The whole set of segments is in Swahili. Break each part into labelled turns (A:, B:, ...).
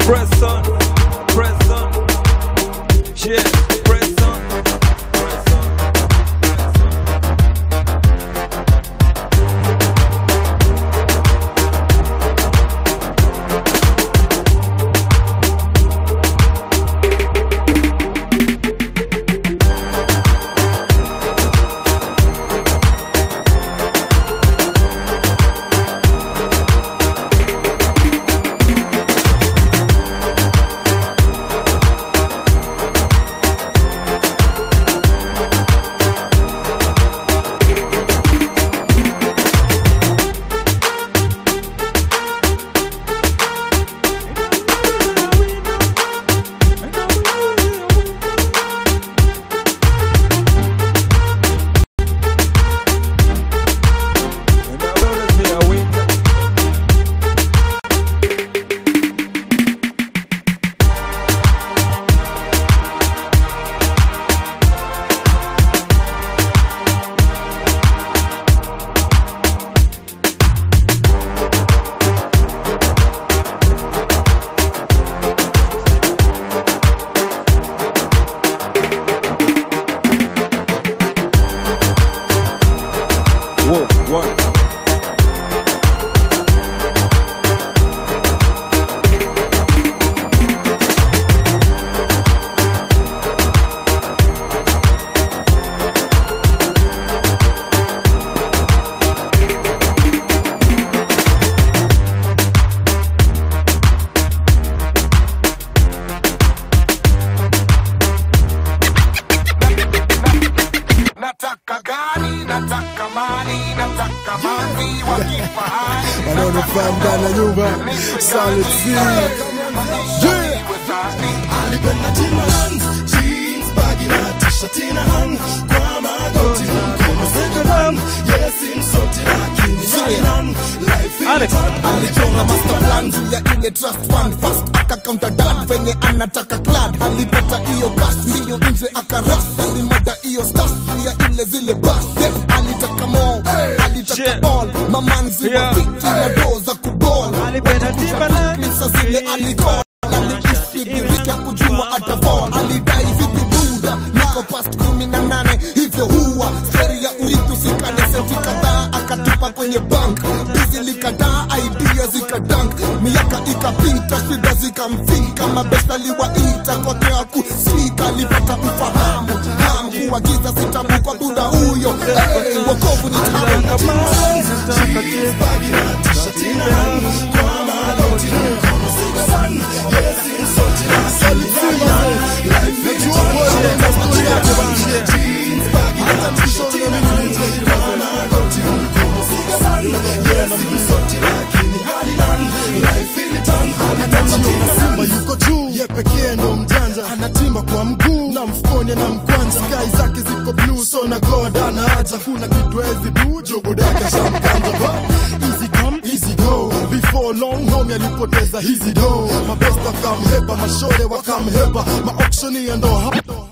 A: Press on, press on. Yeah, press on. Press on. And I always be a winner. Whoa, what?
B: nataka gari nataka mali nataka mali wa kifahari
C: wanaonifaa ndani ya nyumba Salid C. Yeah.
D: alipenda Timberland, jeans, bagi na t-shirt ina hang kwa magoti na mkono second hand. Yes, insulti lakini Zion, life in town.
C: alichonga master plan juu ya ile trust fund fast akacounter dad venye anataka clad alipata hiyo gas mbio nje akaras alimada hiyo stas juu ya ile zile bas yeah. alitaka mo alitaka
A: Yeah.
C: ball mamanzi
A: Yeah.
C: wa fiti na doo za kubol
A: Alipenda Timberland.
C: Pesa zile alikol alibisibirika kujua atafall alidai vipi buda niko past kumi na nane hivyo huwa steri ya urithi usikane senti kadhaa akatupa kwenye bank bizi likadaa idea zikadank miaka ikapita shida zikamfika mabesa liwaita kote akusika alipata ufahamu hamu kuagiza sitabu kwa buda huyo hey, wokovu ni tamu
D: Bagi na t-shirt ina hang kwa magoti na mkono second hand. Yes, insulti lakini Zion, life in town. Jeans, bagi na t-shirt ina hang kwa magoti na mkono second hand. Yes, insulti lakini Haliland, life in town. Anajiona Simba yuko juu, ye pekee ndo mjanja, anatimba kwa mguu na mfukoni na mkwanja, sky zake ziko blue, so na god ana haja, kuna kitu hezi du, jogo daka shamkanja ba easy come easy go, before long home alipoteza hizi do, mabesta wakamhepa, mashore wakamhepa, maauctioneer ndo hapo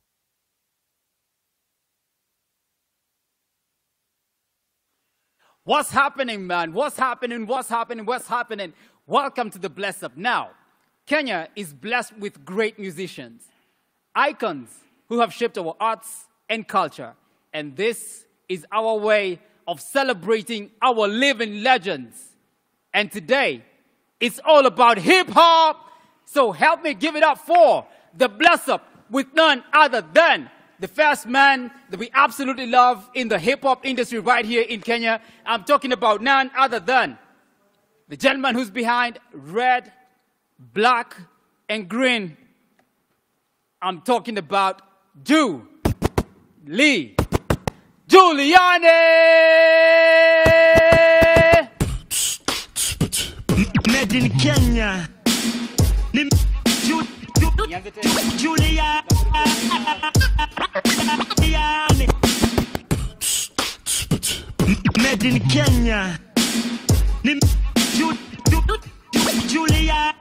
E: What's happening, man? What's happening? What's happening? What's happening? Welcome to the Bless Up. Now, Kenya is blessed with great musicians, icons who have shaped our arts and culture. And this is our way of celebrating our living legends. And today, it's all about hip hop. So help me give it up for the Bless Up with none other than the first man that we absolutely love in the hip hop industry right here in Kenya. I'm talking about none other than the gentleman who's behind red, black, and green. I'm talking about Jew Lee Giuliani.
F: Made in Kenya. Ni Ju- Ju-
E: Nianze tena.
F: Julia. Made in Kenya. Ni Ju- Ju- Julia.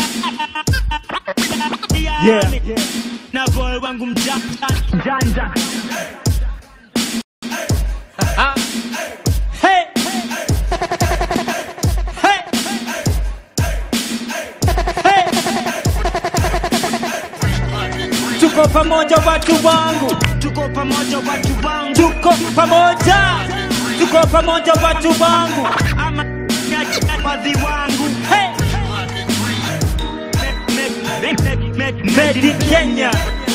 F: Na boy wangu mjanja. Mjanja. Hey. Hey. Hey. pamoja watu wangu, tuko pamoja watu wangu, tuko pamoja, tuko pamoja watu wangu, ama wadhi wangu, hey. Made- made- made- made in Kenya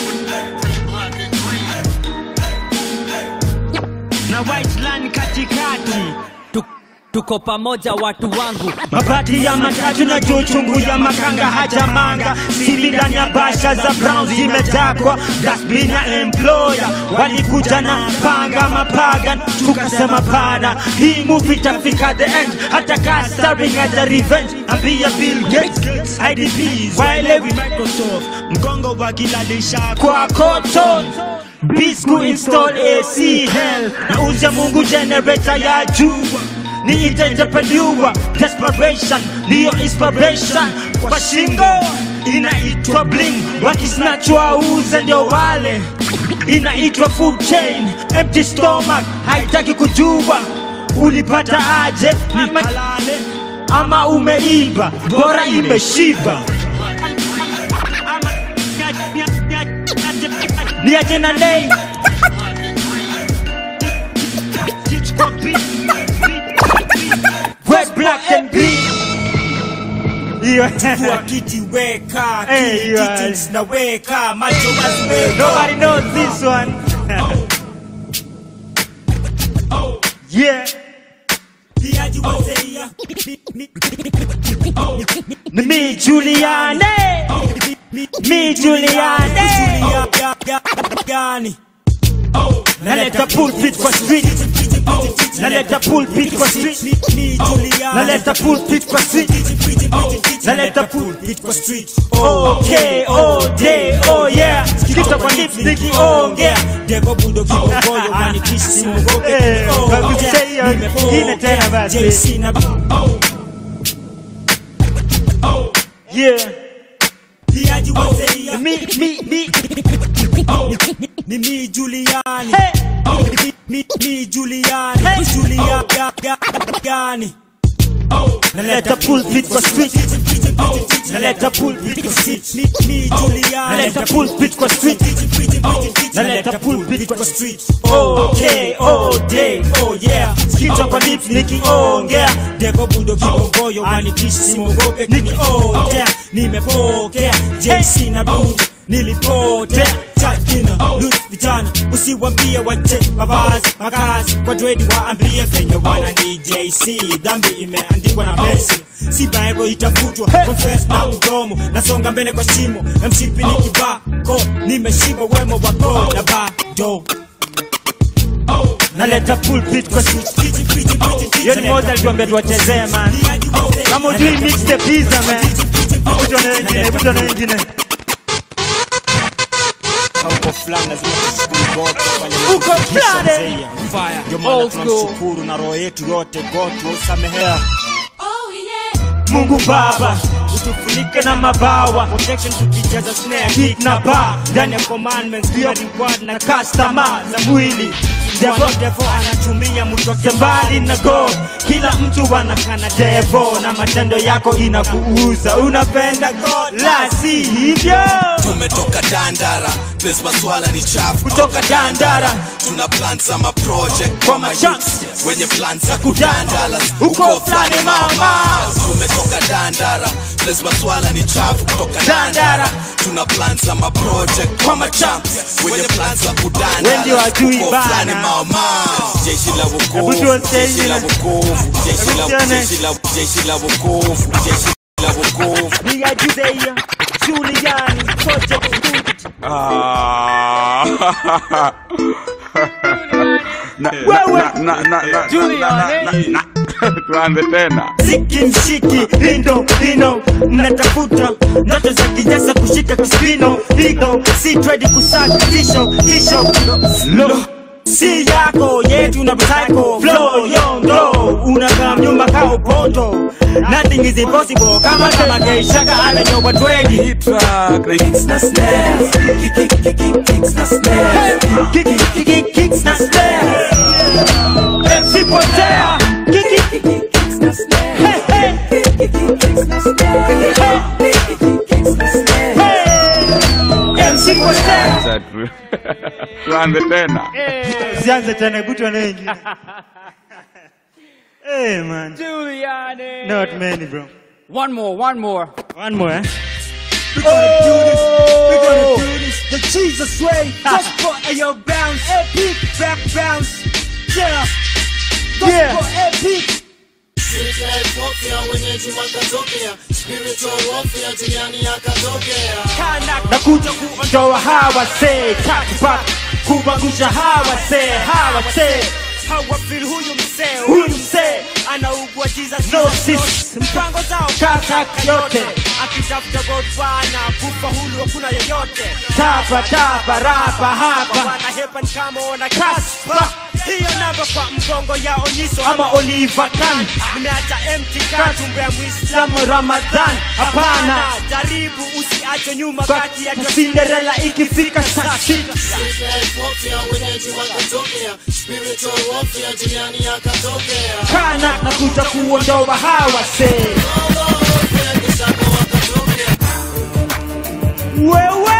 F: na white line katikati
G: Tu- tuko pamoja watu wangu
F: mabati ya matatu na juu chungu ya makanga hajamanga sili ndani ya basha za brown zimetakwa dasbin ya employer walikuja na panga mapagan tukasema pana hii movie itafika the end hata kaa starring as a revenge ambia bill gates idps waelewi microsoft mgongo wakilalisha kwa koto bisku install ac hell na uze mungu generator ya juu ni entrepreneur desperation ndiyo inspiration kwa shingo inaitwa bling wakisnachwa uze ndio wale inaitwa food chain empty stomach haitaki kujua ulipata aje ni malale ama umeiba bora imeshiba ni ajena lei Red, black and green.
H: Chukua kiti weka
F: Hey,
H: kiti
F: you
H: kiti
F: are-
H: zinaweka macho waziweka
F: Nobody knows this one. yeah.
H: Piaji wazeia
F: Ni mi Juliane. Mi Juliane.
H: gani
F: Naleta pulpit kwa street. Naleta pulpit kwa street.
H: ni Juliana
F: Naleta pulpit kwa street. Naleta
H: pulpit kwa street
F: Okay, oh day, oh yeah. Kita kwa lips nikiongea.
H: Devo budo kibogoyo wanikisi mwogope
F: Eh, wakusema hiyo ingine tena basi.
H: JC na
F: Yeah.
H: Piaji wazeia
F: Mi, mi, mi.
H: ni mi Juliani
F: Hey.
H: Mi- mi mi Juliani Julia ga- ga- gani
F: Naleta pulpit kwa street. Naleta pulpit kwa street.
H: Mi mi Juliani
F: Naleta pulpit kwa street. Naleta pulpit kwa
H: street
F: Okay, oh day,
H: oh yeah
F: Kichwa kwa lips nikiongea.
H: Devo budo kibogoyo wanikisi mwogope kuniongea nimepokea JC na budo nilipotea chakina lut vijana usiwambie wache mavazi makazi kwa dredi waambie venye wana ni JC dhambi imeandikwa na Messi si bible itafutwa confess na mdomo nasonga mbele kwa shimo na mshipi ni kibako nimeshiba wemo wako na bado
F: Naleta pulpit kwa street. Hiyo ni moja alituambia tuwachezee man. Kama ujui mix the pizza man. Hebu tuone wengine, hebu tuone wengine.
H: uko fulani lazima tushukuru God kufanya
F: Uko
H: mambo
F: fulani.
H: kisha mzee. Ndio maana
E: Old school.
H: tunamshukuru na roho yetu yote God tusamehea
F: Mungu Baba utufunike na mabawa
H: protection tukijaza snare
F: kick na bar
H: ndani ya commandments pia reward na
F: customer za mwili
H: Devil
F: Devil
H: devil anatumia mtoke
F: mbali na go kila mtu anakana devo na matendo yako inakuuza unapenda God la si hivyo
I: tumetoka dandara place maswala ni chafu
F: kutoka dandara
I: tuna plan za maproject
F: Kwa machance.
I: wenye plan za kudandala
F: Uko fulani mama.
I: tumetoka dandara place maswala ni chafu kutoka
F: Dandara.
I: dandara tuna plan za maproject kwa machamps wenye plan za kudandala
F: Wengi wajui
I: Uko
F: bana.
I: fulani mama jeshi la wokovu
F: Hebu tuone
I: jeshi la
F: ingine.
I: wokovu jeshi la
F: Hebu tuone.
I: jeshi la jeshi la wokovu jeshi la wokovu
F: Nia Judea Juliani Project Good Wewe.
A: tuanze tena
F: Ziki mshiki lindo lino mnatafuta ndoto za kijasa kushika kispino ligo si trade kusaka tisho tisho lo si yako yetu na psycho flow yondo unakaa nyumba kao poto nothing is impossible kama kama geishaka ana nyoba trade
A: track
F: kicks na snare kicks na snare kicks na snare MC Potea kicks na snare hey hey kicks na snare hey MC Potea
A: tuanze tena
F: Usianze tena, hebu tuone wengine. Hey man,
E: Giuliani.
F: not many bro.
E: One more, one more.
F: One more, eh?
H: We're gonna do this. We're gonna do this the Jesus way. Just for a bounce, epic back bounce. Yeah. Just
F: Yeah.
H: for epic.
F: nakuja kuondoa hawa se takbat kubangusha hawa se hawa se
H: Hawafeel huyu msee,
F: huyu msee
H: anaugua Jesus
F: No
H: Jesus,
F: sis.
H: mpango zao
F: Kata yote.
H: akitafuta godwana kufa hulu hakuna yoyote
F: tapa tapa rapa hapa
H: wanahepa ni kama wana kaspa hiyo namba kwa mgongo ya onyiso
F: ama Oliver Tan
H: nimeacha empty katumbe ya mwislamu
F: Samu Ramadhan hapana
H: jaribu usiache nyuma kati ya
F: Cinderella ikifika saa sita kana nakuja kuondoa hawa se wewe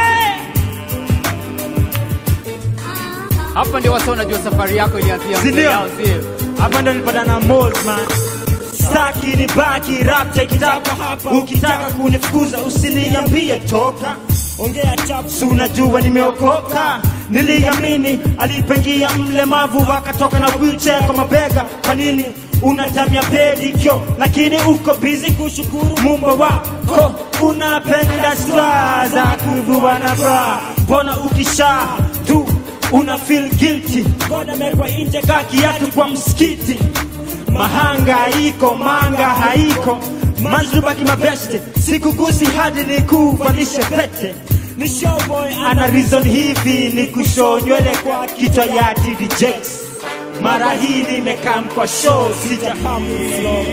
E: Hapa ndio wasa unajua safari yako ilianzia
F: Si ndio?
E: yao, sio?
F: hapa ndo nilipata na malls man staki ni baki rap take it up ukitaka kunifukuza usiniambie toka
H: ongea chapu
F: si unajua nimeokoka niliamini alipengia mlemavu wakatoka na wheelchair kwa mabega kwa nini unatamia pedikyo lakini uko bizi kushukuru mumba wako unapenda swa za kuvua na bra mbona ukisha tu una feel guilty
H: ngoda mekwa nje
F: ka kiatu kwa msikiti mahanga haiko manga haiko manzubaki mabeste sikugusi hadi nikuvalishe pete
H: ni showboy
F: ana reason hivi ni kushoo nywele kwa kichwa ya DDJ mara hii nimekam kwa show sijahamu flow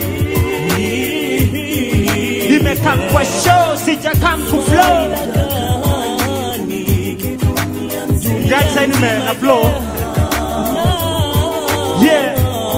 F: nimekam kwa show sijakam ku flow That side nime na flow yeah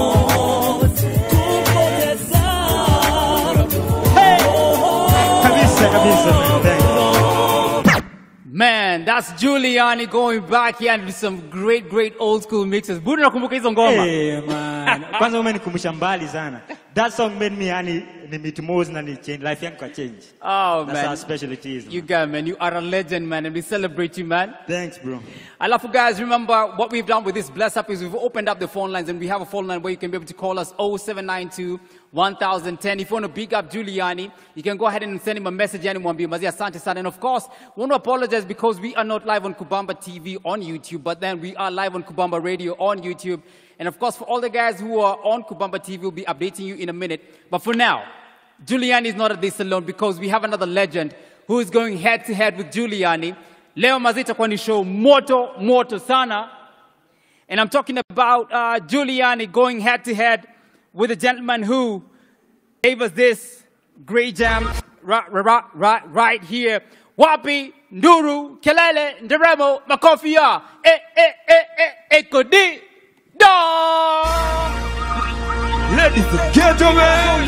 F: hey kabisa kabisa man thank you
E: Man, that's Giuliani going back here and do some great, great old school mixes. Budi nakumbuka hizo ngoma.
F: Hey, man. Kwanza umenikumbusha mbali sana. That song made me yani ni meet Mose na ni change life yangu kwa change.
E: Oh,
F: That's how
E: man.
F: special it is.
E: You
F: man.
E: got man. You are a legend, man, and we celebrate you, man.
F: Thanks, bro.
E: I love you guys. Remember what we've done with this bless up is we've opened up the phone lines and we have a phone line where you can be able to call us 0792 1010. If you want to big up Giuliani, you can go ahead and send him a message yani mwambie mazia asante sana. And of course, we want to apologize because we are not live on Kubamba TV on YouTube, but then we are live on Kubamba Radio on YouTube. And of course, for all the guys who are on Kubamba TV, we'll be updating you in a minute. But for now, Giuliani is not at this alone because we have another legend who is going head to head with Giuliani. Leo mazita kwa ni show moto moto sana. And I'm talking about uh, Giuliani going head to head with a gentleman who gave us this great jam right, right, right, right here. Wapi, Nduru, Kelele, Nderemo, Makofia, eh, eh, eh, eh, Ekodi, da!
A: Ladies and gentlemen,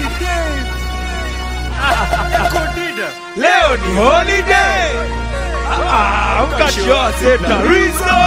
A: leo ni holiday. Ah, mkajua setarizo.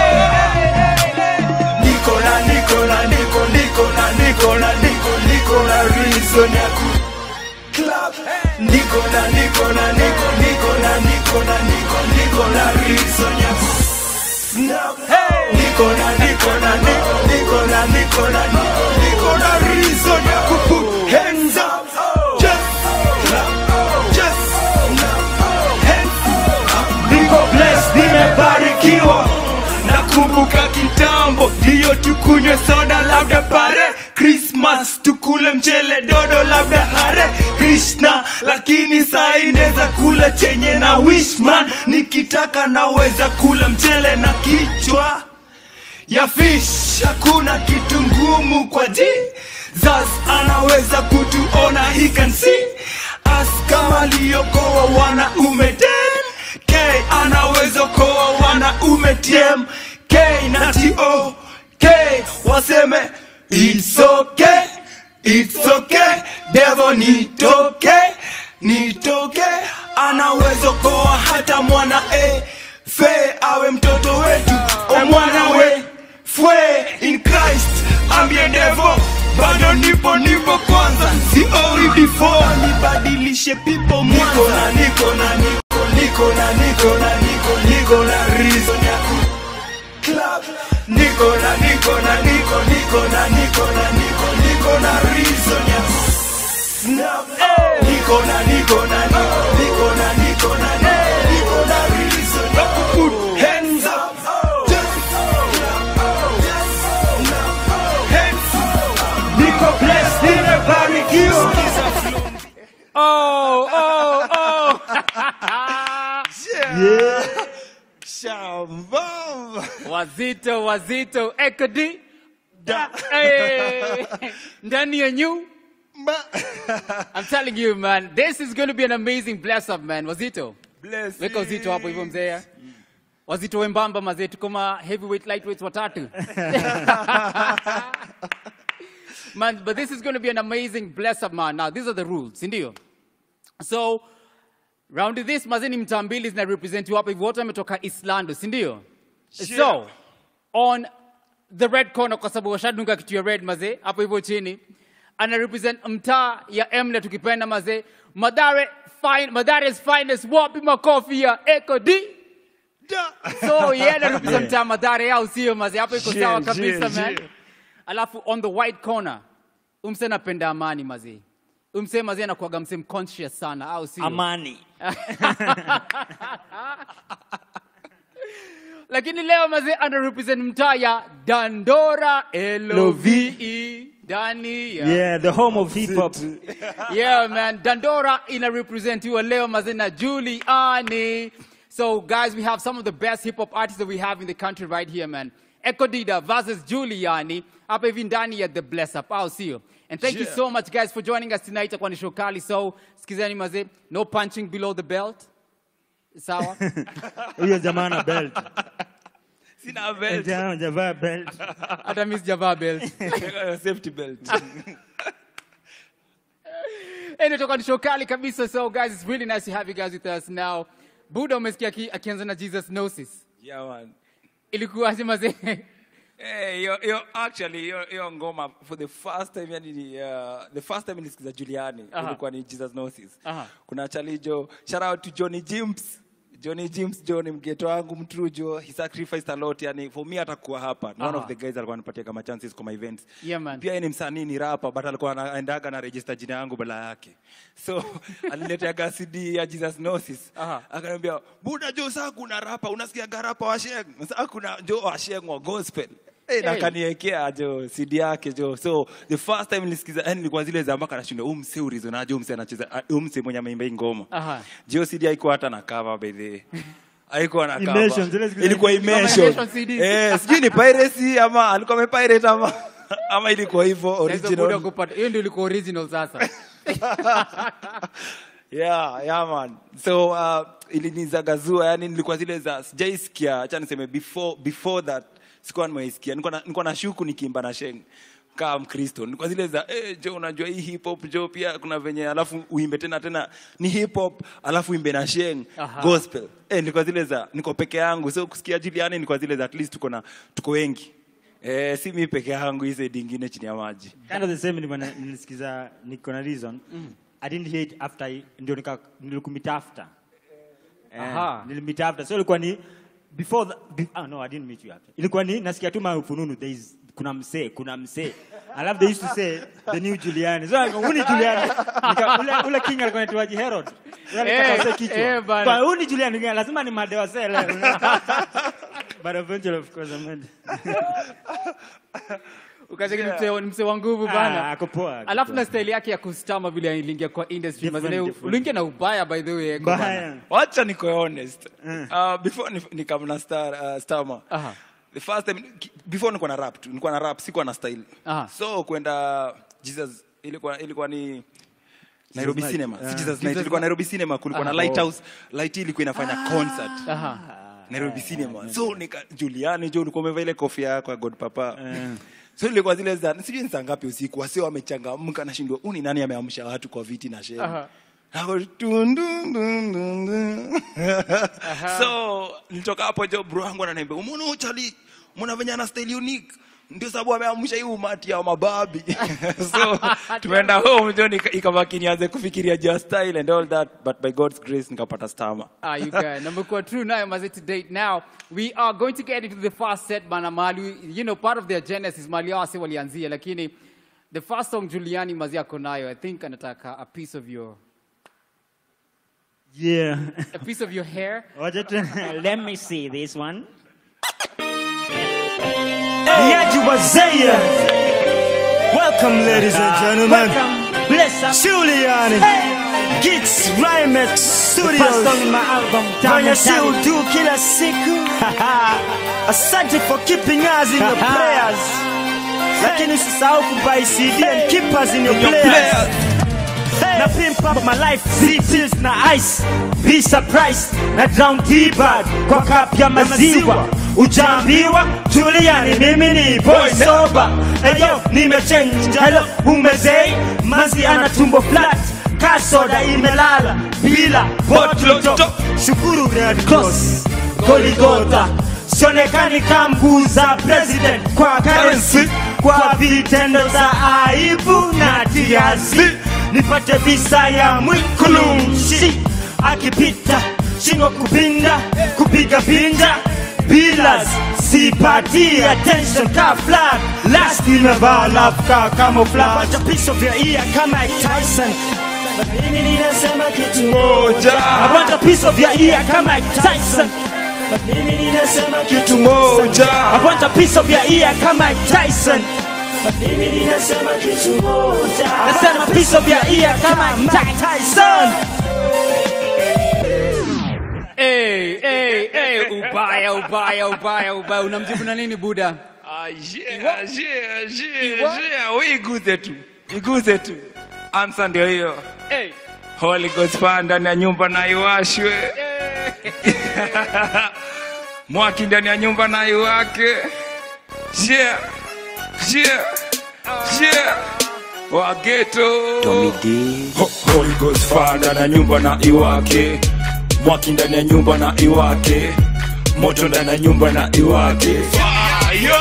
A: Nikola, Nikola, Niko, Nikola, Nikola, Niko, Nikola, reason ya ku club. Nikola, Nikola, Niko, Nikola, Nikola, Niko, Nikola, reason ya ku snap. Nikola, Nikola, Niko, Nikola, Nikola, Niko, Nikola, reason ya ku put hands up. Just clap, just clap, hands up.
F: Niko blessed, nimebarikiwa.
A: nakumbuka kitambo ndiyo tukunywe soda labda pare krismas tukule mchele dodo labda hare krishna lakini saa inaweza kula chenye na wishman nikitaka naweza kula mchele na kichwa ya fish hakuna kitu ngumu kwa jesus anaweza kutuona he can see us kama liyokoa wanaume ten k anaweza koa wanaume tm k na to k waseme it's okay it's okay devo nitoke nitoke anaweza koa hata mwana e fe awe mtoto wetu o mwana we fwe in christ ambie devo bado nipo nipo kwanza si oi before nibadilishe pipo niko na niko na niko niko na niko na niko niko na reason ya ku club niko na niko na niko niko na niko na niko niko na reason ya snap niko na niko na niko niko na niko na niko niko na reason ya ku put hands up just hands up
F: niko blessed nimebarikiwa
E: Oh, oh, oh.
F: yeah.
D: Shambam.
E: wazito wazito ekodi Hey, ndani ya new I'm telling you man this is going to be an amazing bless up man wazito
A: bless
E: weka uzito hapo hivyo mzee wazito wembamba mazee tuko ma heavyweight lightweights watatu man but this is going to be an amazing bless up man now these are the rules si ndio so round this mazee ni mtaa mbili zina represent hapa hivi wote wametoka islando si ndio so on the red corner kwa sababu washadunga kitu ya red mazee hapo hivyo chini ana represent mtaa ya mnet ukipenda mazee madare fine, madare's finest wapi makofi ya eco d so yeye ana represent mtaa madare yao sio mazee hapo iko sawa
D: Yeah,
E: kabisa
D: yeah,
E: man
D: yeah.
E: alafu on the white corner umse napenda amani mazee umse mazee anakuaga mse conscious sana au sio
F: amani
E: lakini leo mazee ana represent mtaa ya dandora love ndani ya
F: yeah the home of hip hop
E: yeah man dandora ina representiwa leo mazee na juliani so guys we have some of the best hip hop artists that we have in the country right here man ekodida versus juliani hapa hivi ndani ya the bless up au sio and thank you
D: Yeah.
E: so much guys for joining us tonight itakuwa ni show kali so sikizeni mazee no punching below the belt sawa
F: huyo jamaa na belt
A: sina belt
F: Jamaa javaa belt
E: hata mi sijavaa belt
A: safety belt
E: Anyway, toka ni show kali kabisa so guys it's really nice to have you guys with us now buda umesikia aki- akianza na jesus gnosis
A: yeah man
E: ilikuwaje mazee
A: Hey, yo, yo, actually yo, yo ngoma for the first time yani ni, uh, the first time nilisikiza Juliani
E: Aha.
A: ilikuwa ni Jesus Gnosis.
E: Aha.
A: Kuna chalijo shout out to Johnny Jims. Johnny Jims John mgeto wangu mtrujo he sacrificed a lot yani for me atakuwa hapa Ni one
E: Aha.
A: of the guys alikuwa anipatia kama chances kwa my events
E: Yeah, man.
A: pia yeye ni msanii ni rapper but alikuwa anaendaga na register jina yangu bala yake so aliniletea CD ya Jesus Gnosis
E: Aha.
A: akaniambia buda jo saa kuna rapa unasikia garapa wa sheng saa kuna jo wa sheng wa gospel Hey,
E: Hey.
A: na kaniekea jo CD yake jo so the first time nilisikiza yani nilikuwa zile za mpaka nashinda huu mse urizonaje huu mse anacheza ah, huu mse mwenye ameimba hii ngoma
E: Aha.
A: jo CD haikuwa hata na cover by the way. haikuwa na
F: Immersion,
A: cover
F: zile zile-
A: ilikuwa
E: Kama
A: immersion
E: immersion CDs.
A: eh sijui ni piracy ama alikuwa amepirate ama ama ilikuwa hivyo
E: Sasa buda
A: original
E: kupata hiyo ndio ilikuwa original sasa
A: yeah, yeah man. So uh, ilinizagazua yani nilikuwa zile za sijaisikia, acha niseme before before that sikuwa nimeisikia. Nilikuwa na, nilikuwa na shuku nikiimba na sheng kama Mkristo. Nilikuwa zile za eh, jo unajua hii hip hop jo pia kuna venye alafu uimbe tena tena ni hip hop alafu uimbe na sheng
E: Aha.
A: gospel. Eh, nilikuwa zile za niko peke yangu. So kusikia Juliani nilikuwa zile za at least tuko na tuko wengi. Eh, si mimi peke yangu hizo dingine chini ya maji.
F: kind of the same nilikuwa na- nilisikiza niko na reason i didn't hate after I- ndio nika nilikumit after Eh,
E: Aha.
F: nilimit after so ilikuwa ni before the, be, ah, no i didn't meet you after ilikuwa ni nasikia tu mafununu there is kuna msee kuna msee alafu they used to say the new Juliani so like, huu ni Juliani Nika, ule, ule king alikuwa anaitwaje Herod Ule alitaka
E: Eh,
F: wasee kichwa
E: eh, bana.
F: Kwa, huu ni Juliani Nika, lazima ni madewa sele but eventually of course I made
E: ukacheki ni mse- ni mse wa nguvu
F: ah,
E: bana
F: ako poa ako
E: alafu
F: poa.
E: na style yake ya kustama vile aliingia kwa industry
F: Different,
E: mazee
F: different.
E: uliingia na ubaya by the way Eko bana.
F: Mbaya.
A: wacha niko honest uh, before ni- nikamna star uh, stama
E: Aha.
A: the first time ki- before nilikuwa na rap tu nilikuwa na rap sikuwa na style
E: Aha.
A: so kwenda jesus ilikuwa ilikuwa ni Nairobi
F: Night.
A: Cinema. Si
F: Ah.
A: Jesus Night. Ilikuwa Nairobi Cinema kulikuwa na
E: Aha.
A: Lighthouse. Light ilikuwa inafanya concert.
E: Aha.
A: Nairobi Cinema. So nika Juliani jo ulikuwa umevaa ile kofia yako ya God Papa. So ilikuwa zile za sijui ni saa ngapi usiku wasio wamechangamka nashindwa uni nani ameamsha watu kwa viti na shehe.
E: Aha.
A: Ako, dun, dun, dun, dun, dun. so nilitoka hapo jo bro wangu ananiambia umeona huyu chali mwana venye ana style unique ndio sababu ameamsha hii umati ya mababi so tumeenda home jo nika- ikabaki nianze kufikiria juu ya style and all that but by god's grace nikapata stama
E: Ah, you guys. Number kwa true nayo maze to date now. We are going to get into the first set bana mali. You know, part of their genesis mali hao wase walianzia lakini the first song Juliani mazi ako nayo. I think anataka a piece of your
F: Yeah.
E: a piece of your hair.
F: Wacha tu- Let me see this one. Yaji Wazaya. Welcome, ladies and gentlemen. Bless up. Juliani. Gits Rhymex Studios. Fanya si utu kila siku. Asante for keeping us in your prayers. Lakini usisahau kubuy CD and keep us in your prayers. Na pimp up my life, three pills na ice. Be surprised na drown T-Bag kwa cup ya maziwa. Ujaambiwa Juliani, mimi ni boy sober. Eyo, nimechange hello, umezei mazi ana tumbo flat. Kasoda imelala bila bottle top. Shukuru Red Cross, Goligota sionekani kambuza president kwa currency kwa vitendo za aibu na tiasi nipate visa ya mwikulumshi akipita shingo kupinda kupiga pinda bilas sipati attention ka flag last imevaa love ka camouflage a piece of your ear kama Mike Tyson But mimi ninasema kitu moja I want a piece of your ear kama Mike Tyson But mimi ninasema kitu moja I want a piece of your ear kama Mike Tyson But mimi ninasema kitu moja Nasema piece of your ear kama Mike Tyson
E: Hey, hey, hey, ubaya, ubaya, ubaya, ubaya. Unamjibu na nini Buda?
A: iguze tu iguze tu amsa ndio hiyo
E: Hey.
A: holy ghost fire ndani ya nyumba na iwashwe mwaki ndani ya nyumba na iwake share share share wageto Ho- holy ghost fire ndani ya nyumba na iwake mwaki ndani ya nyumba na iwake moto ndani ya nyumba na iwake Fire!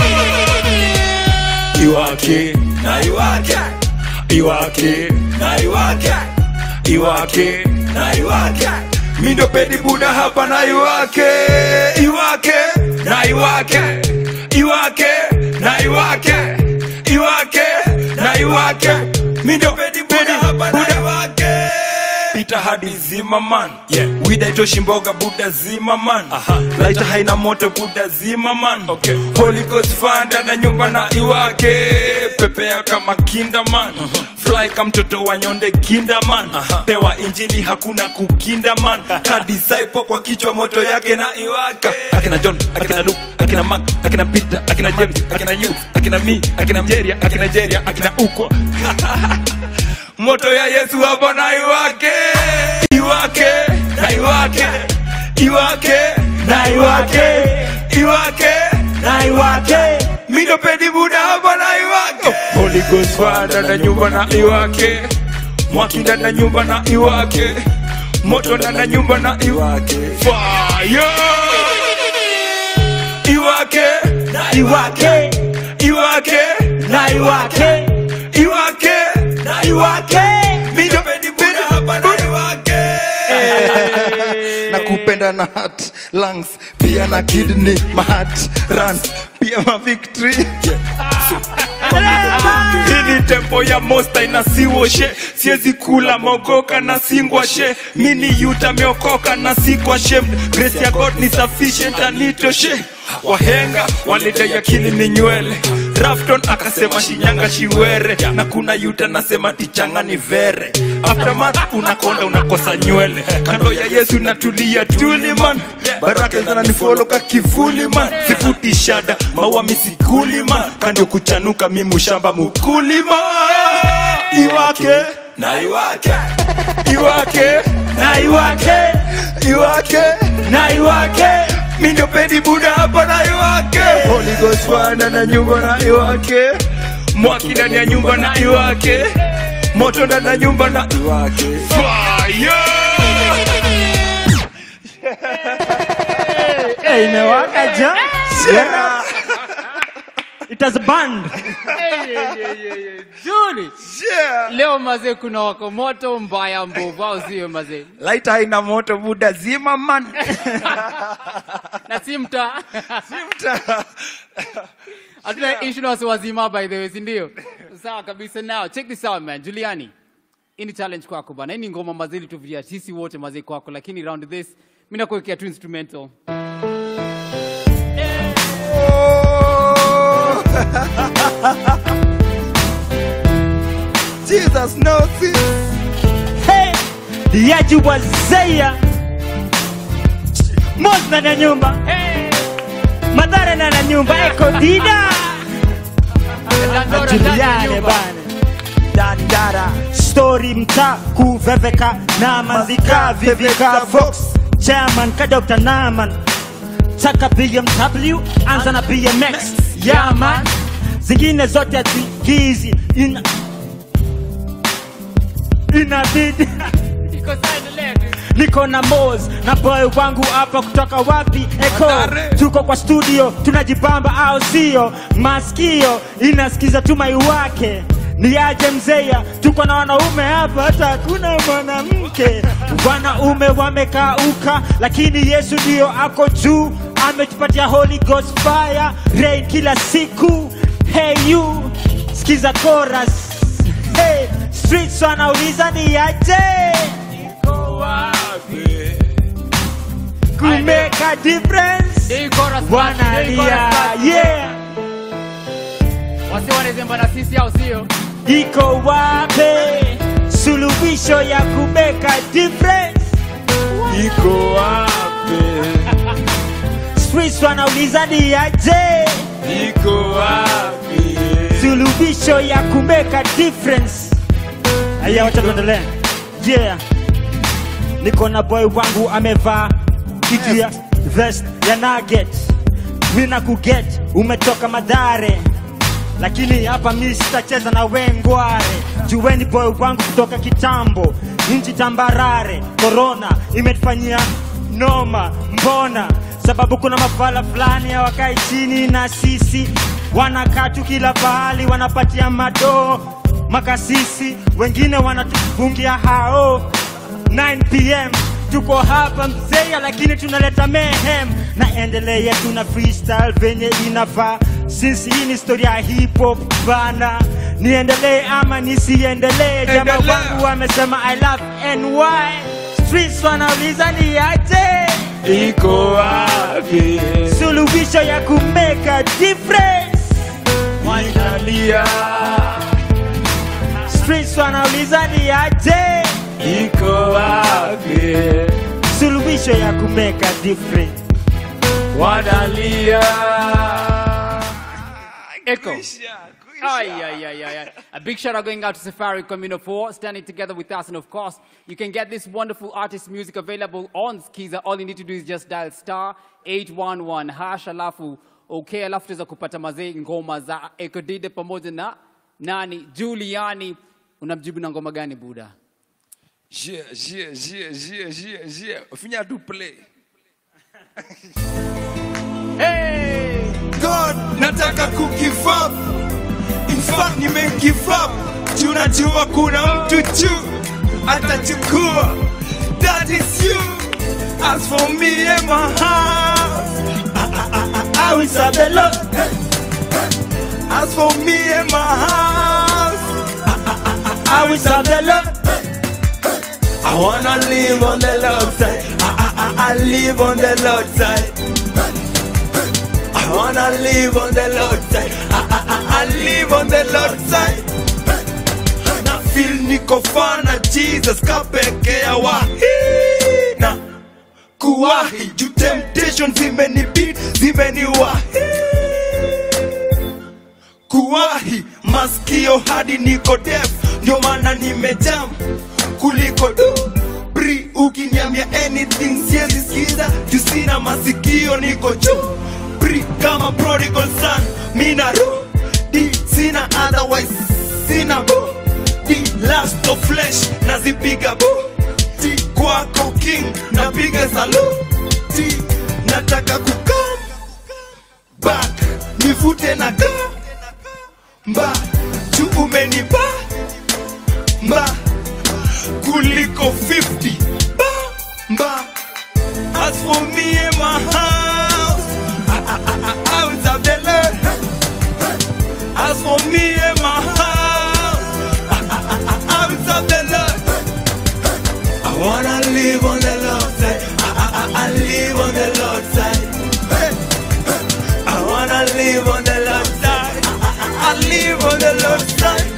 A: iwake na iwake iwake na iwake iwake na iwake mindo pedi buda hapa na iwake iwake na iwake iwake na iwake iwake na iwake mindo pedi buda hapa na iwake pita hadi zima man yeah. wida itoshi mboga buda zima man laita haina moto buda zima man okay. holy ghost fanda na nyumba na iwake pepea kama kinda man fly kama mtoto wa nyonde kinda man pewa injili hakuna kukinda man ka disciple kwa kichwa moto yake na iwake akina john akina luke akina mark akina peter akina james akina you akina me akina mjeria akina jeria akina ukwa moto ya yesu hapo na iwake iwake na iwake iwake na iwake iwake na iwake mindo pedi buda hapo na iwake holy ghost fire na nyumba na iwake mwaki ndani ya nyumba na iwake moto ndani ya nyumba na iwake fire iwake na iwake iwake na iwake iwake na iwake mindo pedi buda hapa na iwake
D: na kupenda na heart lungs pia na kidney my heart runs pia ma victory
A: hii ni tempo ya mosta inasiwoshe siezi kula mogoka na singwashe mini yuta meokoka na sikwashe grace ya god ni sufficient anitoshe wahenga walidai akili ni nywele rafton akasema shinyanga shiwere na kuna yuta nasema tichanga ni vere aftermath unakonda unakosa nywele kando ya yesu natulia tuli man baraka zinanifolo ka kivuli man sifuti shada maua misikuli man kando kuchanuka mimushamba mukulima iwake na iwake iwake na iwake iwake na iwake mindo pedi buda hapa na iwake holy ghost fire na nyumba na iwake mwaki ndani ya nyumba na iwake moto ndani ya nyumba na fire
F: Hey, imewaka ja
A: Yeah.
F: it has burned
E: Juni.
A: Yeah.
E: Leo mazee kuna wako moto mbaya mbovu au sio mazee?
A: Light haina moto buda zima man
E: Na si mta.
A: Mta.
E: Hatuna issue na wasi wazima by the way, si ndio? Sawa kabisa now. Check this out man. Juliani. Hii ni challenge kwako bana. Hii ni ngoma mazili tuvia sisi wote mazee kwako lakini round this mimi nakuwekea tu instrumental.
A: Jesus knows it.
F: hey yaji wazeya mos ndani ya nyumba hey. madhara ndani ya nyumba eko dida
E: Dandora ndani ya
F: juliane
E: nyumba.
F: bana dandara stori mta kuveveka na mazika vivika vox chairman ka dr naman taka bmw anza na bmx yaman zingine zote hazigizi ina inabidi
E: Iko sawa endelea tu.
F: niko na mos na boy wangu hapa kutoka wapi eko
A: Madare.
F: tuko kwa studio tunajipamba au sio maskio inasikiza tumai wake ni aje mzeya tuko na wanaume hapa hata hakuna mwanamke wanaume wamekauka lakini yesu ndio ako juu ametupatia holy ghost fire rain kila siku hey you skiza chorus hey, streets wanauliza ni aje kumeka difference
E: Hii chorus basi, hii
F: wanalia
E: chorus basi.
F: yeah
E: Wasi wanazemba na sisi au sio?
F: iko wape suluhisho ya kumeka difference
A: Iko wapi?
F: streets wanauliza ni aje
A: Iko wapi?
F: suluhisho ya kumeka difference aya wacha tuendelee yeah niko na boy wangu amevaa kitu ya vest ya nugget mi na kuget umetoka madhare lakini hapa mi sitacheza na wengware juweni boy wangu kutoka kitambo nchi tambarare korona imetufanyia noma mbona sababu kuna mafala fulani hawakai chini na sisi wanakaa tu kila pahali wanapatia madoo makasisi wengine wanatufungia hao 9 pm tuko hapa mzeya lakini tunaleta mehem na endelea tuna freestyle venye inafaa since hii ni story ya hip hop bana niendelee ama nisiendelee jamaa
A: Endelea.
F: wangu wamesema i love ny streets wanauliza ni aje
A: Iko wapi?
F: suluhisho ya kumeka difference
A: Wanalia.
F: streets wanauliza ni aje
A: Iko wapi?
F: suluhisho ya kumeka difference
A: Wanalia.
E: Echo. Ay, ay, ay, ay, ay. A big shout out going out to Safari Communo 4, standing together with us. And of course, you can get this wonderful artist music available on Skiza. All you need to do is just dial star 811 hash alafu okay, alafu tuweza kupata mazee ngoma za Echo Dide pamoja na nani Juliani. Unamjibu na ngoma gani Buda?
A: Yeah, yeah, yeah, yeah, yeah, yeah. Finya tu play.
E: Hey!
A: God, nataka kugive up. In fact, nime give up. Tunajua kuna mtu juu atachukua. That is you. As for me and my house, I, I, I, I will serve the Lord. As for me and my house, I, I, I, I will serve the Lord. I wanna live on the Lord's side. I, I, I, I live on the Lord's side. I wanna live on the Lord's side. I, I, I, I live on the Lord's side. Na feel niko fana Jesus kapekea wahi na kuwahi juu temptation zimenibid zimeniwahi kuwahi maskio hadi niko deaf ndio maana nimejam kuliko du bri ukiniambia anything siwezi sikiza juu sina masikio niko juu bri kama prodigal son mina ru di sina otherwise sina bu di last of flesh nazipiga buti kwako king napiga saluti nataka kukam back nivute na gamba juu umenipa mba kuliko 50 bamba as for me and my house I, I, I, I, house of the Lord as for me and my house I, I, I, I, house of the Lord I wanna live on the Lord's side I, I, I, I live on the Lord's side I wanna live on the Lord's side I, I, I, I live on the Lord's side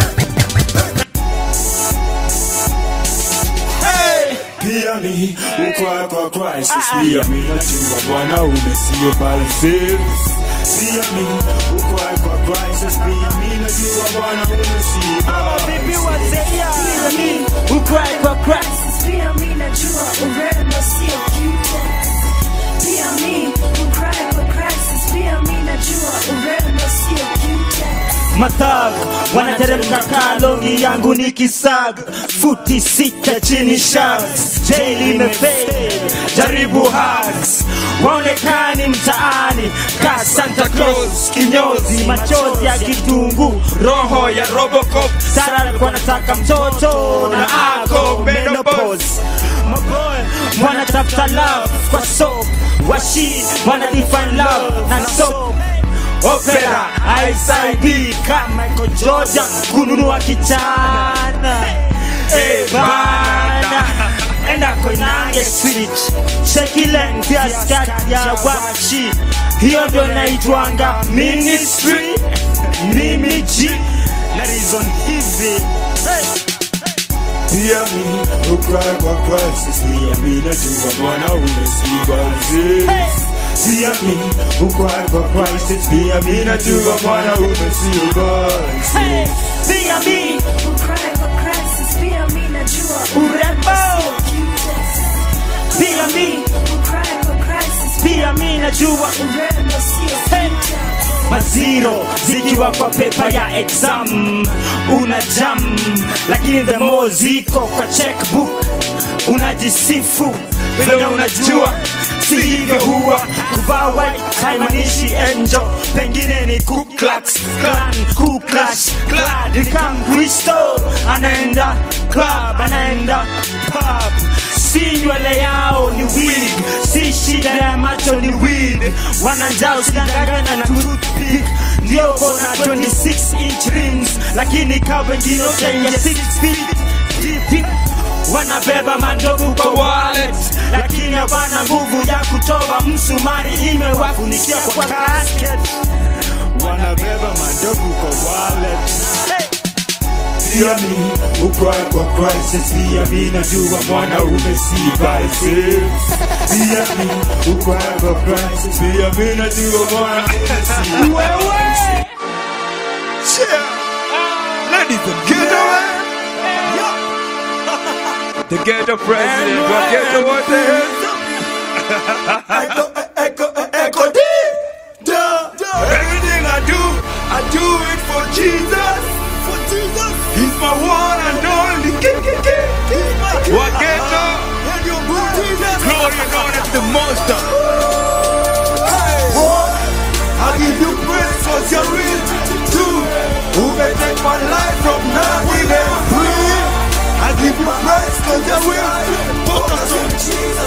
A: Hey!
H: pia mi ukwa kwa Christ pia mi najua Bwana umesio balse pia mi ukwa kwa Christ pia mi najua Bwana umesio
F: Bibi wazea mimi ukrai kwa Christ
J: Pia mi najua urembo sio cute. Pia mi ukrai kwa crisis. Pia mi najua urembo sio cute.
F: Matag wanateremka kalongi yangu ni kisag futi sita chini sharks jail imefade jaribu hugs waonekani mtaani ka Santa Claus kinyozi machozi ya kitungu roho ya Robocop Sara alikuwa anataka mtoto na ako menopause maboy wanatafuta love kwa soap washi wana define love na soap opera ISID kama Michael Jordan kununua kichana Eh, bana enda koinange switch cheki length ya skirt ya wachi hiyo ndio inaitwanga ministry mimi G na reason hivi hey.
H: pia mi ukwa kwa Christ pia mi najua Bwana umesio balse pia mi ukwa kwa Christ pia mi najua Bwana umesio balse
F: Pia mi
J: Ukrai kwa crisis. Pia mi najua
F: urembo
J: cute.
F: pia mi
J: Ukrai kwa crisis.
F: pia mi najua
J: Urembo sio cute.
F: maziro zikiwa kwa pepa ya exam una jam lakini the more ziko kwa checkbook unajisifu vile unajua si hivyo huwa kuvaa white haimaanishi angel pengine ni Ku Klux Klan Ku Klux Klan ni kama Kristo anaenda club anaenda pub si nywele yao ni wig si shida ya macho ni weed wananjao sidangagana na toothpick ndio kona 26 inch rings lakini ka wengine ya 6 feet deep, deep. wanabeba mandogo kwa wallet lakini hawana nguvu ya kutoa msumari imewafunikia kwa casket wanabeba mandogo kwa wallet hey.
H: pia mi ukwa kwa Christ pia mi najua Bwana umesio balse pia mi ukwa kwa Christ pia mi najua Bwana umesio balse
A: Ladies and gentlemen, the ghetto president, what ghetto what the Echo, echo, echo, D, da, da. Everything I do, I do it for Jesus. For Jesus, He's my one and only King, King, King. He's my King. What ghetto? Glory and honor to the Master. I give you praise for your real too. Who may take my life from now even free? I give you praise for your will. Focus on Jesus.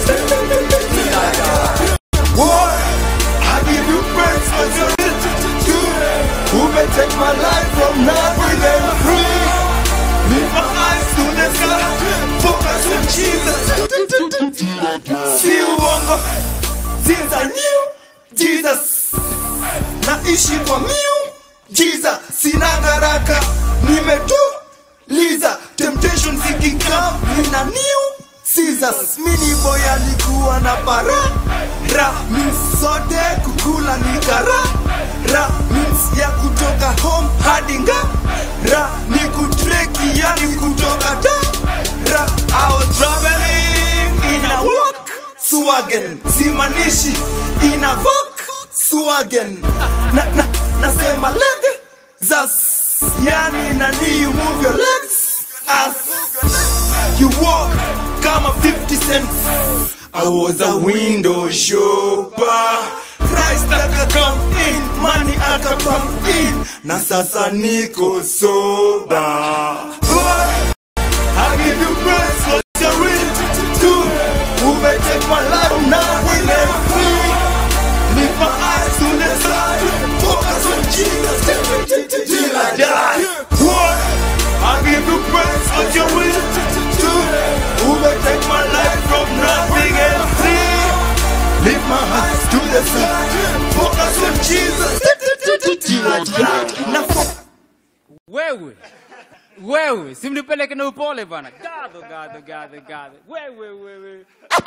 A: Boy, I give you praise for your will too. Who may take my life from now even free? Lift my eyes to the sky. Focus on Jesus. See uongo. Since I knew Jesus naishi kwa miu jiza sina haraka nimetuliza temptation zikikam nina new Caesars mini boy alikuwa na para ra means sote kukula ni kara ra means ya kutoka home hadi nga ra ni kutreki yani kutoka da ra I was traveling in a walk swagen simanishi ina vok swagen na, na, nasema leg zas yani nani you move your legs As you walk kama 50 cents I was a window shopper Christ aka come in, money aka come in Na sasa niko sober Boy, I give you praise for your will to Who may take my life now we let free Lift my eyes to the side Focus on Jesus till I die Boy, I give you praise for your will to Who may take my life from nothing and free Lift my eyes to the side Focus on Jesus till I die Na fo-
E: wewe wewe simnipeleke na upole bana gadho gadho gadho gadho wewe wewe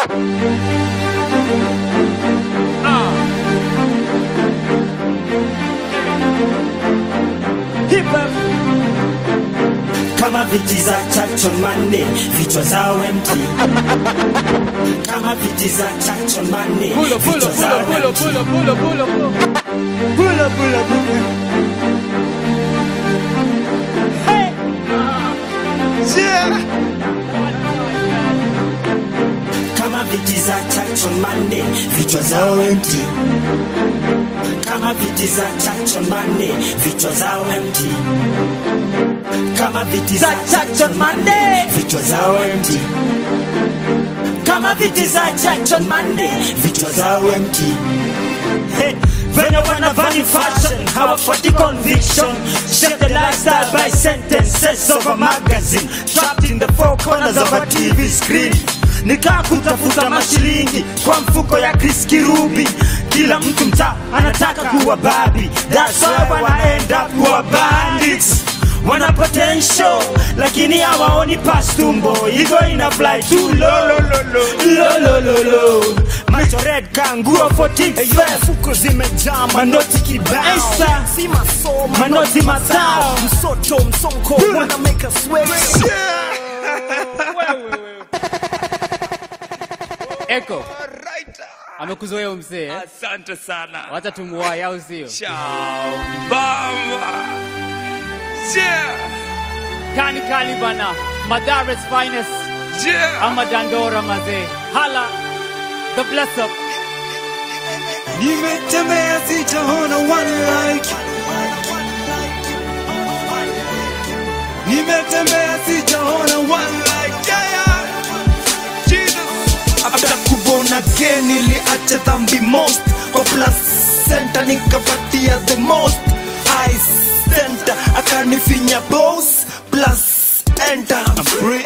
F: Hip hop. kama viti za chacho manne vichwa zao empty kama viti za chacho manne
E: pulo pulo
F: vichwa
E: pulo
F: zao
E: pulo
F: empty.
E: pulo pulo pulo pulo
F: Pulo, pulo, pulo. Hey! Yeah! kama viti za chacho manne vichwa zao empty kama viti za chacho manne vichwa zao empty kama viti za chacho manne vichwa zao empty kama viti za chacho manne vichwa zao empty Hey, venye wanavani fashion hawafuati conviction shape the lifestyle by sentences of a magazine trapped in the four corners of a tv screen nikaa kutafuta mashilingi kwa mfuko ya Chris Kirubi kila mtu mtaa anataka kuwa babi that's why wana end up kuwa bandits wana potential lakini hawaoni past tumbo igo ina fly too low low low low low macho red kanguo 14 fuko zimejaa manoti kibao
C: si masomo
F: manoti matao
C: msoto msonko wanna make us sweat
E: eko amekuzoea umsee eh?
A: Asante sana
E: wacha tumuwai au sio
A: Shambamba Yeah
E: kani kali bana madares finest
A: Yeah
E: ama dandora mazee hala the bless up
A: Nimetembea sijaona one like Nimetembea sijaona one like yeah, yeah. Jesus After kubona again niliacha dhambi most Kwa plus center nikapatia the most I center akanifinya boss plus enter I'm free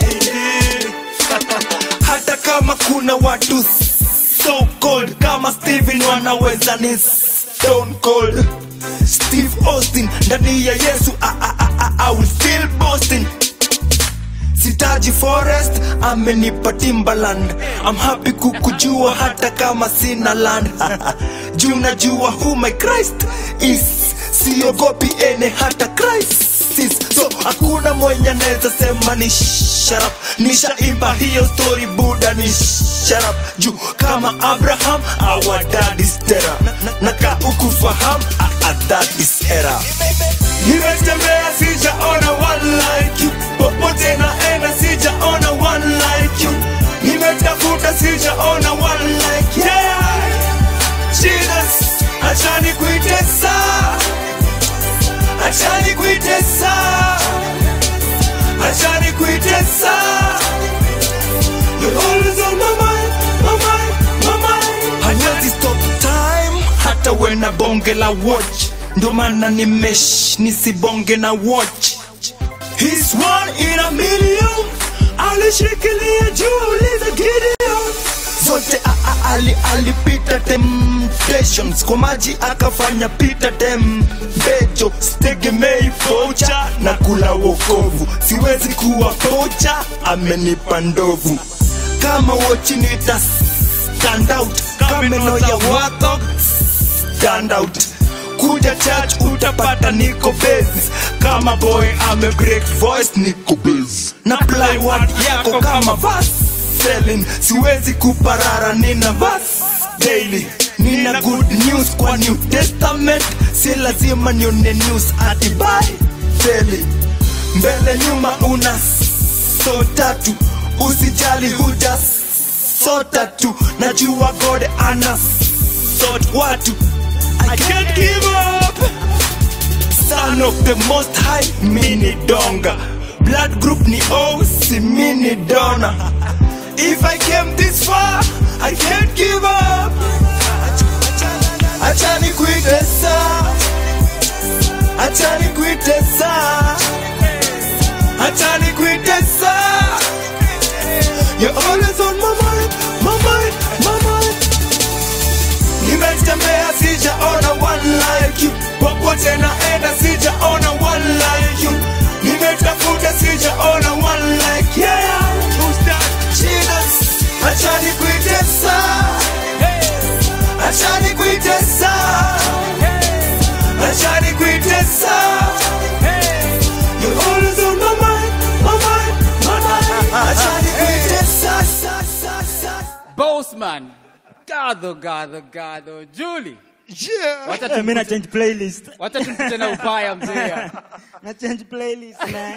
A: Hata kama kuna watu so cold kama Steven wanaweza ni stone cold Steve Austin ndani ya Yesu I, I, I, I, I will still boasting sitaji forest amenipa timbaland I'm happy kukujua hata kama sina land juu najua who my Christ is siogopi ene hata crisis so hakuna mwenye anaweza sema ni sharap nishaimba hiyo story buda ni sharap juu kama abraham our dad is terror na, na, na ka ukufaham ah, ah, that is error nimetembea sijaona one like you popote naenda sijaona one like you nimetafuta sijaona one like you. yeah Jesus achani kuitesa achani kuitesa achani kuitesa You're always on my mind, my mind, my mind. Hanyati stop time hata wena bonge la watch ndo maana nimesh nisibonge na watch He's one in a million alishikilia juu uliza Gideon zote a- a- ali alipita temptations kwa maji akafanya pita tembejo sitegemei pocha na kula wokovu siwezi kuwa pocha amenipa ndovu kama wochi nita stand out kameno ya watho stand out kuja church utapata niko base kama boy ame break voice niko base na play word yako kama verse selling siwezi kuparara nina verse daily nina good news kwa new testament si lazima nione news ati by daily mbele nyuma una so tatu usijali huja sota tu najua god ana sort watu I can't give up son of the most high mini donga blood group ni O si mini dona if I came this far I can't give up acha nikuitesa acha nikuitesa acha nikuitesa You're always on my mind, my mind, my mind. Nimetembea sijaona one like you, popote naenda sijaona one like you. Nimetafuta sijaona one like yeah. Who's that? Jesus, acha nikuitesa, acha nikuitesa, acha nikuitesa. You're always on my mind, my mind, my mind. Acha nikuitesa, sa, sa, sa.
E: Bossman. Gado, gado, gado. Julie.
F: Yeah.
E: Wacha
F: Eh, mi na
E: tumkute-
F: change playlist.
E: wacha tumkute na ubaya mzee.
F: na change playlist man.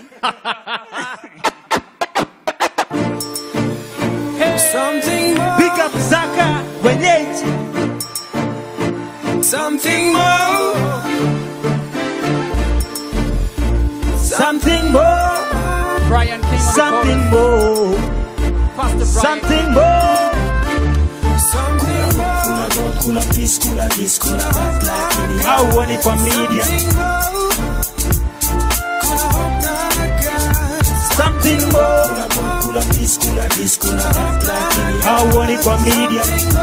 K: Something more.
F: Pick up Zaka wenyeji.
K: Something more.
F: Something more.
E: Brian King. on the
F: Something
E: chorus.
F: more.
E: Pastor Brian.
F: Something more.
K: Something more.
H: Kula peace, kula this, kula that, lakini
F: Hauoni kwa media. Something more.
H: kula peace, kula this, kula that, lakini
F: Hauoni kwa media.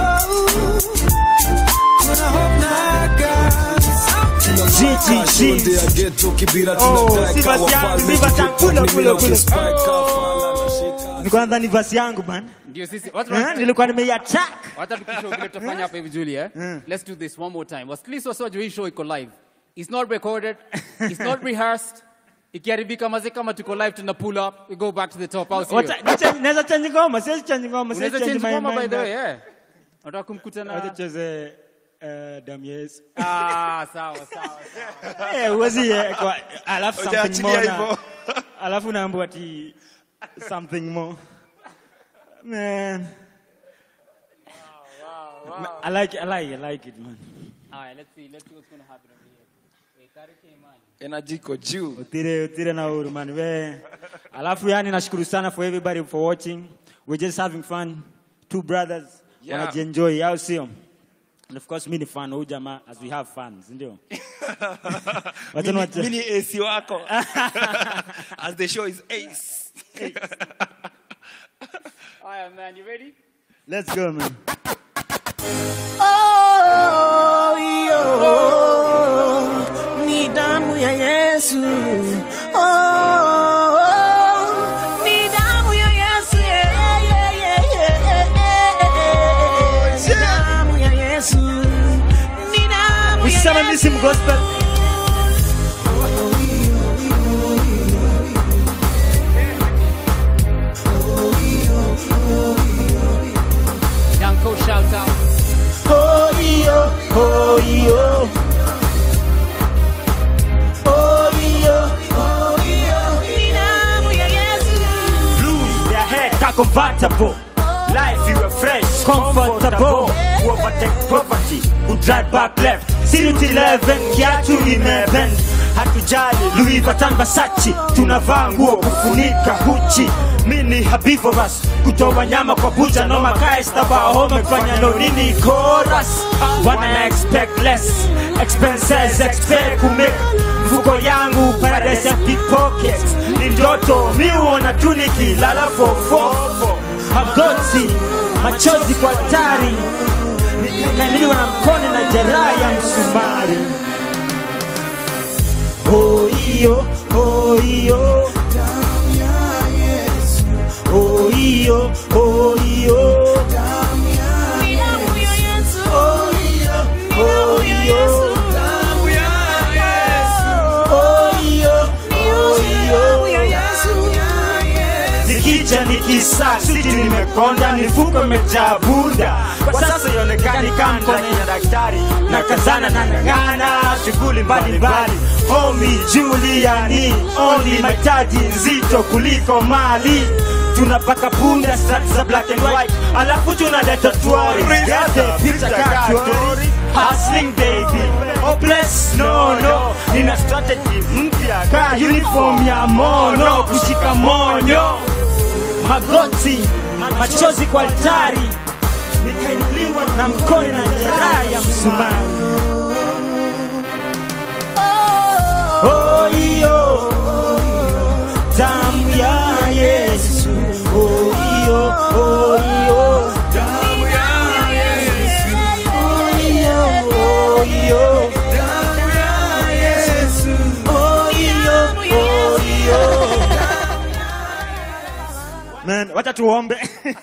F: GGG. Oh, si basi yangu, si basi yangu, kule, kule, kule. Nilikuwa nadhani ni verse yangu man.
E: Ndio sisi. Watu
F: Eh,
E: wana-
F: Nilikuwa nimeiattack.
E: Wacha tukishow vile tutafanya hapa hivi Julie, eh? Let's do this one more time. Wasikilize wasio hii show iko live. It's not recorded. It's not rehearsed. Ikiharibika maze kama tuko live tuna pull up, we go back to the top house.
F: Wacha- nicha- Naweza change ngoma, siwezi change ngoma, siwezi
E: Unaweza
F: change
E: change
F: my
E: ngoma by
F: mind.
E: the way, yeah. Unataka kumkuta
F: Wacha
E: na
F: tucheze eh, damu ya Yesu.
E: Ah, sawa sawa.
F: Eh, huwezi eh, kwa alafu something
A: Hujaachilia
F: more. na-
A: hivyo.
F: Alafu naambiwa ati something more. Man. I like I like I like it man.
E: All right, let's see. Let's see what's going to happen over here. Wait, Karike man.
A: Energy iko juu.
F: Utire utire na huru man. We. Alafu yani nashukuru sana for everybody for watching. We're just having fun. Two brothers
A: Yeah.
F: wanajienjoy au sio? And of course mimi ni fan wa huyu jamaa as we have fun, si ndio? Wacha
A: Mini-
F: niwache-
A: mini AC wako. As the show is ace.
E: All right, man. You ready?
F: Let's go man.
K: Oh, yo, ni damu ya Yesu. Oh, ni damu ya Yesu. Yeah, yeah, yeah, yeah, yeah. Ni damu ya Yesu. Ni damu ya
F: Usiseme
K: Yesu.
F: mimi si mgospel.
E: Danko shout out.
F: Oh yo, oh yo. Oh yo, oh yo.
K: Ni damu ya Yesu.
F: Lose their head, car convertible. Life you are fresh, comfortable. Who overtake poverty, who drive back left. Since 11, kiatu imebend. Hatujali Louis Vuitton Versace, tunavaa nguo kufunika huchi. Mini herbivorous, kutoa nyama kwa bucha no makai staba home fanya no nini chorus. Wana expect less, expenses expect to make. Mfuko yangu paradise ya pickpockets. Ni ndoto mi huona tu nikilala fofofo. Magoti, machozi kwa tari, nikaliwa na mkono na jeraha ya msumari. Oh iyo, oh iyo. Oh iyo, oh iyo.
K: Ni damu ya Yesu.
F: Oh iyo, oh iyo.
K: Damu ya Yesu.
F: Oh iyo, oh
K: Damu
F: iyo.
K: ya Yesu.
F: kicha nikisa siti nimekonda nifuko imejaa bunda kwa sasa ionekani kama mkono ya daktari na kazana na ng'ang'ana shughuli mbalimbali homi juliani only mahitaji nzito kuliko mali tunapaka punda stats za black and white alafu tunaleta twari gate picha katori hustling baby hopeless no no nina strategy mpya ka uniform ya mono kushika monyo magoti machozi kwa altari nikainuliwa na mkono na jeraha ya msumari oh, iyo damu ya yesu oh, iyo oh, iyo damu ya yesu oh, iyo oh, iyo damu ya yesu oh, iyo oh, iyo Man, wacha tuombe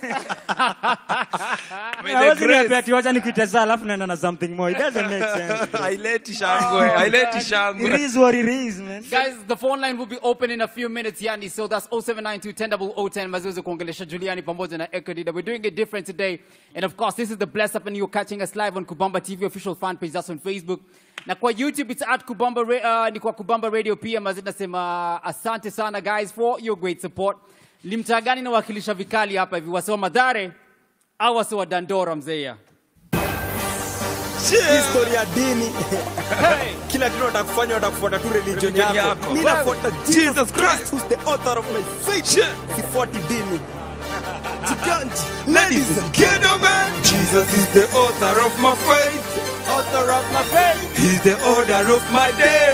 A: May the
F: Hawezi
A: grace-
F: niambia ati wacha nikuitesa alafu naenda na something more. It doesn't make sense. bro.
A: haileti shangwe haileti shangwe
F: It is what it is, man.
E: Guys, the phone line will be open in a few minutes, Yani. So that's 0792 mazuzu kuongelesha Juliani pamoja na Ekodida. We're doing it different today. And of course, this is the Bless Up and you're catching us live on Kubamba TV official fan page. That's on Facebook. Na kwa YouTube, it's at Kubamba, Ra- uh, ni kwa Kubamba Radio pia. Mazit nasema asante sana guys for your great support. Limtaa gani nawakilisha vikali hapa hivi? Wase wa Madhare au wase wa Dandora mzeia?
D: History ya dini kila kitu watakufanya watakufuata tu religion
A: Religion
D: yako
A: yako.
D: mi nafuata jesus christ who's the author of my faith sifuati dini Chiganji.
A: Ladies and gentlemen, Jesus is the author of my faith.
D: author of my faith
A: He's the order of my day.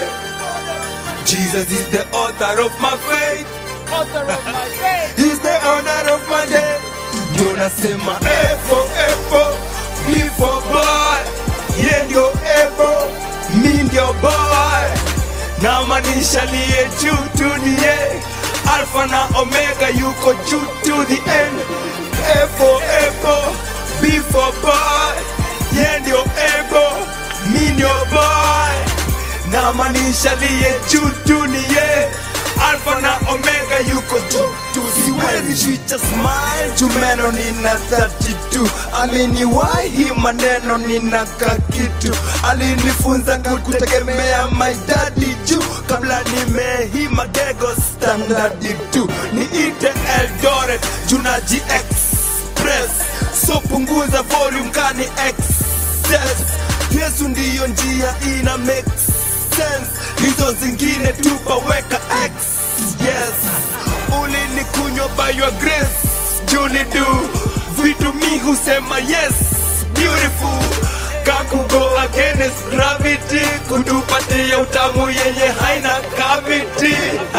A: Jesus is the author of my faith.
E: Author of my faith.
A: He's the owner of my day. Ndio nasema efo efo mi for boy. Ye ndio efo mi ndio boy. Na maanisha liye juu tu ni ye. Alpha na Omega yuko juu to the end. Efo efo B for boy. Ye ndio efo mi ndio boy. Na maanisha liye juu tu ni ye. Alpha na Omega yuko juu tu
D: siwezi ficha smile jumeno nina 32 aliniwahi maneno nina kakitu alinifunza kutegemea my daddy juu kabla nimehima gego standardi tu niite eldoret junaji express so punguza volume kani excess yesu ndiyo njia ina make sense hizo zingine tupaweka x yes ulinikunywa by your grace junidu vitu mi husema yes beautiful kakugo against gravity kutupatia utamu yenye haina kaviti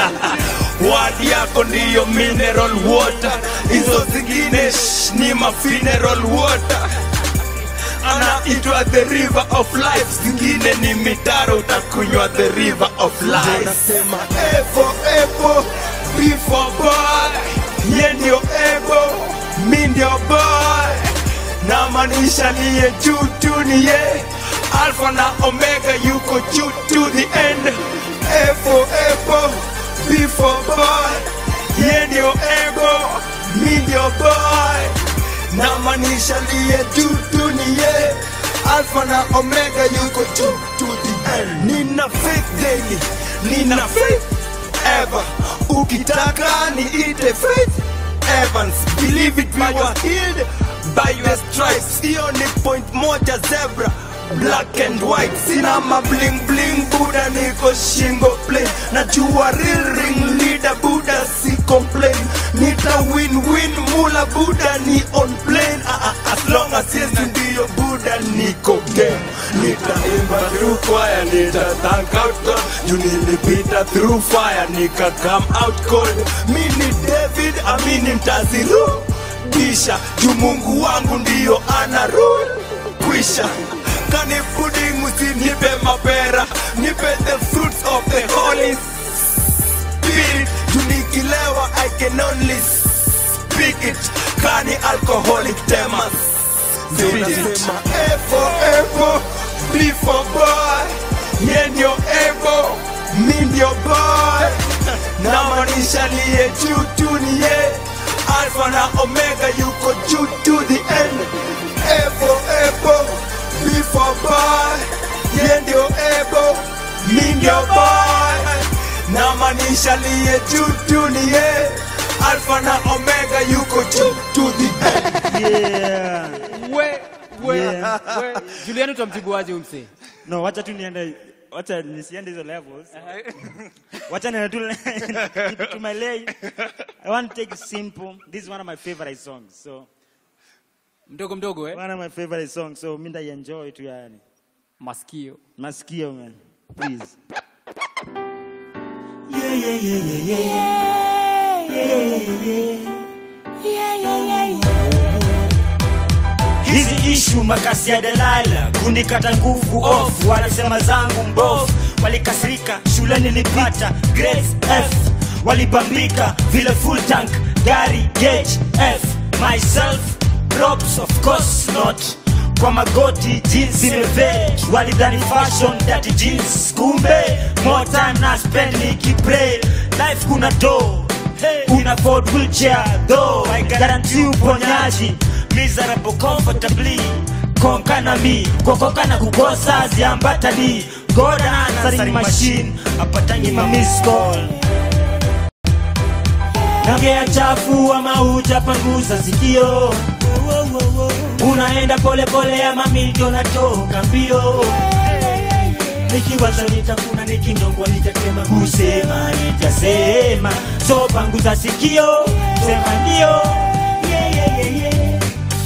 D: wadi yako ndiyo mineral water hizo zingine shh, ni ma funeral water anaitwa the river of life zingine ni mitaro utakunywa the river of life nasema evo evo before boy ye ndio evo mi ndio boy na maanisha niye juu tu ni ye alfa na omega yuko juu to the end evo evo before boy ye ndio evo mi ndio boy na maanisha liye juu tu ni ye alfa na omega yuko juu to the end nina faith daily nina faith ever ukitaka niite faith evans believe it we were healed by your stripes hiyo ni point moja zebra black and white sina mabling bling buda niko shingo plain najua real ring leader buda si complain nita win win mula buda ni on plane ah, ah, as long as yesu ndiyo buda niko game nitaimba through choir nita thank out God juu nilipita through fire nika come out cold mi ni david amini mtazirudisha juu mungu wangu ndiyo ana rule kwisha kani pudding usinipe mapera nipe the fruits of the holy spirit juu nikilewa i can only speak it kani alcoholic temas zinasema evo evo before boy ye ndio evo mi ndio boy na maanisha liye juu tu ni ye
A: alfa na omega yuko juu to the end ebo ebo before boy ye ndio ebo mi ndio boy na maanisha liye juu tu ni ye alfa na omega yuko juu to the end
F: yeah.
E: we we
F: Yeah.
E: we Juliani utamjibuaje huyu msee
F: no wacha tu niende wacha nisiende hizo levels wacha niende tu keep it to my lane i want to take it simple this is one of my favorite songs so
E: mdogo mdogo eh
F: one of my favorite songs so mi ndaienjoy tu yani
E: masikio
F: masikio man please
H: Yeah, yeah, yeah, yeah, yeah. Yeah, yeah, yeah. hizi ishu makasi ya Delaila kunikata nguvu off, wanasema zangu mbovu, walikasirika shule nilipata grades F, walibambika vile full tank gari gauge F, myself props of course not kwa magoti jeans imevej walidhani fashion that jeans kumbe more time na spend nikipray life kuna do una afford wheelchair though I guarantee uponyaji miserable comfortably konka na mi kokoka na kukosa ziambatani God an answering machine apatangi ma miss call Nagea chafu ama hujapanguza sikio unaenda pole pole ama milio natoka mbio nikiwaza nitakuna nikinyongwa nitatema kusema nitasema so panguza sikio sema ndio yeah, yeah, yeah, yeah.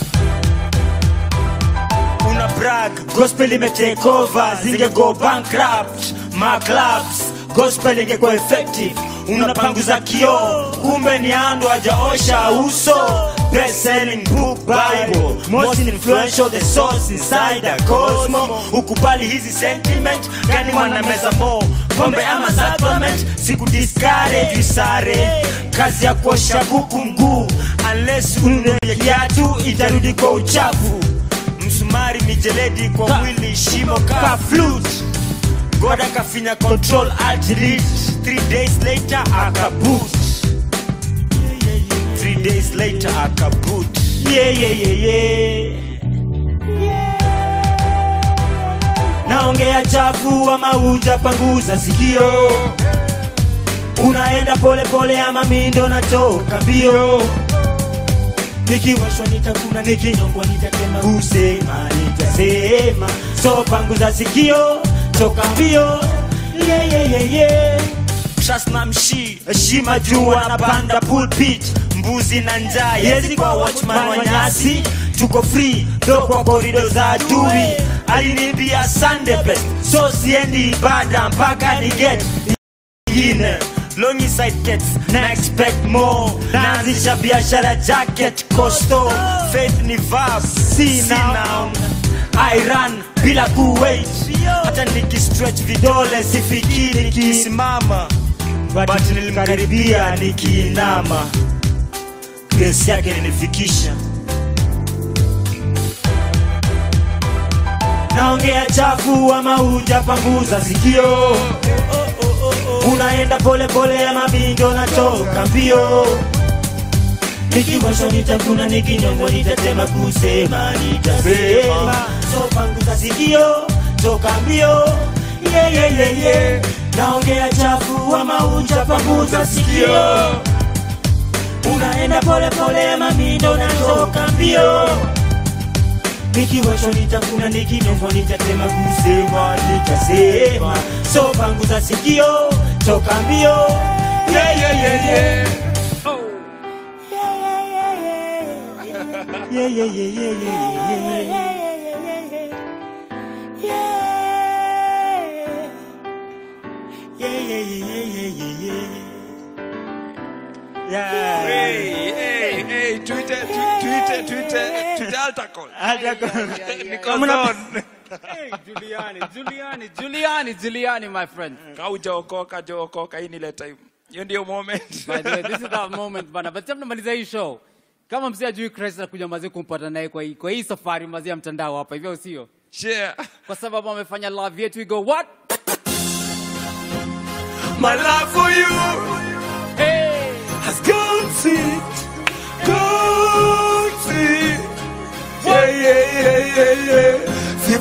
H: una brag gospel imetake over zinge go bankrupt ma clubs gospel ingekuwa effective unapanguza kioo kumbe ni ando ajaosha uso best selling book bible most influential the source inside the cosmo ukubali hizi sentiment gani mwanameza mo pombe ama supplement siku discourage isare kazi ya kuosha kuku mguu unless unenye kiatu itarudi kwa uchafu msumari mijeledi kwa mwili shimo ka flute god akafinya control alt delete three days later akaboot three days later akaboot yeah, yeah, yeah, yeah. naongea chafu ama hujapanguza sikio unaenda pole pole ama mindo natoka mbio nikiwashwa nitakuna nikinyongwa nitatema kusema nitasema so panguza sikio toka mbio yeah, yeah, yeah, yeah. Trust na mshi heshima juu anapanda pulpit mbuzi na njaa yezi kwa watchman wa nyasi tuko free do kwa korido za adui alinibia sunday best so siendi ibada mpaka ni get ingine longi side gets na expect more naanzisha biashara jacket costo faith ni verb si noun I run bila kuwait hata nikistretch vidole sifikiri nikisimama but nilimkaribia nikiinama grace yake ilinifikisha naongea chafu ama hujapanguza sikio unaenda pole pole ama bindo natoka mbio nikiwasho nitakuna nikinyongo nitatema kusema nitasema so panguza sikio toka mbio yeah, yeah, yeah, yeah. naongea chafu ama hujapanguza sikio unaenda pole pole ama mindo natoka mbio nikiwasho nitakuna nikinyongo nitatema kusema nitasema so panguza sikio toka mbio yeah, yeah, yeah, yeah. Yeah, yeah, yeah, yeah, yeah, yeah. Yeah, yeah, yeah, yeah, yeah, yeah. Yeah.
A: Hey, hey, hey, tuite, tu- tuite, tuite, tuite altar call. Niko zone.
E: Hey, Juliani, Juliani, Juliani, Juliani, my friend.
A: Kaujaokoka, jookoka, hii ni ile time. Hiyo ndio moment.
E: By the way, this is that moment bana. But sasa tunamaliza hii show. Kama mzee ajui Christ anakuja mazee kumpata naye kwa hii kwa hii safari mazee ya mtandao hapa hivyo sio?
A: Share.
E: Kwa sababu amefanya love yetu we go what?
A: My love for you
E: Hey!
A: has gone sweet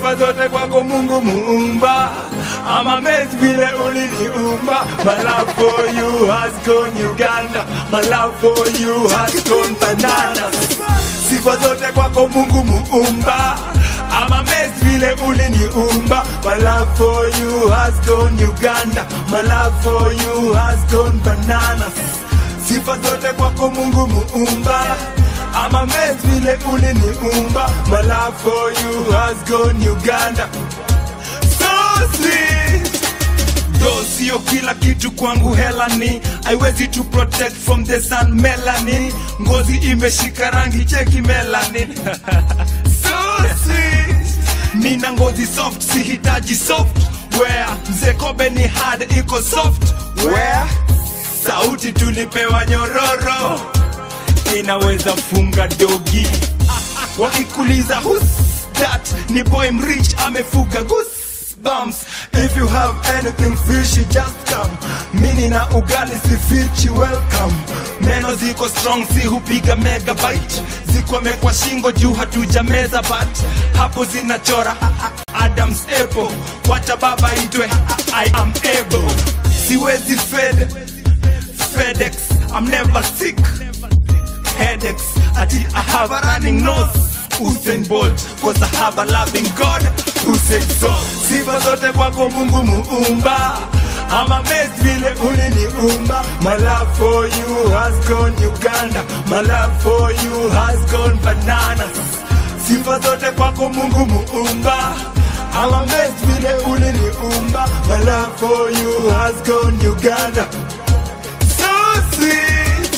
A: sifa zote kwako mungu muumba I'm amazed vile uliniumba My love for you has gone Uganda My love for you has gone bananas Sifa zote kwako mungu muumba I'm amazed vile uliniumba My love for you has gone Uganda My love for you has gone bananas Sifa zote kwako mungu muumba I'm amazed vile uliniumba My love for you has gone Uganda So sweet Though sio kila kitu kwangu hela ni haiwezi to protect from the sun melanin ngozi imeshika rangi cheki melanin so sweet nina ngozi soft sihitaji software mzee kobe ni hard iko software sauti tulipewa nyororo inaweza funga dogi wakikuliza who's that ni boy mrich amefuga goosebumps if you have anything fishy just come mini na ugali si fichi welcome neno ziko strong si hupiga megabyte zikwamekwa shingo juu hatuja meza but hapo zinachora adams apple wacha baba itwe i am able siwezi fed fedex i'm never sick headaches ati I have a running nose Usain Bolt cause I have a loving God who said so sifa zote kwako Mungu muumba I'm amazed vile uliniumba My love for you has gone Uganda My love for you has gone bananas Sifa zote kwako Mungu muumba I'm amazed vile uliniumba My love for you has gone Uganda So sweet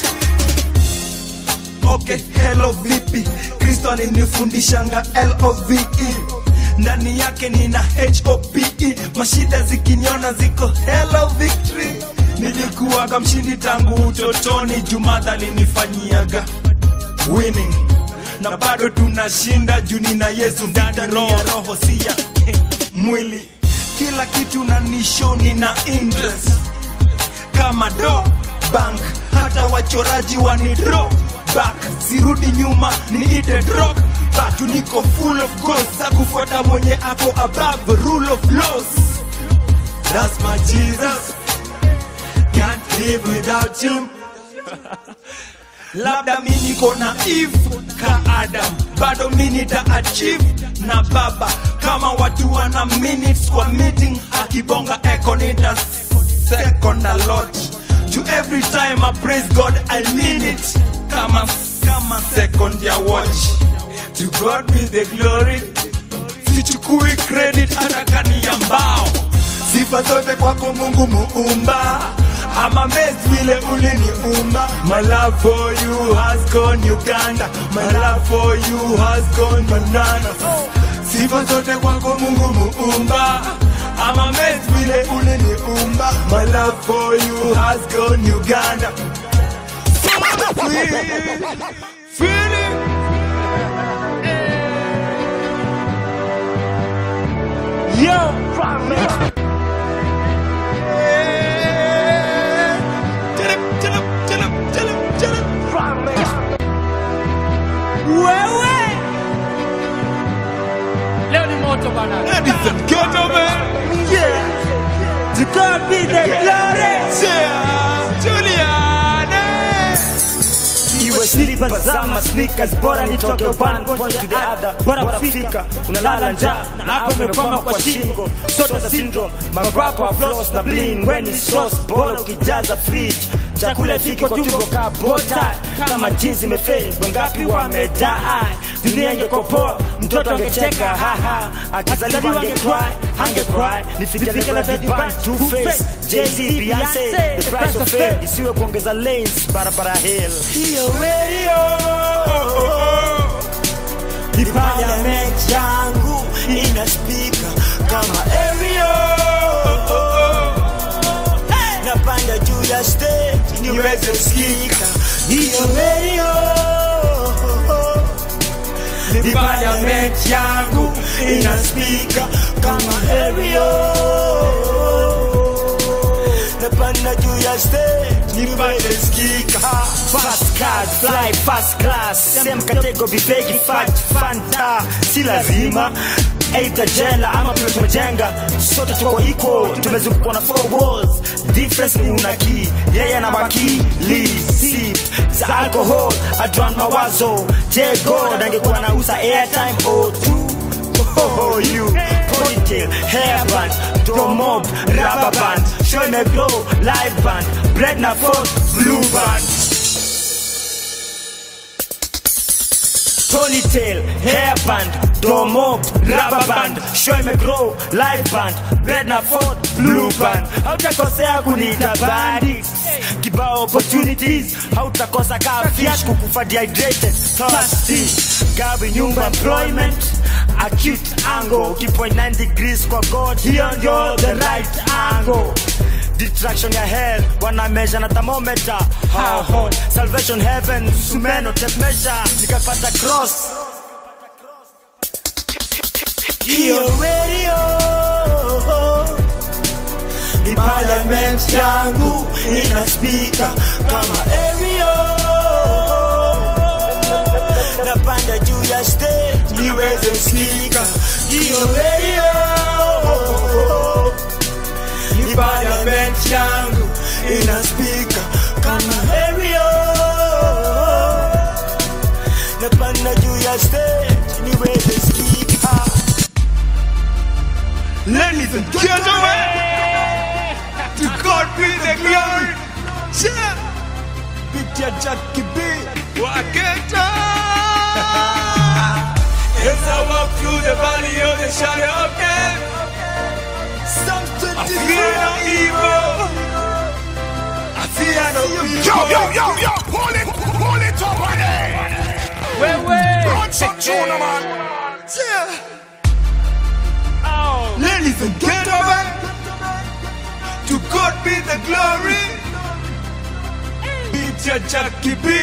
A: okay hello vipi kristo alinifundishanga love ndani yake nina hope mashida zikiniona ziko hello victory nilikuwaga mshindi tangu utotoni jumadha alinifanyiaga winning na bado tunashinda juu nina yesu ndani ya roho si ya mwili kila kitu na nishoni na interest kama do bank hata wachoraji wanidro back sirudi nyuma niite drop back niko full of goals za kufuata mwenye ako above rule of laws that's my jesus can't live without him labda mi niko na eve ka adam bado mi nita achieve na baba kama watu wana minutes kwa meeting akibonga echo nita second a lot to every time i praise god i mean it kama kama second ya watch to god be the glory sichukui credit hata kani ya mbao sifa zote kwako mungu muumba I'm amazed vile uliniumba My love for you has gone Uganda My love for you has gone bananas Sifa zote kwako Mungu muumba I'm amazed vile uliniumba My love for you has gone Uganda Feel it
F: Yo,
E: Wewe leo ni moto bana.
A: Ladies and gentlemen
F: yeah. To God be the glory.
A: Juliana
F: Iwe slippers ama sneakers, bora nitoke one point to the other. Bora kufika, unalala njaa na hapo umekwama kwa shingo. Soda za syndrome, marapa floss na bling, when it's sauce, bora ukijaza fridge. Chakula fiko tumbo ka bota kama jinsi imefeli, wangapi wamedai. Dunia ingekuwa poa, mtoto angecheka haha, akizaliwa angecry, angecry. Nifike na vipan two face, Jay-Z, Beyonce, the price of fame, isiwe kuongeza lanes barabara hill. Hiyo radio ni parliament yangu ina spika kama aerial napanda juu ya stage niweze kusikika hiyo radio ni parliament yangu ina spika kama aerial napanda juu ya stage niweze kusikika fast card fly fast class same category big fat fanta si lazima eidha jela ama pia tumejenga sote tuko iko tumezungukwa na four walls difference ni una key yeye na wakili sip za alcohol adran mawazo j god angekuwa nauza airtime o two Oh, you ponytail, hairband, drum mob, rubber band, show me glow, live band, bread na fork, blue band. Ponytail, hairband, drum mob, rubber band, show me glow, live band, bread na fork, blue band. Hautakosea kuniita bandits, kibao opportunities, hautakosa kaa fiat kukufa dehydrated, thirsty, gawi nyumba employment, acute angle ukipoint 9 degrees kwa god hiyo ndio the right angle detraction ya hell wana measure na thermometer how hot salvation heaven sumeno tape measure nikapata cross hiyo radio ni parliament yangu ina speaker kama aerial napanda juu ya stage niweze sikika hiyo radio ni parliament yangu ina spika kama area napanda juu ya stage niweze sikika
A: Ladies and gentlemen, to God be the glory. Yeah.
F: Pitia Jackie B.
A: Waketa. As I walk through the valley of the shadow of death, I fear no evil. I fear no evil.
B: Yo, yo, yo, yo, pull it, pull it up again.
A: Wait, wait.
B: Run some tune, man.
A: Yeah. Ladies and gentlemen, to God be the glory. Beat your Jackie B.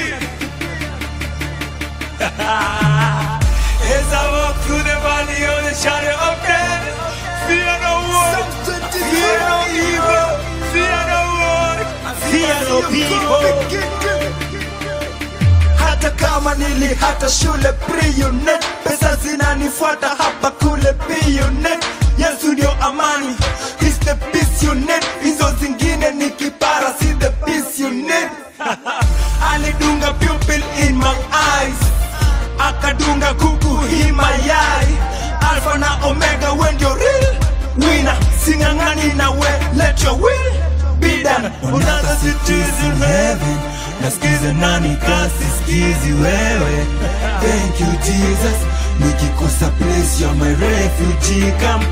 A: As I walk through the valley of the shadow of death, fear no one, fear no evil, fear no one,
F: fear no people.
A: hata kama nili hata shule pre-unit pesa zinanifuata hapa kule p-unit yesu ndio amani He's the peace unit hizo zingine ni kipara si the peace unit alidunga pupil in my eyes akadunga kuku hii mayai alfa na omega we ndio real wina sing'ang'ani na we let your will be done unaza cities in heaven nasikiza nani kasi skizi wewe thank you jesus nikikosa place you're my refugee come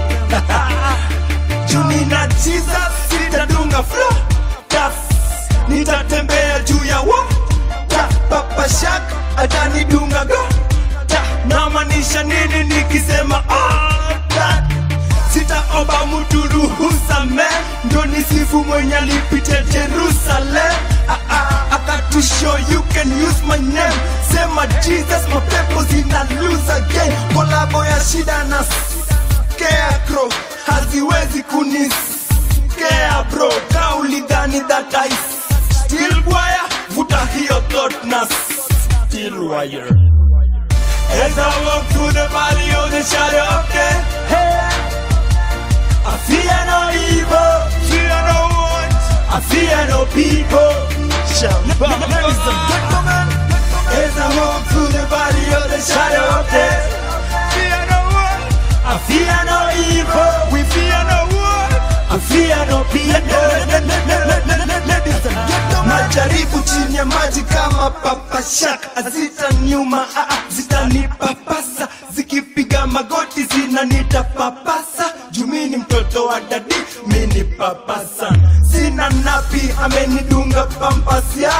A: juni na jesus sitadunga flo taf nitatembea juu ya wa ta papa shak atanidunga go ta namaanisha nini nikisema ah, ta sitaomba mtu ruhusa me ndo nisifu mwenye alipita jerusalem ah, ah, akatusho you can use my name sema jesus mapepo zina lose again kolabo ya shida na scarecrow haziwezi kuniskea bro kauli dhani that I still wire vuta hiyo thought na still wire As I walk through the valley of the shadow of death, I fear no evil, fear no one, I fear no people. Ladies and gentlemen, as I walk through the valley of the shadow of death, fear no one, I fear no evil, we fear no one, I fear no people. Majaribu chini ya maji kama papashak hazitaniuma, ah, ah, zitanipapasa zikipiga magoti zinanitapapasa juu mi ni mtoto wa dadi mini papasa sina napi amenidunga pampasia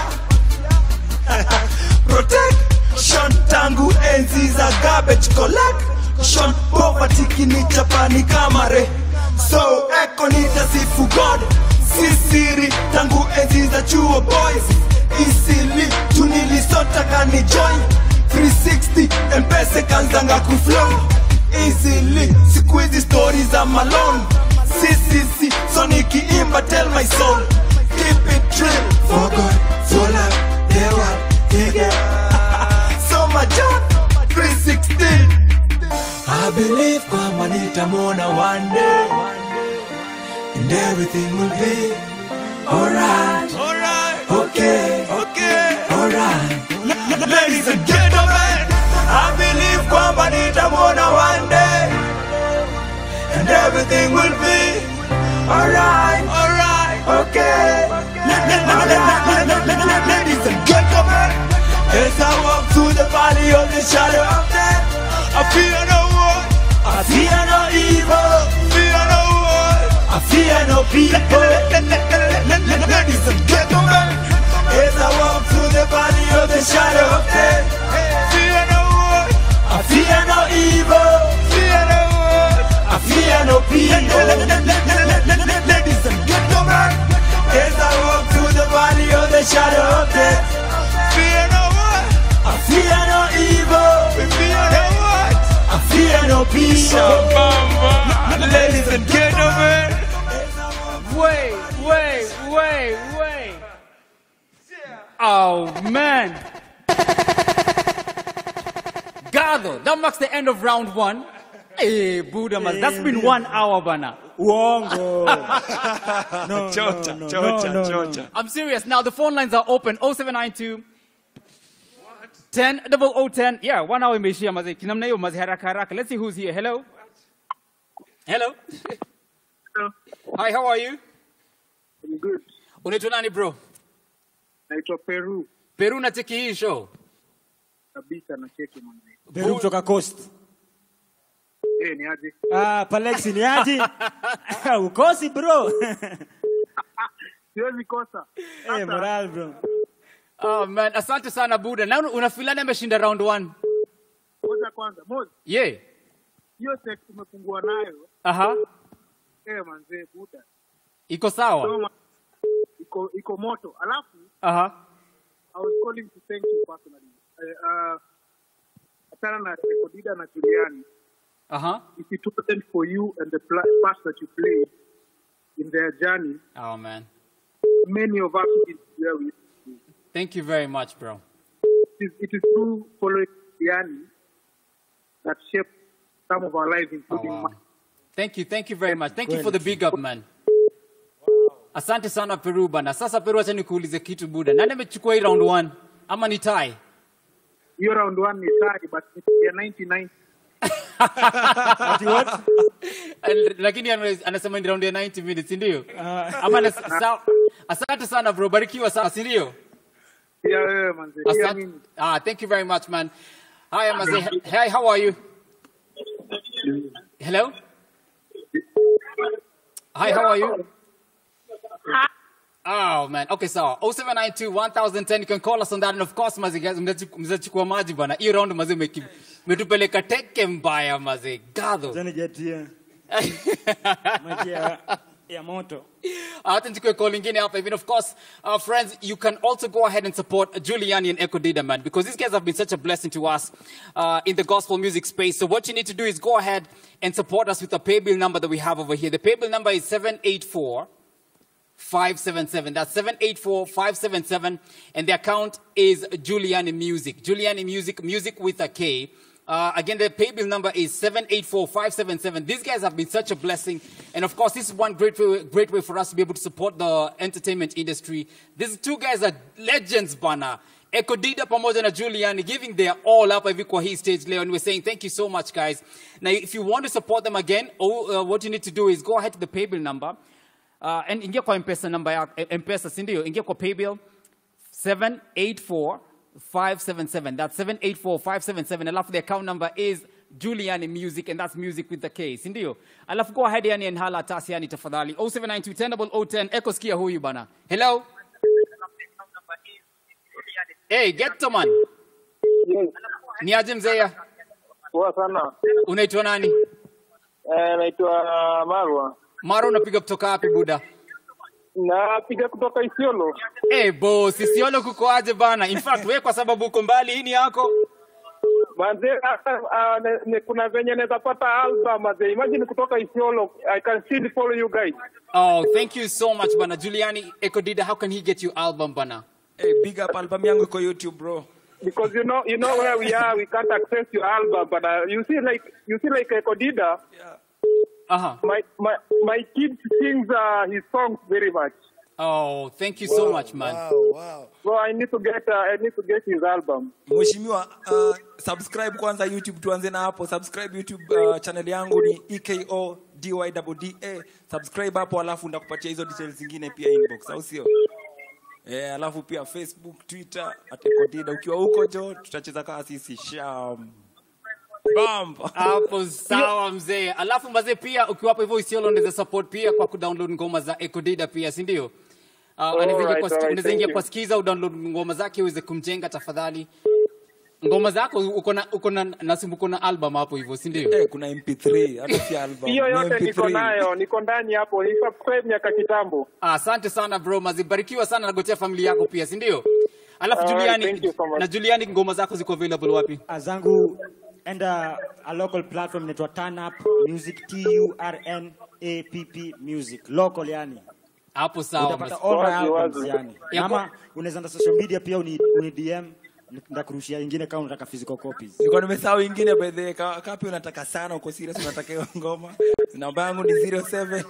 A: protection tangu enzi za garbage collection poverty kinichapani kamare so eko nitasifu god sisiri tangu enzi za chuo boys isili tunilisota kani join 360 mpese kanzanga kuflow easily siku hizi stori za malone ccc so nikiimba tell my soul keep it true for god for love the world again so my john 316 I've believe kwamba nitamwona one day and everything will be alright. Alright. Okay. Okay. Alright. Ladies and gentlemen, I believe kwamba nitamwona one day and everything will be alright. Alright. Okay. Ladies and gentlemen, as I walk through the valley of the shadow of death, I fear no one. I fear no evil. Fear no one. I fear no people. Ladies and gentlemen, as I walk through the valley of the shadow of death, fear no one. I fear no evil. Fear no one. I fear no people. Ladies and gentlemen, as I walk through the valley of the shadow of death, fear no one. I fear no evil. Fear no one. I fear no people. Ladies and gentlemen.
E: Wait, wait, wait, wait. Oh man. Gado, that marks the end of round one. Hey, Buddha, man, that's been one hour, bana.
H: Uongo. No,
A: Chocha,
H: no, no,
A: chocha,
H: no, no,
A: chocha.
E: I'm serious. Now the phone lines are open. 0792 10 double O 10. Yeah, one hour imeishia maze. Kinamna hiyo maze haraka haraka. Let's see who's here. Hello. Hello. Hi, how are you?
L: I'm good.
E: Unaitwa nani bro?
L: Naitwa Peru
E: Peru na cheki hii show.
L: kabisa na cheki mwanzo.
H: Peru kutoka Coast.
L: Eh, ni aje?
H: Ah, Palexi ni aje? Ukosi bro.
L: Siwezi kosa.
H: Eh, moral bro.
E: Oh man, asante sana Buddha. Na unafilani ameshinda round one.
L: Kwanza kwanza, moja.
E: Yeah.
L: Hiyo sex umefungua nayo.
E: Aha.
L: Eh, manze buda.
E: Iko sawa.
L: Soma. Iko iko moto. Alafu
E: Aha.
L: I was calling to thank you personally. Uh, uh, achana na Ekodida na Juliani.
E: Aha.
L: If it wasn't for you and the pla- part that you played in their journey,
E: Oh man.
L: many of us didn't be where we
E: Thank you very much, bro.
L: it is, it is through following Juliani that shaped some of our lives, including mine.
E: Thank you, thank you very much. Thank you for the big up, man. Asante sana Peru bana. Sasa Peru, acha nikuulize kitu Buda. Nani amechukua hii round one? Ama ni tie?
L: Hiyo round one ni tie, but ya 99
E: Al- Lakini ana- anasema ni round ya 90 minutes, ndio? Ama anas- sawa. Asante sana bro, barikiwa sana, si ndio?
L: pia wewe manze, pia
E: Asante.
L: mimi.
E: Ah, thank you very much, man. Hi, Amaze. Hi, how are you? Hello? Hi, how are you? Oh man, okay sawa. 0792 1010 you can call us on that and of course mazi guys mnachu- mnachukua maji bana. Hii round mazi umeki- umetupeleka teke mbaya mazi. Gado.
H: Zani jetia. Maji ya, ya moto.
E: hata nichukue call ingine hapa even of course uh, friends you can also go ahead and support Giuliani and Echo Dida man because these guys have been such a blessing to us uh, in the gospel music space so what you need to do is go ahead and support us with the pay bill number that we have over here the pay bill number is 784 577. That's 784 577. And the account is Giuliani Music. Giuliani Music, music with a K. Uh, again, the pay bill number is 784 577. These guys have been such a blessing. And of course, this is one great way, great way for us to be able to support the entertainment industry. These two guys are legends, bana. Ekodida pamoja na Giuliani giving their all up hivi kwa hii stage leo and we're saying thank you so much guys. Now if you want to support them again, oh, uh, what you need to do is go ahead to the pay bill number uh, and ingia kwa mpesa namba ya mpesa si ndio ingia kwa paybill 784577 that's 784577 alafu the account number is Juliani Music and that's music with the K si ndio alafu go ahead yani and hala tasi yani tafadhali 0792 echo sikia huyu bana hello hey get to man ni aje mzee
L: Poa sana.
E: unaitwa nani
L: Eh, naitwa Marwa.
E: mara unapiga kutoka wapi buda
L: Napiga kutoka Isiolo.
E: Eh, boss, Isiolo kuko aje bana? In fact, wewe kwa sababu uko mbali, hii ni yako.
L: Manze, ah, ah, ne- ne- kuna venye naweza pata album manze. Imagine kutoka Isiolo. I can still follow you guys.
E: Oh, thank you so much bana. Juliani Ekodida, how can he get you album bana?
A: Hey, big up album yangu iko YouTube bro.
L: because you know you know where we are. We can't access your album, but uh, you see like you see like Ekodida.
E: Uh-huh.
L: My my my kid sings uh, his songs very much.
E: Oh, thank you so much, man.
L: So I need to get uh, I need to get his album.
A: mheshimiwa uh, subscribe kwanza youtube tuanze na hapo subscribe youtube uh, channel yangu ni eko dydda subscribe hapo alafu ndakupatia hizo details zingine pia inbox au sio Eh, alafu pia facebook twitter atekodida ukiwa huko jo tutacheza kaa sisi sham bamba
E: hapo sawa mzee alafu mazee pia ukiwapo hivyo isiolo unaweza support pia kwa kudownload ngoma za ekodida pia si ndio Uh,
L: Alright,
E: unaweza ingia kwa ski-
L: alright,
E: unaweza ingia
L: thank
E: kwa
L: you.
E: skiza udownload ngoma zake uweze kumjenga tafadhali ngoma zako uko na uko na nasimu uko na album hapo hivyo si ndio
A: eh, kuna mp3 hata si album
L: Hiyo
A: ni
L: yote niko
A: MP3.
L: nayo, niko ndani hapo. Ni subscribe miaka kitambo.
E: Ah, asante sana bro mazibarikiwa sana nagotea familia yako pia si ndio alafu
L: Alright,
E: juliani
L: thank you so much.
E: na juliani ngoma zako ziko available wapi
F: zangu enda a local platform inaitwa turn up music t u r n a p p music local yani
E: hapo sawa
F: utapata
E: basi.
F: all my
E: Wazi,
F: albums
E: wazi.
F: yani
E: Ya
F: ama unaweza enda social media pia uni, uni dm ndakurushia ingine kama unataka physical copies
A: nilikuwa nimesahau ingine by the way, ka- kapi unataka sana uko serious unataka hiyo ngoma namba yangu ni 07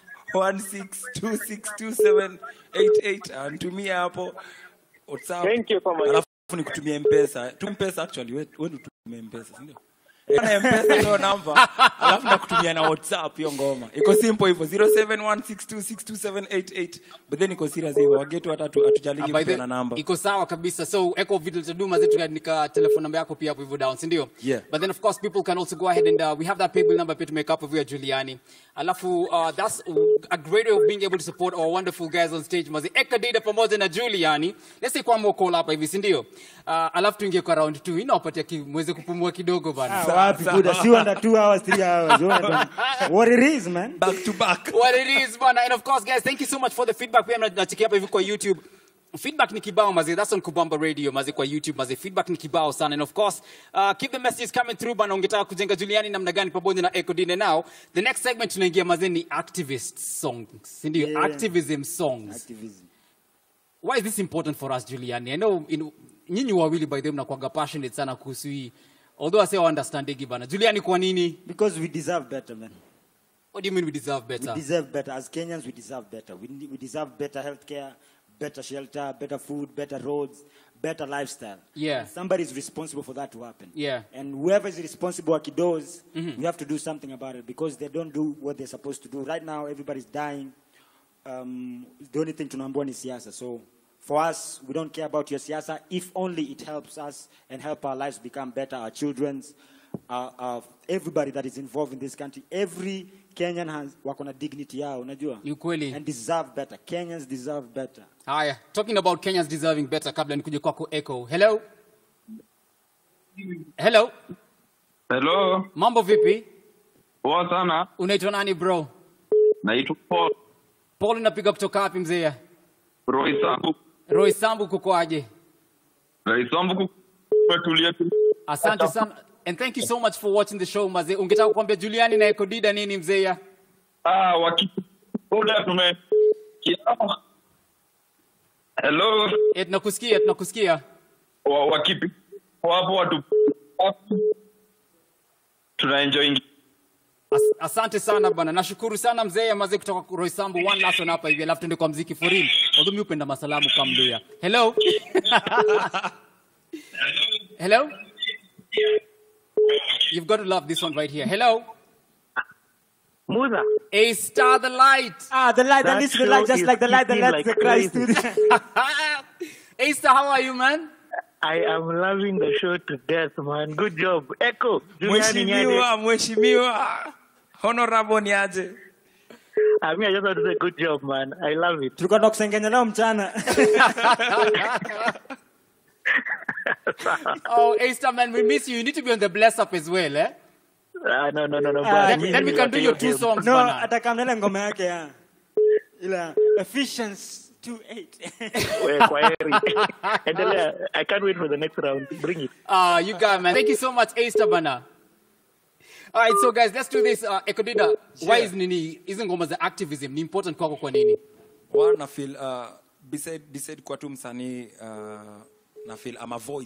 A: 16262788 nitumie hapo whatsapp
L: Thank you so much.
A: alafu nikutumie mpesa tu mpesa actually wewe wewe ndio utumie mpesa si ndio na mpesa hiyo namba alafu nakutumia na whatsapp hiyo ngoma iko simple hivyo 0716262788 but then iko serious hivyo wagetu hata hatu- hatujaligi
E: Ah, by the-
A: kupeana namba
E: iko sawa kabisa so eko video taduma zetu kaandika telephone number yako pia hapo hivyo down si ndio
A: Yeah.
E: but then of course people can also go ahead and uh, we have that paybill number pia tumeweka hapo hivyo ya Juliani alafu uh, that's a great way of being able to support our wonderful guys on stage mazi Ekadida pamoja na Juliani let's say kwa moko hapa hivi si ndio uh, alafu tuingie kwa round 2 inawapatia ki, mweze kupumua kidogo bana
F: Ah, wapi buda si under 2 hours 3 hours Unaona tu- what it is man
A: back to back
E: what it is bana and of course guys thank you so much for the feedback pia nachikia hapa hivi kwa youtube feedback ni kibao mazi that's on kubamba radio mazi kwa youtube mazi feedback ni kibao sana and of course uh, keep the messages coming through bana ungetaka kujenga juliani namna gani pamoja na ekodine now the next segment tunaingia mazi ni activist songs si ndio
F: Yeah.
E: activism songs
F: activism
E: why is this important for us juliani i know in, nyinyi wawili by the way mnakuwaga passionate sana kuhusu hii although i say understanding bana juliani kwa nini
F: because we deserve better man
E: what do you mean we deserve better
F: We deserve better. As Kenyans, we deserve better. We, ne- we deserve better healthcare, better shelter, better food, better roads, better lifestyle.
E: Yeah.
F: And somebody is responsible for that to happen.
E: Yeah.
F: And whoever is responsible at those,
E: Mhm.
F: we have to do something about it because they don't do what they're supposed to do. Right now, everybody's dying. Um, the only thing tunaambiwa ni siasa. So for us, we don't care about your siasa if only it helps us and help our lives become better, our children's, our, our, everybody that is involved in this country. Every Kenyan has wako na dignity yao, unajua?
E: Ni ukweli.
F: And deserve better. Kenyans deserve better.
E: haya talking about kenyans deserving better kabla nikuje kwako echo hello hello
M: Hello,
E: mambo vipi
M: poa sana.
E: unaitwa nani bro
M: Naitwa Paul
E: paul unapiga kutoka wapi mzee
M: Roy Sambu.
E: roy sambu kukoaje
M: Roy Sambu kutulia tu.
E: asante sana and thank you so much for watching the show mazee ungetaka kuambia juliani na ekodida nini mzee
M: Ah, waki Oda tume Kia- Hello,
E: Eh, tunakusikia tunakusikia
M: wa, wakipi wapo watu tuna enjoy
E: As, asante sana bana nashukuru sana mzee mazee kutoka kwa roy sambu one last one hapa hivi alafu tuende kwa mziki for real although mi upenda masalamu kamluya hello hello you've got to love this one right here hello
N: Musa.
E: A star the light.
F: Ah, the light that
N: That
F: leads to the light,
N: show
F: just
N: is
F: like the light that
N: kicking
F: lets
N: like
F: the Christ to
N: crazy.
F: the...
E: A star, how are you, man?
N: I am loving the show to death, man. Good job. Echo. Juliani
A: mheshimiwa
N: Nyade.
A: mheshimiwa honorable ni aje
N: I mean, I just want to say good job, man. I love it.
F: tulikuwa tunakusengenya nao mchana
E: oh, A star, man, we miss you. You need to be on the bless up as well, eh?
N: Ah, no, no, no, no.
F: Ah,
E: then,
N: bwana,
E: then we
N: mimi
E: can do your two
N: niwape
E: songs,
F: no
E: bana.
F: atakamnele ngoma yake ya ila Ephesians 2:8
N: We, kwa heri. Endelea. I can't wait for the next round. Bring it.
E: Ah, you got it, man. Thank you so much, A star, bana. All right, so guys, let's do this. Uh, Ekodida, why is nini hizi ngoma za activism ni important kwako kwa nini?
A: wa na feel uh, beside, beside kwa tu msanii uh, na feel ama voice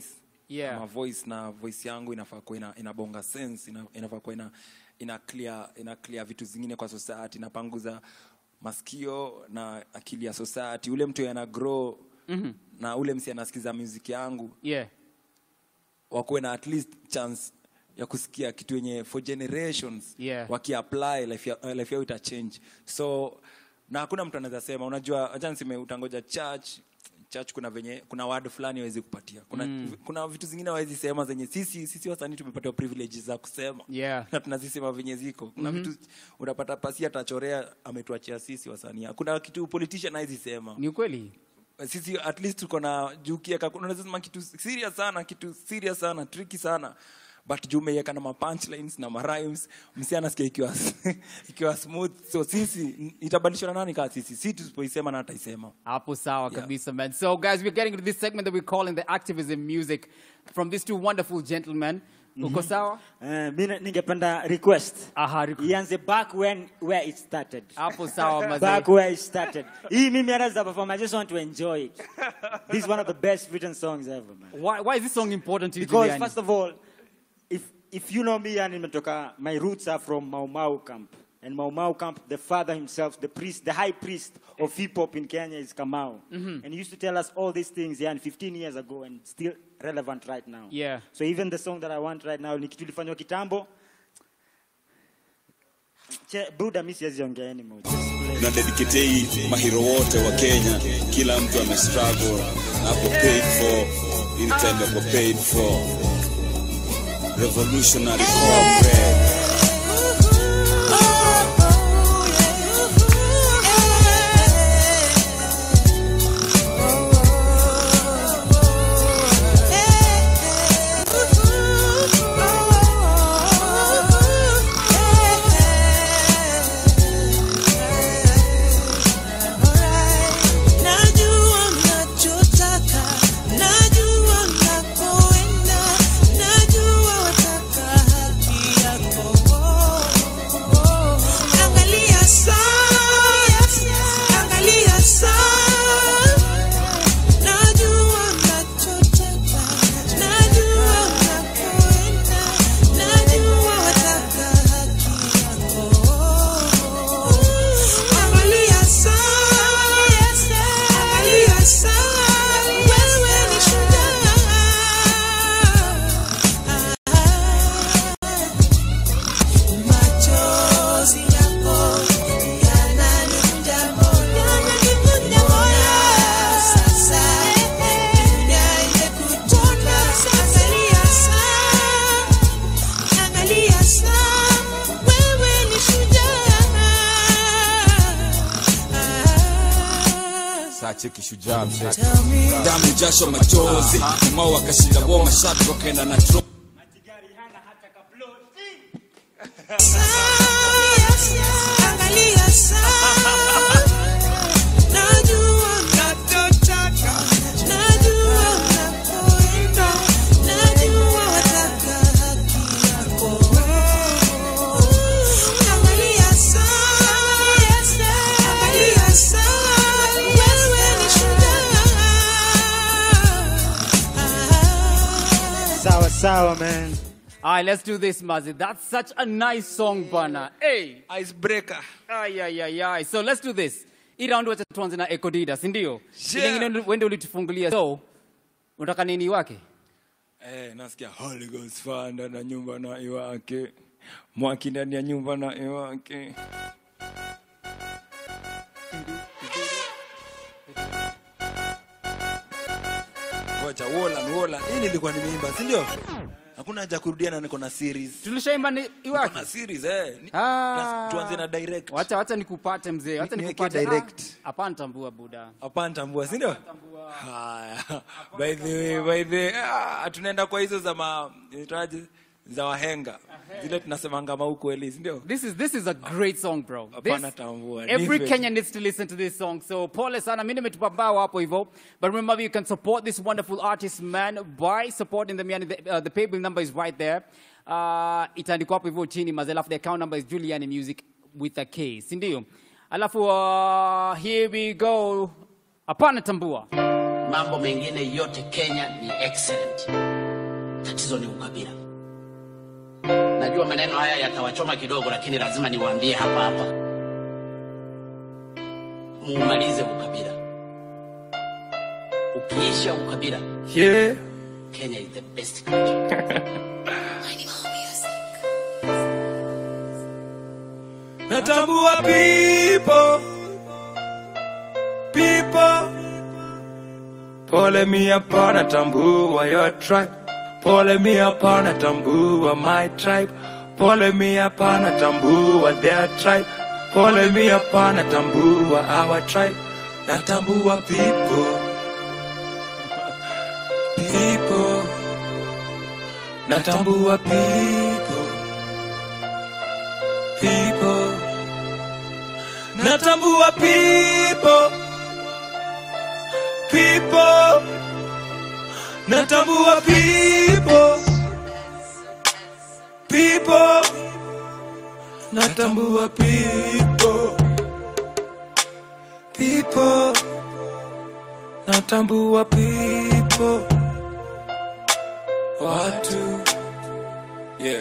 E: Yeah.
O: ama voice na voice yangu inafaa kuwa ina, inabonga sense ina, inafaa kuwa ina, ina clear ina clear vitu zingine kwa society inapanguza masikio na akili ya society ule mtu ana grow
E: Mhm.
O: na ule msi anasikiza music yangu
E: Yeah.
O: wakuwe na at least chance ya kusikia kitu yenye for generations
E: Yeah.
O: wakiapply life, ya, life yao itachange so na hakuna mtu anaweza sema unajua acha niseme utangoja church church kuna venye kuna word fulani hawezi kupatia kuna,
E: Mm.
O: kuna vitu zingine hawezi sema zenye sisi sisi wasanii tumepatiwa privileges za kusema
E: Yeah.
O: na tunazisema venye ziko kuna
E: Mhm.
O: vitu unapata pasi atachorea ametuachia sisi wasanii kuna kitu politician hawezi sema
E: Ni ukweli.
O: sisi at least tuko na juu kieka unaweza sema kitu serious sana kitu serious sana tricky sana but juu umeiweka na mapunchlines na marhymes msi anasikia ikiwa ikiwa smooth so sisi n- itabadilishwa na nani kaa sisi si tusipoisema na ataisema
E: Hapo sawa kabisa, man. So, guys, we're getting into this segment that we're calling the activism music from these two wonderful gentlemen. Uko sawa?
F: Eh, mi na- ningependa request
E: Aha,
F: ianze back when where it started
E: Hapo sawa, mazee.
F: back where it started hii mimi hata za perform I just want to enjoy it this is one of the best written songs ever man
E: Why, why is this song important to you,
F: because
E: Juliani?
F: first of all if if you know me yani nimetoka my roots are from Mau Mau camp and Mau Mau camp the father himself the priest the high priest of hip hop in Kenya is Kamau
E: Mhm.
F: and he used to tell us all these things yani 15 years ago and still relevant right now
E: Yeah.
F: so even the song that I want right now ni kitu ilifanywa kitambo Che, Buddha mi siwezi ongea anymore just play.
P: na dedicate hii mahiro wote wa Kenya, kila mtu ame struggle hapo paid for in time yako paid for revolutionary corporate
K: Najua mnachotaka, najua mnakoenda, najua wataka haki yako. Angalia saa, angalia saa. Najua mnachotaka, najua mnakoenda, najua wataka haki yako. Angalia saa, angalia saa, wewe ni shujaa. Machozi yako yananivunja moyo, yananivunja moyo. Sasa dunia imekutona, angalia saa, angalia saa, wewe ni shujaa.
P: saa cheki shujaa mzee damu jasho machozi mao wakashinda wao mashabiki wakaenda na tro
K: Angalia saa, najua mnachotaka, najua mnakoenda, najua wataka haki yako. Angalia saa, angalia saa, wewe ni shujaa.
F: sawa sawa man
E: All right, let's do this, Mazi. That's such a nice song, bana. Hey.
O: Icebreaker.
E: Ay, ay, ay, ay. So let's do this. Hii round wacha tuanze na Ekodida, si ndio?
O: Yeah.
E: Ile ingine wende ulitufungulia. So, unataka nini wake?
O: eh, nasikia Holy Ghost fire ndani ya nyumba na iwake mwaki ndani ya nyumba na iwake Ngoja, Wolan, Wolan. Hii nilikuwa nimeimba, si ndio? Hakuna haja kurudia na niko na series.
E: Tulishaimba ni iwake.
O: na series eh. Ni-
E: Ah.
O: na- tuanze na direct.
E: Wacha wacha nikupate mzee. Wacha
O: Ni- niweke
E: nikupate.
O: direct.
E: Ah, Hapana tambua buda.
O: Hapana tambua, si ndio? Haya. By the way, by the way, ah, tunaenda kwa hizo za ma inaitwaje? za wahenga. Zile tunasemanga maukweli, si ndio?
E: This is this is a great song bro.
O: Hapana
E: This-
O: tambua.
E: Every
O: Nipe.
E: Kenyan needs to listen to this song. So pole sana, mimi nimetupa bao hapo hivyo. But remember you can support this wonderful artist man by supporting them. Yani the, uh, the paybill number is right there. Uh, itaandikwa hapo hivyo chini maze, alafu the account number is Juliani Music with a K, si ndio? Alafu uh, here we go. Hapana tambua.
Q: mambo mengine yote Kenya ni excellent. tatizo ni ukabila. Najua maneno haya yatawachoma kidogo, lakini lazima niwaambie hapa hapa, muumalize ukabila. Ukiisha ukabila,
O: Yeah.
Q: Kenya is the best country.
O: Natambua people, people. Pole mi hapa natambua your tribe. Pole mi hapa natambua my tribe. Pole mi hapa natambua their tribe. Pole mi hapa natambua our tribe. Natambua people, people. Natambua people, people. Natambua people, people. Natambua people, people. Natambua people, people. Natambua people. Watu, yeah.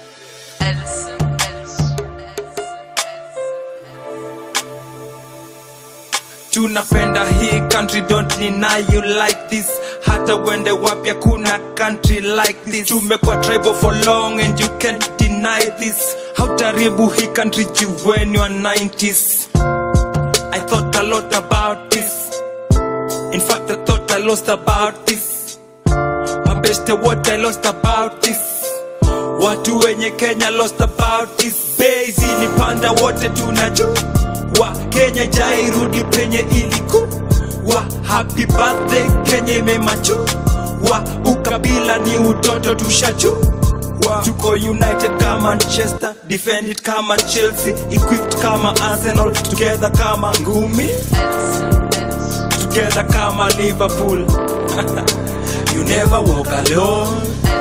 O: tunapenda hii country don't deny you like this hata wende wapya kuna country like this tumekuwa tribal for long and you can't deny this hautaribu hii country juu when you are 90s i thought a lot about this in fact i thought i lost about this mabeste what i lost about this watu wenye kenya lost about this bezi ni panda wote tunajua wa kenya jairudi penye iliku wa happy birthday kenya imemachu wa ukabila ni utoto tushaju wa tuko united kama manchester defend it kama chelsea equipped kama arsenal together kama ngumi together kama liverpool you never walk alone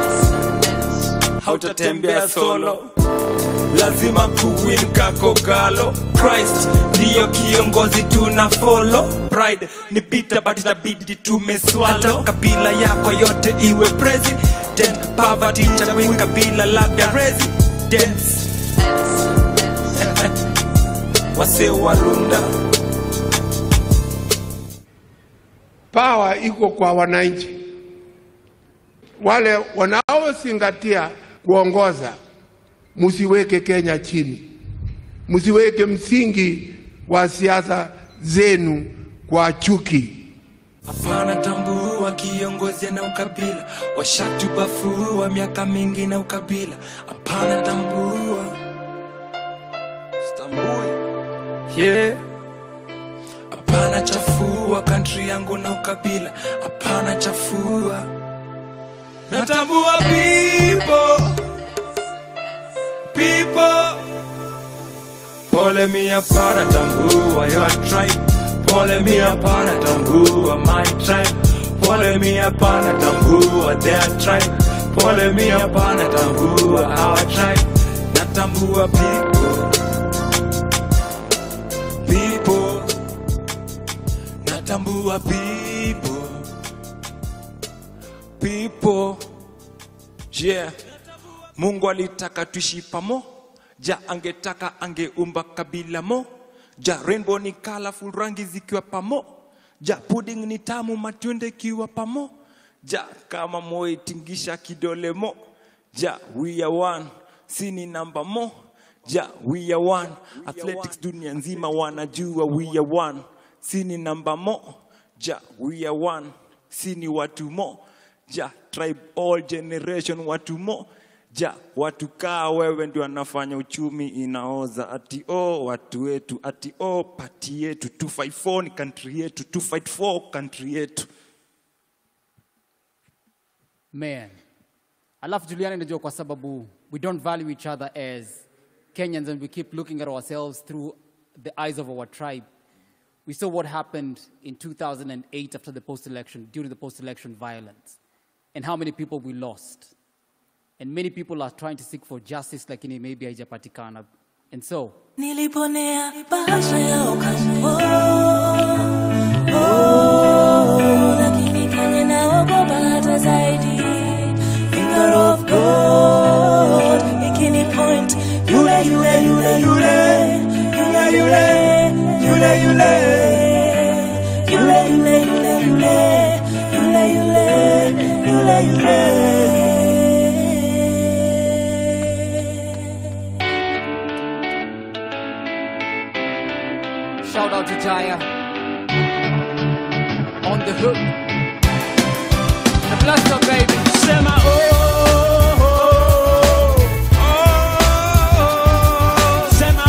O: hautatembea solo lazima kuwin kakogalo christ ndiyo kiongozi tuna follow pride ni pita but itabidi tumeswalo kabila yako yote iwe president poverty chagui kabila labda residents wase warunda
R: Pawa iko kwa wananchi, wale wanaozingatia kuongoza. Msiweke Kenya chini, msiweke msingi wa siasa zenu kwa chuki.
O: hapana tambua kiongozi na ukabila washatubafua miaka mingi na ukabila hapana tambua stambui yeah hapana chafua kantri yangu na ukabila hapana chafua natambua people people pole mi hapana tambua your tribe pole mi hapana tambua my tribe pole mi hapana tambua their tribe pole mi hapana tambua our tribe natambua people people natambua people people yeah mungu alitaka tuishi pamoja angetaka angeumba kabila moja rainbow ni colorful rangi zikiwa pamoja pudding ni tamu matunda ikiwa pamoja kama moyo tingisha kidole moja we are one sini namba moja we are one athletics dunia nzima wanajua we are one sini namba moja we are one sini watu moja tribe all generation watu moja watu kaa wewe ndio wanafanya uchumi inaoza ati oh watu wetu ati oh pati yetu 254 ni country yetu 254 country yetu
E: Man. Alafu Juliana najua kwa sababu we don't value each other as Kenyans and we keep looking at ourselves through the eyes of our tribe. We saw what happened in 2008 after the post-election, during the post-election violence, and how many people we lost. And many people are trying to seek for justice lakini maybe haijapatikana. And so,
J: Niliponea bahasha ya ukambo oh, lakini Kenya naogopa hata zaidi.
E: Shout out to Jaya. On the hook. The blaster, baby.
F: Sema oh, oh, oh. Sema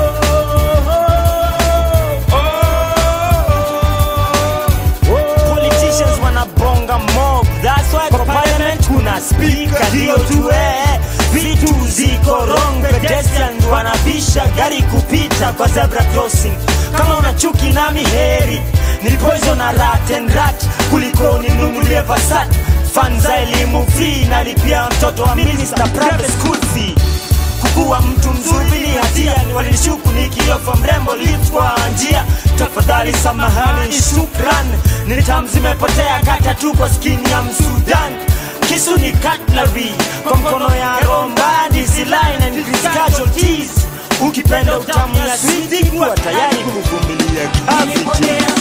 F: Politicians wanabonga mob That's why kwa parliament kuna speaker Ndio tuwe vitu ziko wrong Pedestrians wanabisha gari kupita kwa zebra crossing Kama una chuki nami heri Ni poison na rat and rat Kuliko ninunulie Passat Fan za elimu free Nalipia mtoto wa minister private school fee kukuwa mtu mzuri ni hatia ni walinishuku nikiofa mrembo lift kwa njia tafadhali samahani shukran nitam zimepotea kata tu kwa skini ya msudan kisu ni cutlery kwa mkono ya romba line and increase casualties ukipenda utamu ya switi kuwa tayari kuvumilia cavities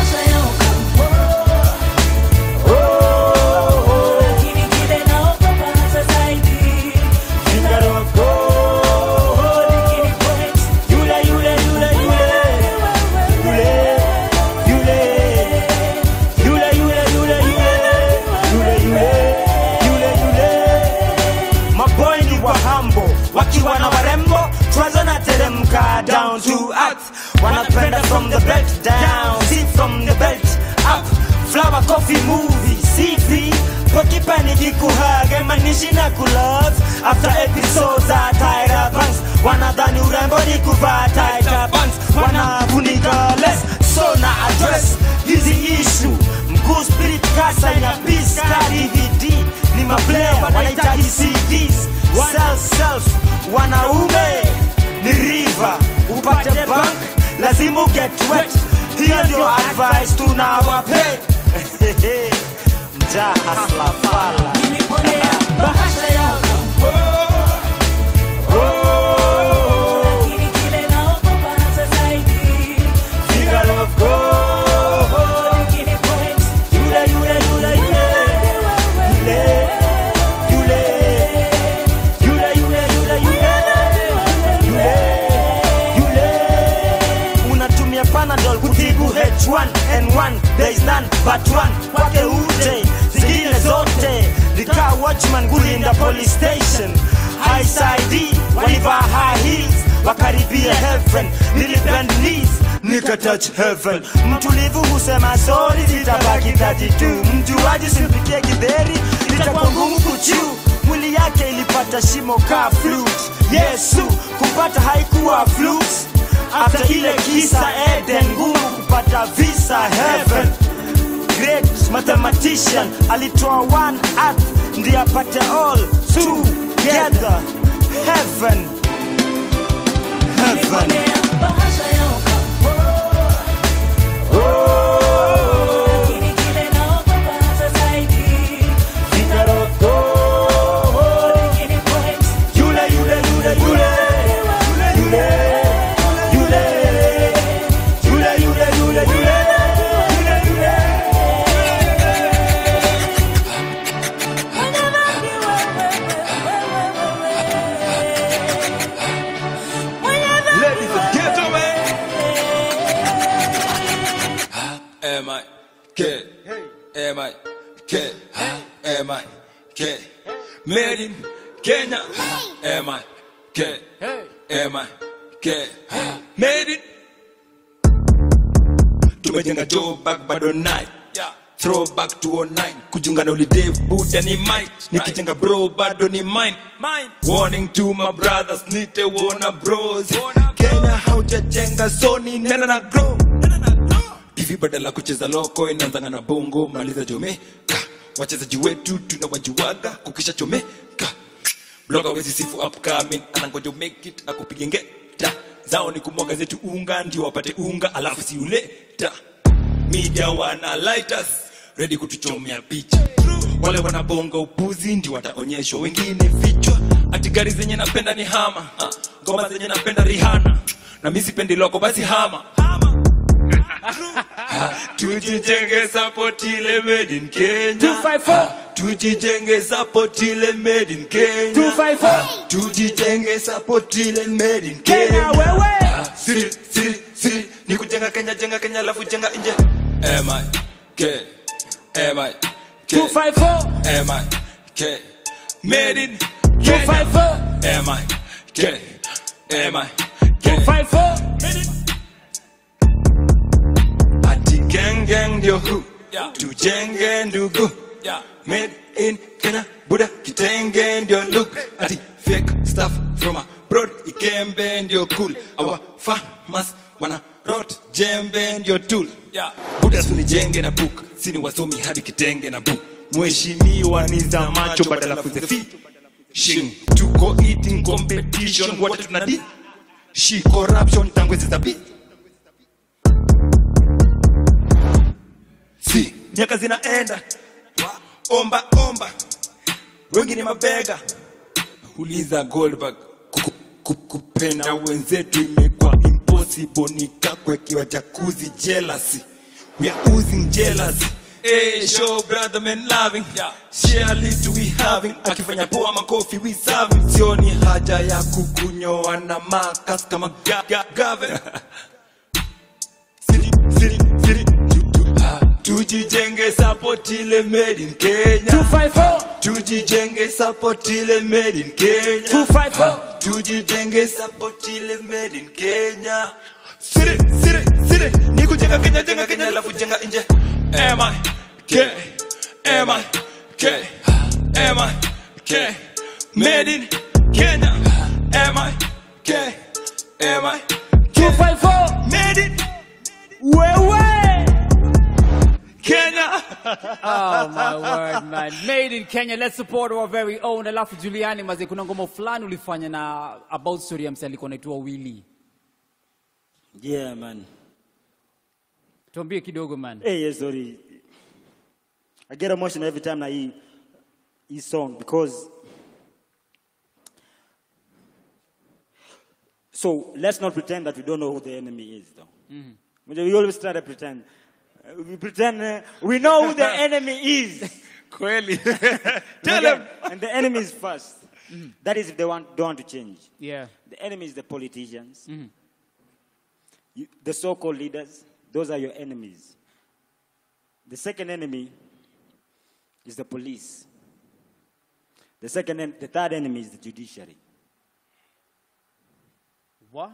F: maboy ni wa hambo wakiwa na warembo twaza na teremka down to earth wanapenda from the belt down see from the belt up flower coffee movie cv wakipani kikuhage manishi na kulove after episodes za Tyra Banks wanadhani urembo ni kuvaa Tyra Banks wanafunika less so na address hizi issue mkuu spirit kasa ya peace ka DVD ni maplayer wanahitaji CDs self self wanaume ni river upate bank lazima uget wet hiyo ndio advice tunawape mjaa hasla fala bahasha yako unatumia panadol kutibu H1N1 there is none but one kwake uje zingine zote likaa watchman kulinda police station high side walivaa high heels wakaribia heaven nilibend knees nikatouch heaven mtulivu husema sori zitabaki tati tu mjuaji simpikie kidheri litakuwa ngumu kuchiu mwili yake ilipata shimo ka flute yesu kupata haikuwa flute after ile kisa eden ngumu kupata visa heaven great mathematician alitoa one earth ndiye apate all together heaven heaven Yule, yule, yule, yule. Yule, yule. Yule, yule, yule, yule. Yule, yule.
O: Ladies and gentlemen.
I: M I K M I K M I K
O: Made in Kenya.
I: M I K M I K
O: Made in. Tumejenga Joburg bado night. Throwback to 09 kujiunga na holiday buda ni mine nikijenga bro bado ni mine warning to my brothers nite wona bros kenya haujajenga soni nena na grow hivi badala kucheza loko inaanzanga na bongo maliza jomeka wachezaji wetu tunawajuaga kukisha chomeka bloga wezi sifu upcoming anangoja make it akupige ngeta zao ni kumwaga zetu unga ndio wapate unga alafu siuleta media wana lighters ready kutuchomea picha wale wanabonga upuzi ndio wataonyeshwa wengine vichwa ati gari zenye napenda ni hama Ah, ngoma zenye napenda rihana na mi sipendi loko basi hama
A: tujijenge support ile made in Kenya
E: 254.
A: tujijenge support ile made in Kenya
E: 254.
A: tujijenge support ile made in
E: Kenya,
A: Kenya
E: wewe.
A: siri siri siri ni kujenga Kenya jenga Kenya alafu jenga nje M I K M I K
E: 254.
A: M I K made in
E: 254.
A: M I K M I K
E: 254.
A: ati gang gang ndio hu tujenge ndugu made in Kenya buda kitenge ndio look ati fake stuff from abroad ikembe ndio cool our farmers wana rot jembe ndio tool buda sunijenge na book sini wasomi hadi kitenge na book mheshimiwa ni za macho badala kuzefi shin tuko eating competition wote tunadi shi corruption tangu zizabi si miaka zinaenda omba omba wengi ni mabega uliza goldberg Ku- ku- kupenda wenzetu imekuwa impossible nikakwekiwa jakuzi jealousy we are oozing jealousy Hey, show brother man loving share list we having akifanya poa makofi we serving sioni haja ya kukunyoa na makas kama ga, ga, gavin Siri, siri, siri. tujijenge support ile made in Kenya
E: 254.
A: tujijenge support ile made in Kenya
E: 254.
A: tujijenge support ile made in Kenya siri siri siri ni kujenga Kenya jenga Kenya alafu jenga nje M I K M I K M I K made in Kenya M I K M I
E: 254.
A: made in
E: Wewe.
A: Kenya
E: oh my word man made in kenya let's support our very own alafu juliani maze kuna ngoma fulani ulifanya na about story ya mse alikuwa naitwa willy
F: Yeah, man.
E: tuambie kidogo man
F: Hey, yeah, sorry. I get emotional every time I hear his song because. So let's not pretend that we don't know who the enemy is, though.
E: Mhm.
F: We always try to pretend. Uh, We pretend uh, we know who the enemy is.
A: Kweli.
F: Tell them. And the enemy is first. That is if they want, don't want to change.
E: yeah
F: The enemy is the politicians,
E: Mhm.
F: you, the so called leaders. Those are your enemies. The second enemy is the police. The second, en- the third enemy is the judiciary.
E: what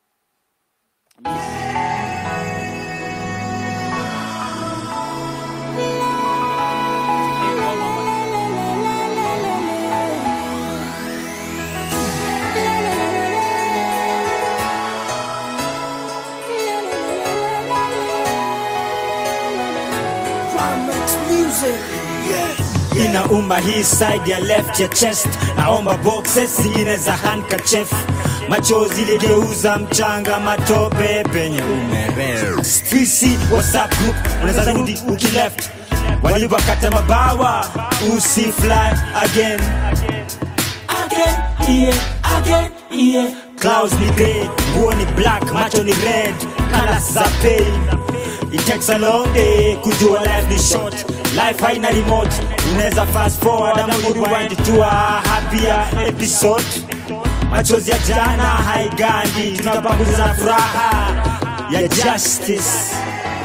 J: Climax music.
H: inauma hii side ya left ya chest naomba boxes zingine za handkerchief machozi ligeuza mchanga matope penye umerel fisi whatsapp group unaweza rudi ukileft waliwakata mabawa usi fly again again yeah again yeah clouds ni grey nguo ni black macho ni red colors za pain It takes a long day kujua life ni short life haina remote unaweza fast forward ama rewind to a happier episode machozi ya jana haigandi tunapanguza furaha ya justice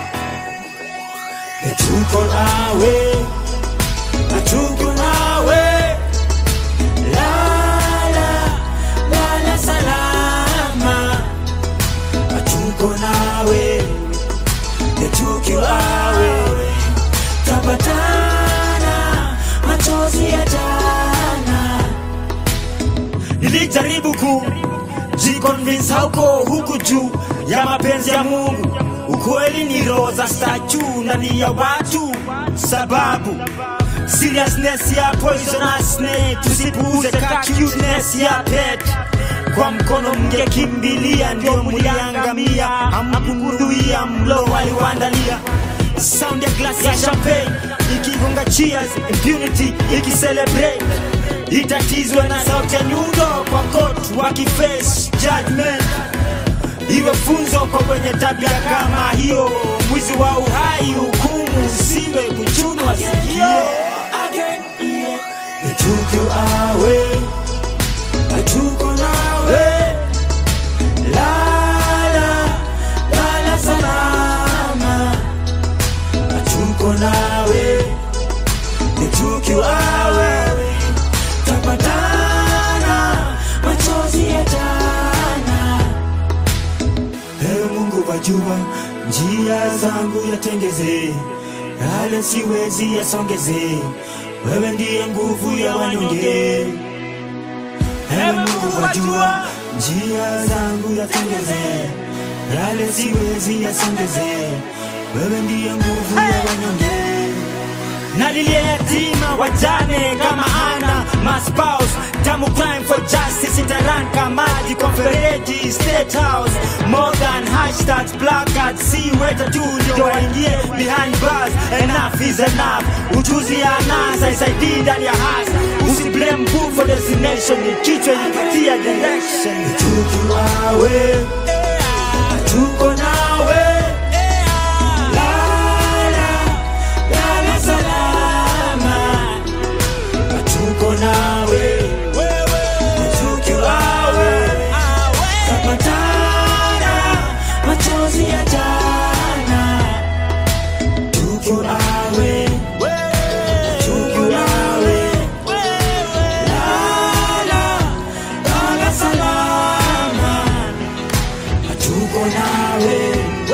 H: tuko nawe na tuko nawe lala lala salama na tuko nawe na tukiwa wewe tapatana machozi ya jana nilijaribu ku jiconvince hauko huku juu ya mapenzi ya mungu ukweli ni roho za statu ndani ya watu sababu seriousness ya poisonousness tusipuuze ka cuteness ya pet kwa mkono mngekimbilia ndio mliangamia hamkuhudhuria mlo waliwaandalia sound ya glass ya champagne ikigonga cheers impunity ikicelebrate itatizwe na sauti ya nyundo kwa court wakiface judgment
F: iwe funzo kwa wenye tabia kama hiyo mwizi wa uhai hukumu usiwe kuchunwa sikio Nituke awe Natuko nawe Lala Lala salama Natuko nawe Nituke awe Tapatana Machozi ya jana Ewe Mungu wajua njia zangu yatengeze yale siwezi yasongeze wewe ndiye nguvu ya wanyonge Ewe Mungu wajua njia zangu yatengeze yale siwezi yasongeze wewe ndiye nguvu ya wanyonge nalilia yatima wajane kama ana maspaus tamu crime for justice itaranka maji kwa mfereji state house more than hashtags placards si weta tu ndio waingie behind bars enough is enough ujuzi ya nasa isaidii ndani ya hasa usiblame book for destination ni kichwa ilipatia direction tukiwawe tuko nawe lala lala salama tuko nawe tukiwawe tapatana machozi ya jana tukiwawe tukiwawe lala lala salama tuko nawe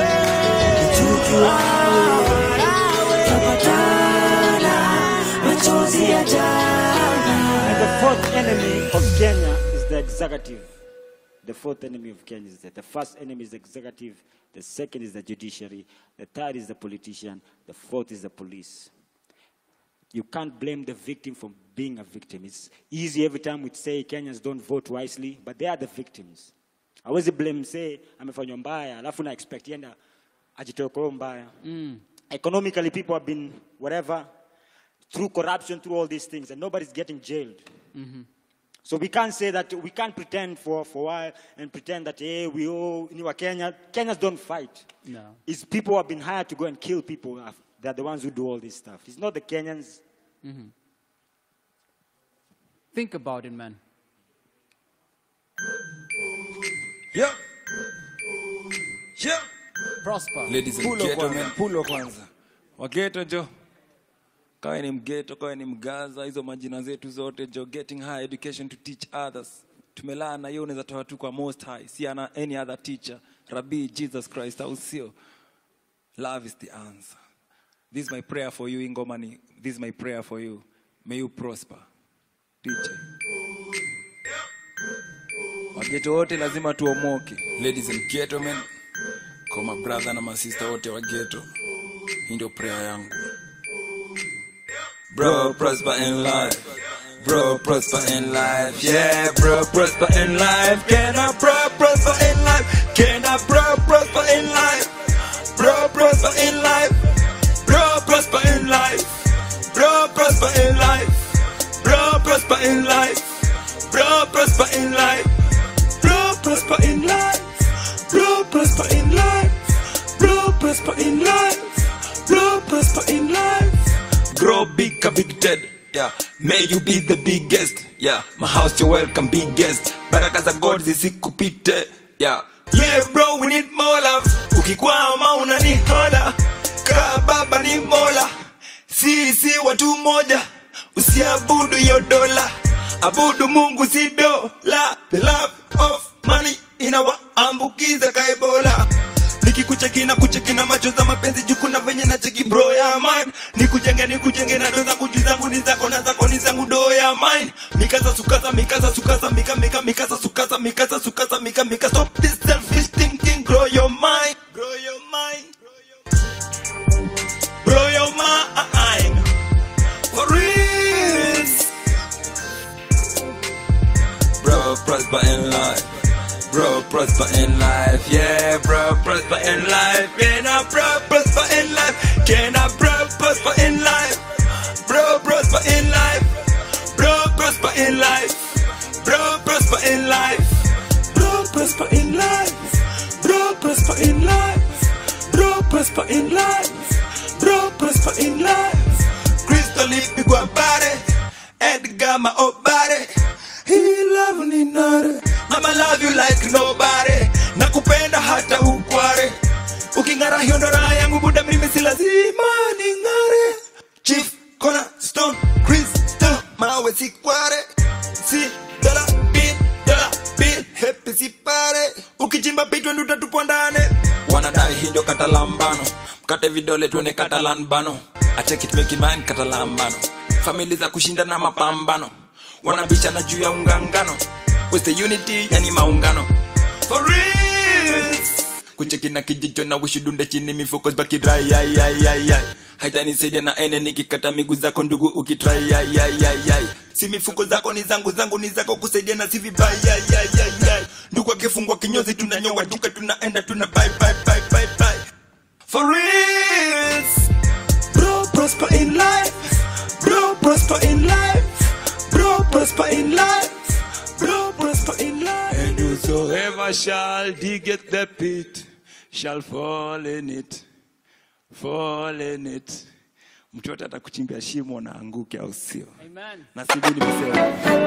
F: tukiwawe tapatana machozi ya jana
S: And the fourth enemy of Kenya is the executive. The fourth enemy of Kenya is that the first enemy is the executive, the second is the judiciary, the third is the politician, the fourth is the police. You can't blame the victim for being a victim. It's easy every time we say Kenyans don't vote wisely, but they are the victims. Hawezi blame say amefanywa mbaya, alafu na expect yenda ajitoe kwa hiyo mbaya.
E: Mm.
S: Economically people have been whatever through corruption, through all these things, and nobody's getting jailed.
E: Mhm.
S: So we can't say that we can't pretend for, for a while and pretend that hey we all in our Kenya. Kenyans don't fight.
E: No.
S: It's people who have been hired to go and kill people. uh, They're the ones who do all this stuff. It's not the Kenyans.
E: Mhm. Think about it, man.
O: Yeah. Yeah.
E: Prosper.
O: Ladies and
E: Pulo
O: gentlemen,
E: kwanza.
O: pulo kwanza. Wageto jo. Kawe ni mgeto, kawe ni mgaza, hizo majina zetu zote jo, getting high education to teach others. Tumelaa na hiyo unaweza toa tu kwa most high, si ana any other teacher. Rabbi Jesus Christ au sio? Love is the answer. This is my prayer for you Ingomani. This is my prayer for you. May you prosper. DJ. Wageto wote lazima tuomoke.
T: ladies and gentlemen kwa mabrother na masista wote wa geto hii ndio prayer yangu bro prosper in life bro prosper in life yeah bro prosper in life can I bro prosper in life can I bro prosper in life bro prosper in life bro prosper in life bro prosper in life bro prosper in life bro prosper in life bro prosper in life bro prosper in life bro prosper in life bro prosper in life grow big a big dead yeah may you be the biggest yeah my house you're welcome biggest baraka za god zisikupite yeah yeah bro we need more love ukikwama unanikola kaa baba ni mola sisi watu moja usiabudu hiyo dola abudu mungu si dola the love of money inawaambukiza kaebola nikikucheki na kucheki na macho za mapenzi juu kuna venye na cheki bro ya man nikujenge nikujenge na ndo zangu juu zangu ni zako na zako ni zangu do ya mine mikaza sukasa mikaza sukasa mika mika mikaza sukasa mikaza sukasa mika mika stop this selfish thinking grow your mind grow your mind grow your mind for real bro prosper in life Bro, prosper in life, yeah, bro, prosper in life. Can I, bro, prosper in life? Can I, bro, prosper in life? Bro, prosper in life. Bro, prosper in life. Bro, prosper in life. Bro, prosper in life. Bro, prosper in life. Bro, prosper in life. Crystal ipigwa bare. Edgar maobare. Hii love ni nare. Mama love you like nobody. Nakupenda hata ukware. Uking'ara hiyo ndo raha yangu buda mimi si lazima ning'are. Chief Kona Stone Crystal mawe si kware. Si dola bin dola bin happy si pare. Ukichimba pitwe ndo utatupwa ndani. Wanadai hii ndio katalambano. Mkate vidole tuone katalan bano. I take it make it mine katalambano. Famili za kushinda na mapambano. Wanabishana juu ya ungangano. Where's the unity yani maungano. For real kucheki na kijicho na wishudunde chini mifuko zibaki dry ay ay ay ay haitanisaidia na ene nikikata miguu zako ndugu ukitry ay ay ay ay si mifuko zako ni zangu zangu ni zako kusaidia na si vibaya ay ay ay ay ndugu akifungwa kinyozi tunanyoa duka tunaenda tuna bye bye bye bye bye for real bro prosper in life bro prosper in life bro prosper in life bro prosper in life
U: And whosoever shall dig at the pit shall fall in it, fall in it. Mtu yote atakuchimbia shimo na anguke, au sio?
E: Amen.
U: Na sijui nimesema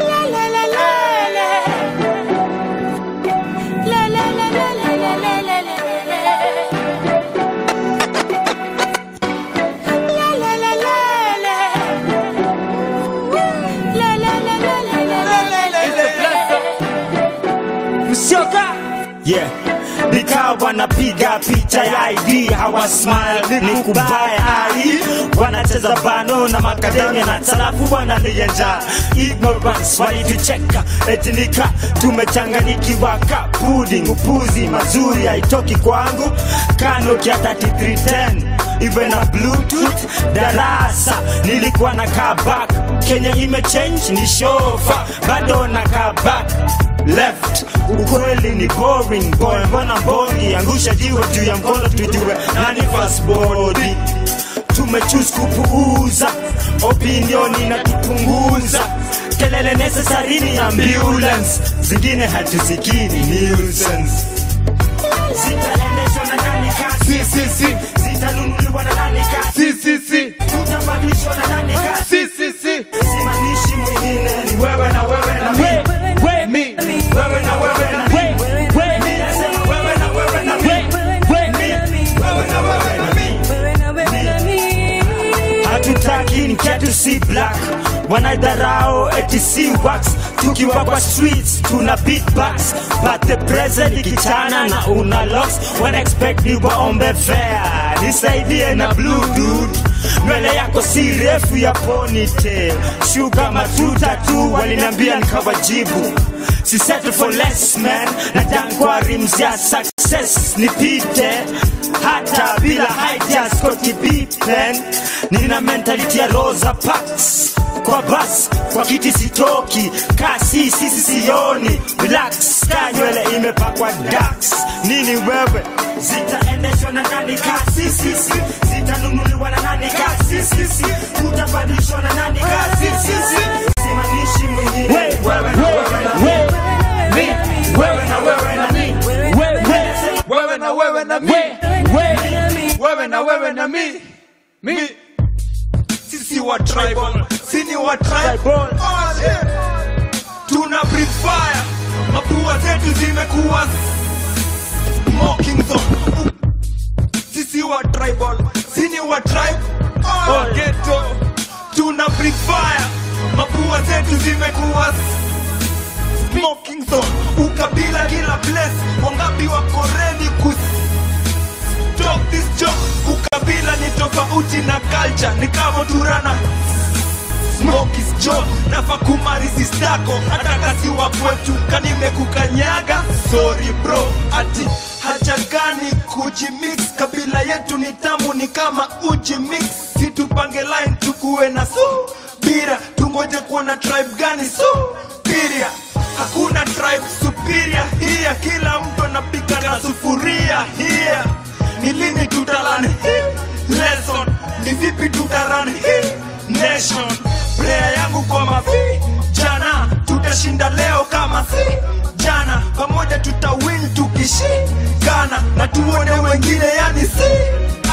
F: msioka yeah nikawa wanapiga picha ya ID hawa smile ni kubaya ai wanacheza bano na makademia na talafu wananienja ignorance walitucheka etinika tumechanganyikiwa ka pudding upuzi mazuri haitoki kwangu kanoki ya 3310 iwe na bluetooth darasa nilikuwa na kabak kenya imechange ni shofa bado na kabak left ukweli ni boring boy mbona mbongi angusha jiwe juu ya mkono tujue nani fast body tumechus kupuuza opinioni na tupunguza kelele necessary ni ambulance zingine hatusikini nuisance zitaendeshwa na nani kasi
R: si si si
F: zitanunuliwa na nani kasi
R: si si si
F: tutabadilishwa na nani kasi
R: si si si
F: simamishi mwingine ni wewe na wewe na mi mi wewe na wewe na mi mi nasema wewe na wewe na mi mi wewe na wewe na mi hatutaki nketu si black wanaidharao eti si wax tukiwa kwa streets tuna beatbox but the present ikichana na una locks wana expect ni waombe fair nisaidie na blue dude nywele yako si refu ya ponytail shuga matuta tu waliniambia nikawajibu si settle for less man na dankwa rims ya success nipite hata bila height ya Scottie Pippen nina mentality ya Rosa Parks kwa bas kwa kiti sitoki kasi sisi sioni relax ka nywele imepakwa dax nini wewe zitaendeshwa na nani kasi sisi zitanunuliwa na nani kasi sisi utabadilishwa na nani kasi sisi simamishi mwingine wewe na wewe na mi wewe na wewe na mi
A: wewe na wewe na mi wewe na wewe na mi mi sisi wa tribal sini wa tribal oh, yeah. tuna breathe fire mapua zetu zimekuwa smoking zone sisi wa tribal sini wa tribe oh, ghetto tuna breathe fire mapua zetu zimekuwa smoking zone ukabila kila place wangapi wako ready kus talk this joke ukabila ni tofauti na culture ni kama turana smoke is joke nafa kumarisistako hata kasi wa kwetu kanimekukanyaga sorry bro ati haja gani kujimix kabila yetu ni tamu ni kama uji mix situpange line tukuwe na subira tungoje kuona tribe gani supiria hakuna tribe superior hiya kila mtu anapika na sufuria hiya ni lini tutalani hii lesson ni vipi tutarani hii nation prayer yangu kwa mafi jana tutashinda leo kama si jana pamoja tutawin tukishikana na tuone wengine yani si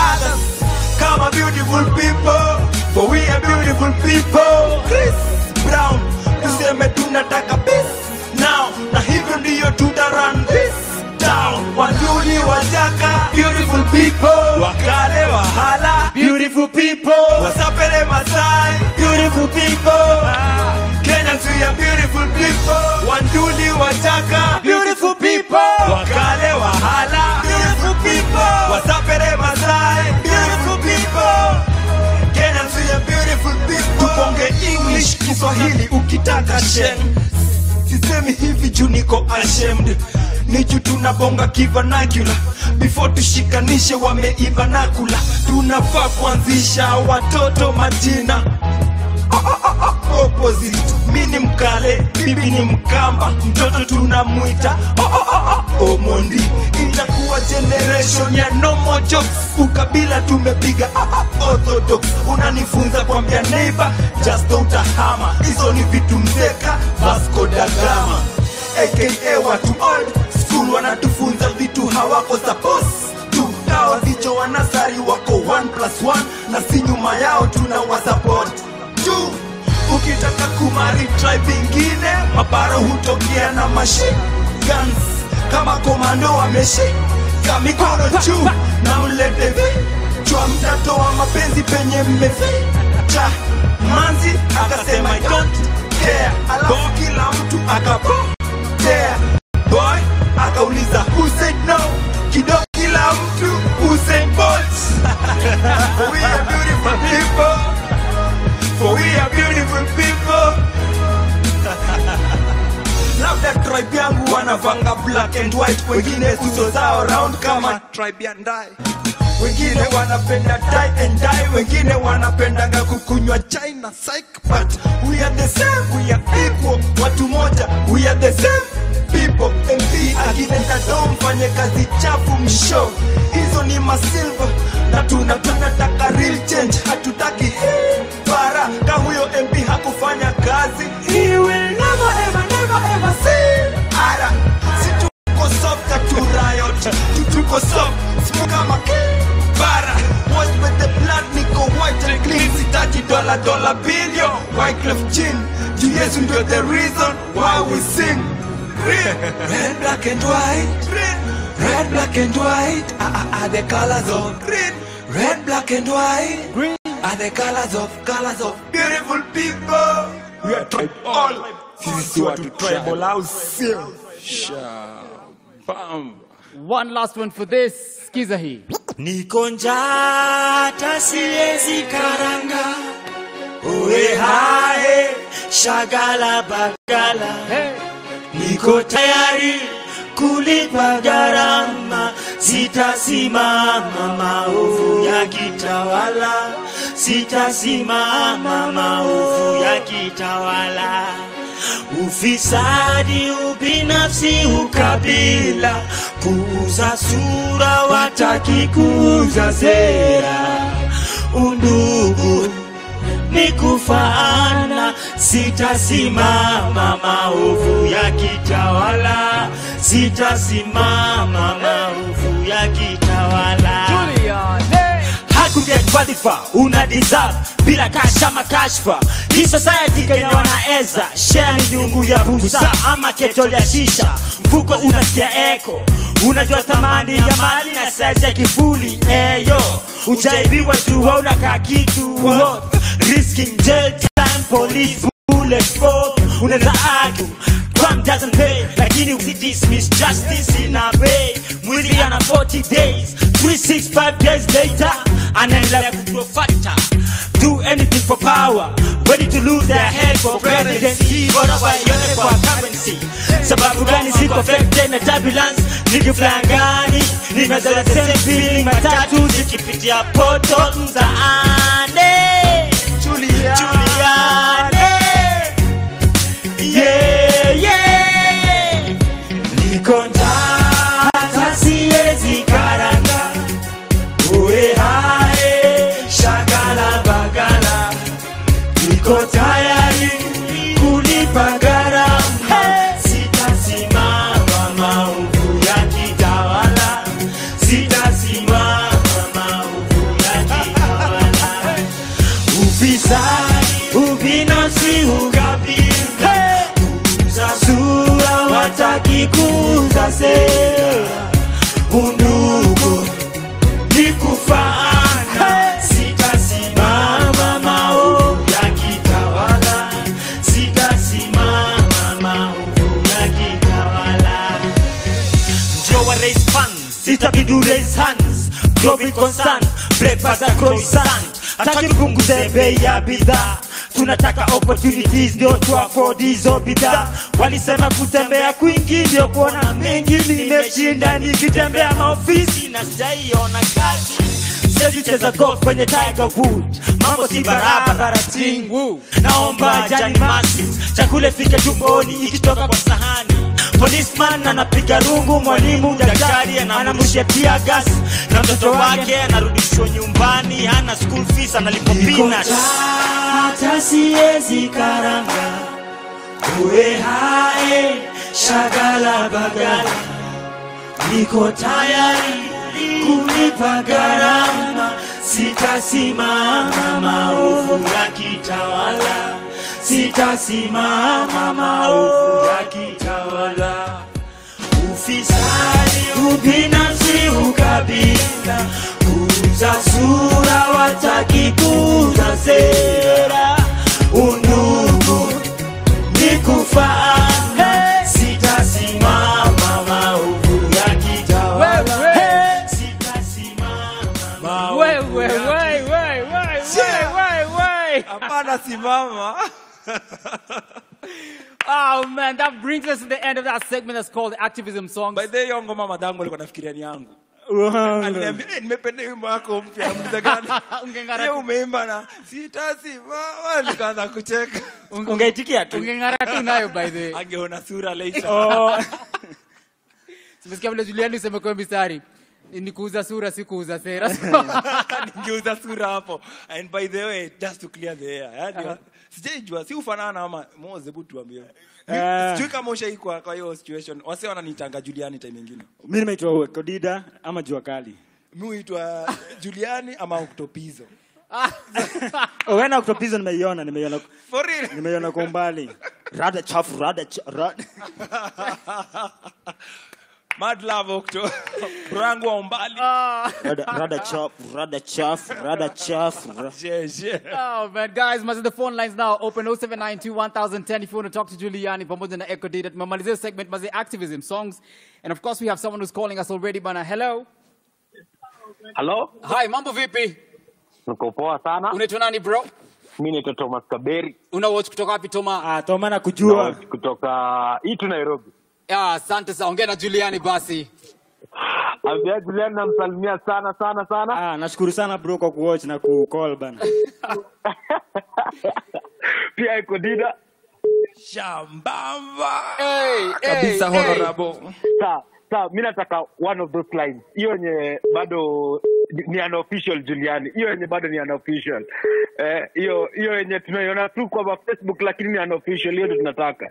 A: others kama beautiful people for we are beautiful people Chris Brown tuseme tunataka peace now na hivyo ndiyo tuta run this down wanduni wajaka beautiful people wakale wahala beautiful people wasapele masai beautiful people Kenyans we are beautiful people wanduni wajaka beautiful people wakale wahala beautiful people wasapele masai beautiful people Kenyans we are beautiful people tuponge English Kiswahili ukitaka shen sisemi hivi juu niko ashamed ni juu tunabonga kivanakula before tushikanishe wameiva nakula tunafaa kuanzisha watoto majina opposite mi ni mkale bibi ni mkamba mtoto tunamwita oh, oh, oh, oh, omondi itakuwa generation ya no more jokes ukabila tumepiga ah, ah, orthodox unanifunza kwambia neighbor just utahama hizo ni vitu mzeka vasco da gama aka watu old school wanatufunza vitu hawako suppose tu dawa vicho wanasari wako 1 plus 1 na si nyuma yao tuna wasupport tu ukitaka kumari tribe ingine maparo hutokea na machine guns kama komando wameshika mikono juu na mlete vi chwa mtatoa mapenzi penye mmeficha manzi akasema I don't care alafu kila mtu akapotea boy akauliza who said no kidogo kila mtu Usain Bolt we are beautiful people for we are beautiful people labda tribe yangu wanavanga black and white wengine uso zao round kama tribe ya ndai wengine wanapenda tie and dye wengine wanapendaga kukunywa chai na psych but we are the same we are equal watu moja we are the same people mp akinenda do mfanye kazi chafu msho hizo ni masilva na tuna tunataka real change hatutaki hii bara ka huyo mp hakufanya kazi he will never ever never ever see ara si tuko soft ka tu riot tu tuko soft simu kama bara watch with the blood niko white and clean sitaji dola dola billion Wyclef Jean juu Yesu ndio the reason why we sing Green, red, black and white Green, red, black and white ah, ah, ah, the colors of green Red, black and white Green are the colors of colors of beautiful people We are tribe all Sisi watu tribal au sio
E: One last one for this. Skiza hii.
F: Niko njaa hata siwezi karanga, uwe hae shagala bagala, niko tayari kulipa gharama, sitasimama maovu ya kitawala, sitasimama maovu ya kitawala. Ufisadi, ubinafsi, ukabila, kuuza sura, wataki kuuza sera, undugu ni kufaana, sitasimama maovu ya kitawala, sitasimama maovu ya kitawala. Hakuget wadhifa una deserve bila kasha makashfa hii society Kenya wanaeza share ni nyungu ya busa ama ketol ya shisha mfuko unasikia eko unajua thamani ya mali na size ya kifuli eyo ujaibiwa tu wauna ka kitu what? risking jail time police bullet smoke unaweza argue crime doesn't pay lakini we dismiss justice in a way mwili ana 40 days 365 days later anaendelea kugrow fatter do anything for power ready to lose their head for presidency bora waione kwa currency sababu gani siko affected na turbulence nikiflangani nimezoea same feeling matatu zikipitia poto mtaani Juliane yeah yeah niko njaa hata siwezi karanga uwe hae shagala bagala niko tayari kulipa gharama sitasimama maovu ya kitawala sitasimama maovu sitabidi raise hands Job with concern breakfast and croissant hataki tupunguze bei ya bidhaa tunataka opportunities ndio tu afford hizo bidhaa walisema kutembea kwingi ndio kuona mengi nimeshinda nikitembea maofisi na sijaiona kazi Siwezi cheza golf kwenye Tiger Wood, mambo si barabara tingu. Naomba jani masi, chakula fike tumboni ikitoka kwa sahani. Policeman anapiga rungu, mwalimu daktari anamrushia tia gas, na mtoto wake anarudishwa nyumbani, hana school fees, analipwa peanuts. Hata siwezi karanga uwe hae shagala bagala, niko tayari kulipa gharama, sitasimama maovu yakitawala, sitasimama maovu yakitawala. Ufisadi, ubinafsi, ukabila, kuuza sura, wataki kuuza sera, undugu ni kufaana, sitasimama maovu yakitawala. Hey!
E: Wait, wait, wait, wait, wait, wait, wait, wait.
O: Hapana, simama.
E: Oh man, that brings us to the end of that segment that's called Activism Songs.
O: By the way, hiyo ngoma madangu alikuwa nafikiria ni yangu. Aliniambia, "Eh, nimependa wimbo wako mpya muda gani?
E: Ungeng'ara
O: Hiyo
E: tu.
O: umeimba na sitasimama, nikaanza kucheka.
F: Ungeitikia tu.
E: Ungeng'ara tu nayo by the way.
O: Angeona sura later.
E: Oh. Simesikia vile Juliani useme kwa mistari. Ni kuuza sura si kuuza sera.
O: ningeuza sura hapo and by the way just to clear the air yani sijaijua si ufanana ama moze hebu tuambie Mi-
F: Eh.
O: sijui kama ushaikwa kwa hiyo situation wase wananitanga Juliani time nyingine
F: mi nimeitwa kodida ama jua kali
O: mi huitwa Juliani ama Octopizo
F: Oh, wena oktopizo nimeiona nimeiona
O: for real
F: nimeiona kwa umbali rada chafu rada cha, rada.
O: Mad love Octo brangu wa umbali
F: rada rada chafu rada chafu rada chafu ra-
E: Oh man, guys, must the phone lines now open 0792 1010 if you want to talk to Giuliani pamoja na Echo Data. Tumemalizia segment mazi activism songs. And of course we have someone who's calling us already bana. Hello.
G: Hello?
E: Hi, mambo vipi?
G: Niko poa sana.
E: Unaitwa nani bro?
G: Mimi naitwa Thomas Kaberi.
E: Una watch kutoka wapi Toma?
F: Ah, Toma nakujua.
G: Kutoka itu Nairobi.
E: Ah, asante sana. Ongea na Giuliani basi.
G: Ambia Julian namsalimia sana sana sana.
F: Ah, nashukuru sana bro kwa kuwatch na kucall bana.
G: Pia iko Dida.
O: Shambamba.
E: Hey,
G: Kabisa
E: hey,
G: honorable. Sawa, sawa, mimi nataka one of those lines. Hiyo yenye bado ni unofficial Juliani. Hiyo yenye bado ni unofficial. Eh, hiyo hiyo yenye tunaiona tu kwa Facebook lakini ni unofficial. Hiyo ndio tunataka.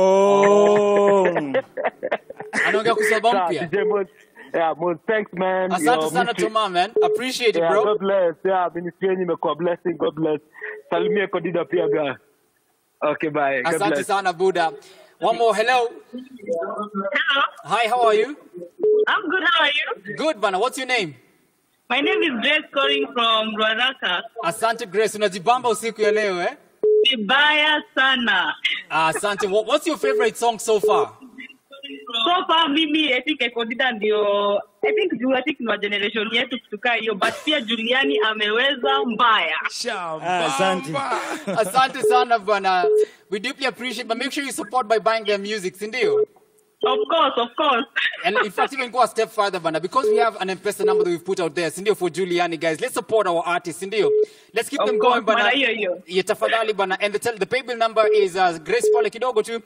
F: Oh.
E: Anaongea kusaba
G: Sawa,
E: mpya.
G: DJ Mos. Yeah, Mos, thanks man.
E: Asante
G: Your
E: sana
G: ministry-
E: Toma man. Appreciate it
G: Yeah,
E: bro.
G: God bless. Yeah, ministry yenyu imekuwa blessing. God bless. Salimia Kodida pia ga. Okay, bye. God
E: Asante
G: bless.
E: sana Buddha. One more hello.
V: Hello.
E: Hi, how are you?
V: I'm good. How are you?
E: Good bana. What's your name?
V: My name is Grace calling from Ruaraka.
E: Asante Grace, unajibamba usiku ya leo eh?
V: Vibaya sana.
E: Ah, Asante. What- What's your favorite song so far?
V: So far mimi I think Ekodida ndio I think juu I think ni wa generation yetu kutukaa hiyo but pia Juliani ameweza mbaya.
E: Ah, Asante. Asante sana bwana. We deeply appreciate but make sure you support by buying their music, si ndio?
V: Of course, of course.
E: And in fact, even go a step further, bana, because we have an M-Pesa number that we've put out there, sindio, for Giuliani, guys. Let's support our artists, sindio. Let's keep
V: Of
E: them
V: course,
E: going, bana.
V: bana, hiyo, hiyo.
E: Yeah, tafadhali, bana. And the, tel- the paybill number is uh, Grace Pole Kidogo to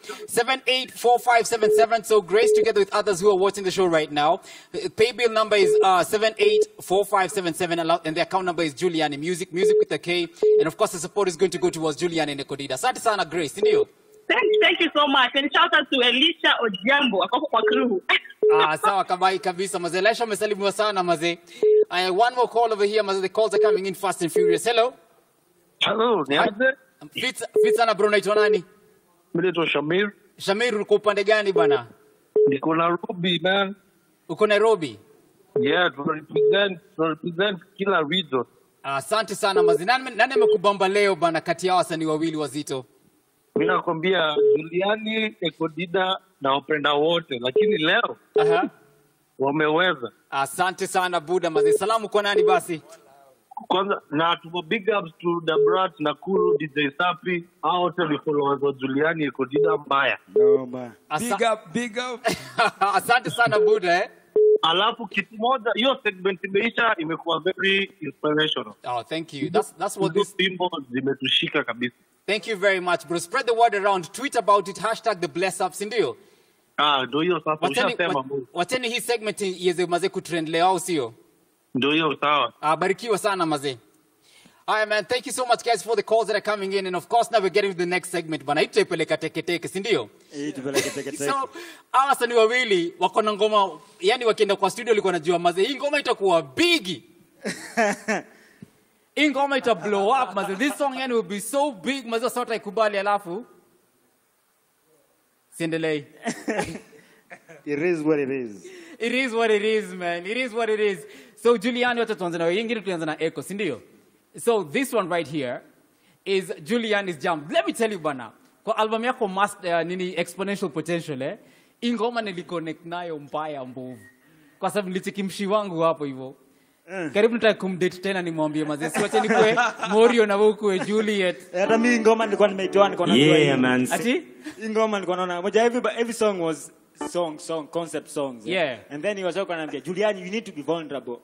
E: 784577. So Grace, together with others who are watching the show right now, uh, paybill number is uh, 784577, allow- and the account number is Giuliani Music, music with a K. And of course, the support is going to go towards Giuliani and Ekodida. Asante sana, Grace, sindio.
V: Thank, thank you so much. And shout out to Elisha Ojiambo akoko kwa crew.
E: Ah, sawa kabai kabisa mazee. Lesha umesalimiwa sana mazee. Uh, one more call over here mazee. The calls are coming in fast and furious. Hello.
G: Hello, ni aje?
E: Fit fit sana bro, unaitwa nani?
G: Mimi naitwa Shamir.
E: Shamir, uko upande gani bana?
G: Niko Nairobi man.
E: Uko Nairobi?
G: Yeah, tuna represent, tuna represent kila region.
E: Ah, Asante sana mazee. Nani nani amekubamba leo bana kati ya wasanii wawili wazito?
G: Mimi nakwambia Juliani, Ekodida na wapenda wote, lakini leo
E: Aha.
C: wameweza.
E: Asante sana Buda mazee. Salamu kwa nani basi?
C: Kwanza na tuko big ups to Dabrat Nakuru, DJ Sapi, hao wote ni followers wa Juliani Ekodida mbaya.
E: Big up, big up. Asante sana Buda eh.
C: Alafu kitu moja, hiyo segment imeisha, imekuwa very inspirational.
E: Oh, thank you. That's that's what this
C: Wimbo zimetushika kabisa.
E: Thank you very much bro. Spread the word around. Tweet about it. Hashtag the bless up, si ndio?
C: Ah, ndio hiyo sasa,
E: Wacheni
C: ushasema
E: wa- wacheni hii segment iweze mazee kutrend leo au sio?
C: ndio hiyo sawa.
E: Ah, barikiwa sana mazee. Haya man, thank you so much guys for the calls that are coming in and of course now we're getting to the next segment bana. Hii tutaipeleka teke teke, si ndio? So, hawa wasanii wawili wako na ngoma, yani wakienda kwa studio walikuwa wanajua mazee, hii ngoma itakuwa bigi. hii ngoma ita blow up mazee. This song yani will be so big mazee, sasa wataikubali alafu siendelei.
S: It is what it is.
E: It is what it is, man. It is what it is. So Giuliani, wacha tuanze na wewe. Hii ingine tuanze na Echo, si ndio? So this one right here is Giuliani's Jam. Let me tell you bana, kwa album yako Mas- uh, nini Exponential Potential eh, hii ngoma niliconnect nayo mbaya mbovu, kwa sababu nilicheki mshi wangu hapo hivyo karibu nitaka kumdate tena nimwambie mazee, siwache nikue Morio na wewe ukue Juliet.
S: Hata mimi ngoma nilikuwa nimeitoa nilikuwa najua
F: Yeah,
S: hii.
F: man.
E: Ati?
S: Hii ngoma nilikuwa naona moja every every song was song song concept songs.
E: Yeah.
S: And then he was talking anambia Juliani you need to be vulnerable.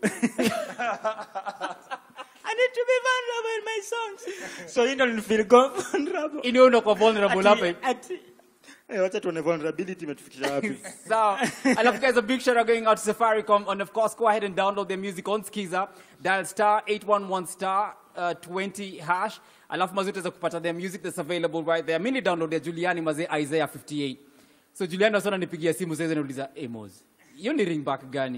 S: I need to be vulnerable in my songs. So hii ndo nilifeel go vulnerable.
E: Hii ndio unakuwa vulnerable
S: Ati-
E: hapa hivi.
S: ati- Eh, wacha tuone vulnerability imetufikisha wapi.
E: so, I love guys, a big shout out going out to Safaricom. And of course, go ahead and download their music on Skiza. Dial star 811 star uh, 20 hash. Alafu mazote za kupata their music that's available right there. Mimi download ya Juliani maze Isaiah 58. So Juliani wasana nipigia simu sasa nauliza, "Hey Moz, hiyo ni ringback gani?"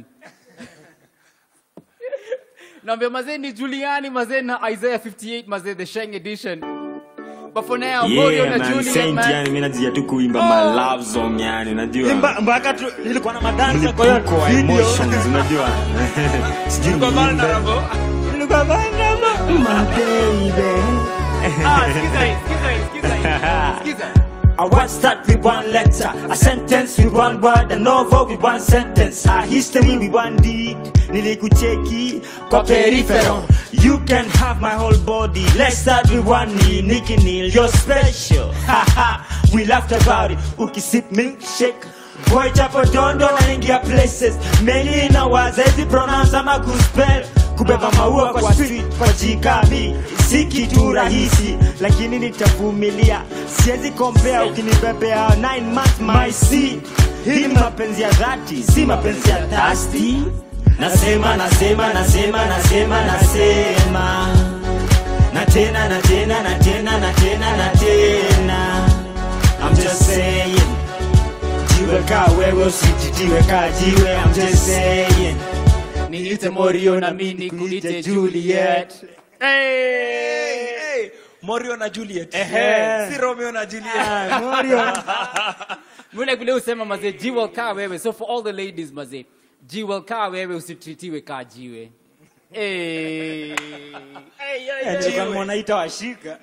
E: Naambia mazee ni Juliani mazee na Isaiah 58 mazee the Sheng edition. But for now, Morio
F: Yeah,
E: na
F: man.
E: Juliet
F: Saint
E: man.
F: yani mimi najia tu kuimba my love song yani unajua.
S: Imba- mpaka tu nilikuwa na madansa kwa hiyo
F: Mlipuko wa
S: video.
F: emotions unajua. Sijui niimbe.
S: Nilikuwa vulnerable. My baby.
E: Ah, skiza hii, skiza hii, skiza hii. Skiza.
F: I want start with one letter, a sentence with one word, a novel with one sentence, a history with one deed. Nilikucheki kwa peripheral. You can have my whole body. Let's start with one knee, Nicky Neal. You're special. Haha, we laughed about it. Ukisip milkshake. Boy chapo dondo naingia places. Meli inawaza hizi pronounce ama kuspell. Kubeba maua kwa street kwa jikabi si kitu rahisi, lakini nitavumilia. Siwezi kompea ukinibebea 9 months my seed. Hii ni mapenzi ya dhati, si mapenzi ya thasti. Nasema, nasema, nasema, nasema, nasema na tena na tena na tena na tena na tena. I'm just saying, jiwe ka wewe usijitiwe ka jiwe. I'm just saying,
E: niite Morio na mimi nikuite Juliet.
O: Hey, hey. Morio na Juliet.
E: Ehe.
O: Si Romeo na Juliet.
E: Ah, Morio. Mule kule usema mazee jiwe kaa wewe. So for all the ladies mazee, jiwe kaa wewe usitritiwe kaa jiwe. Hey.
S: Eh, nilikuwa mwanaita washika.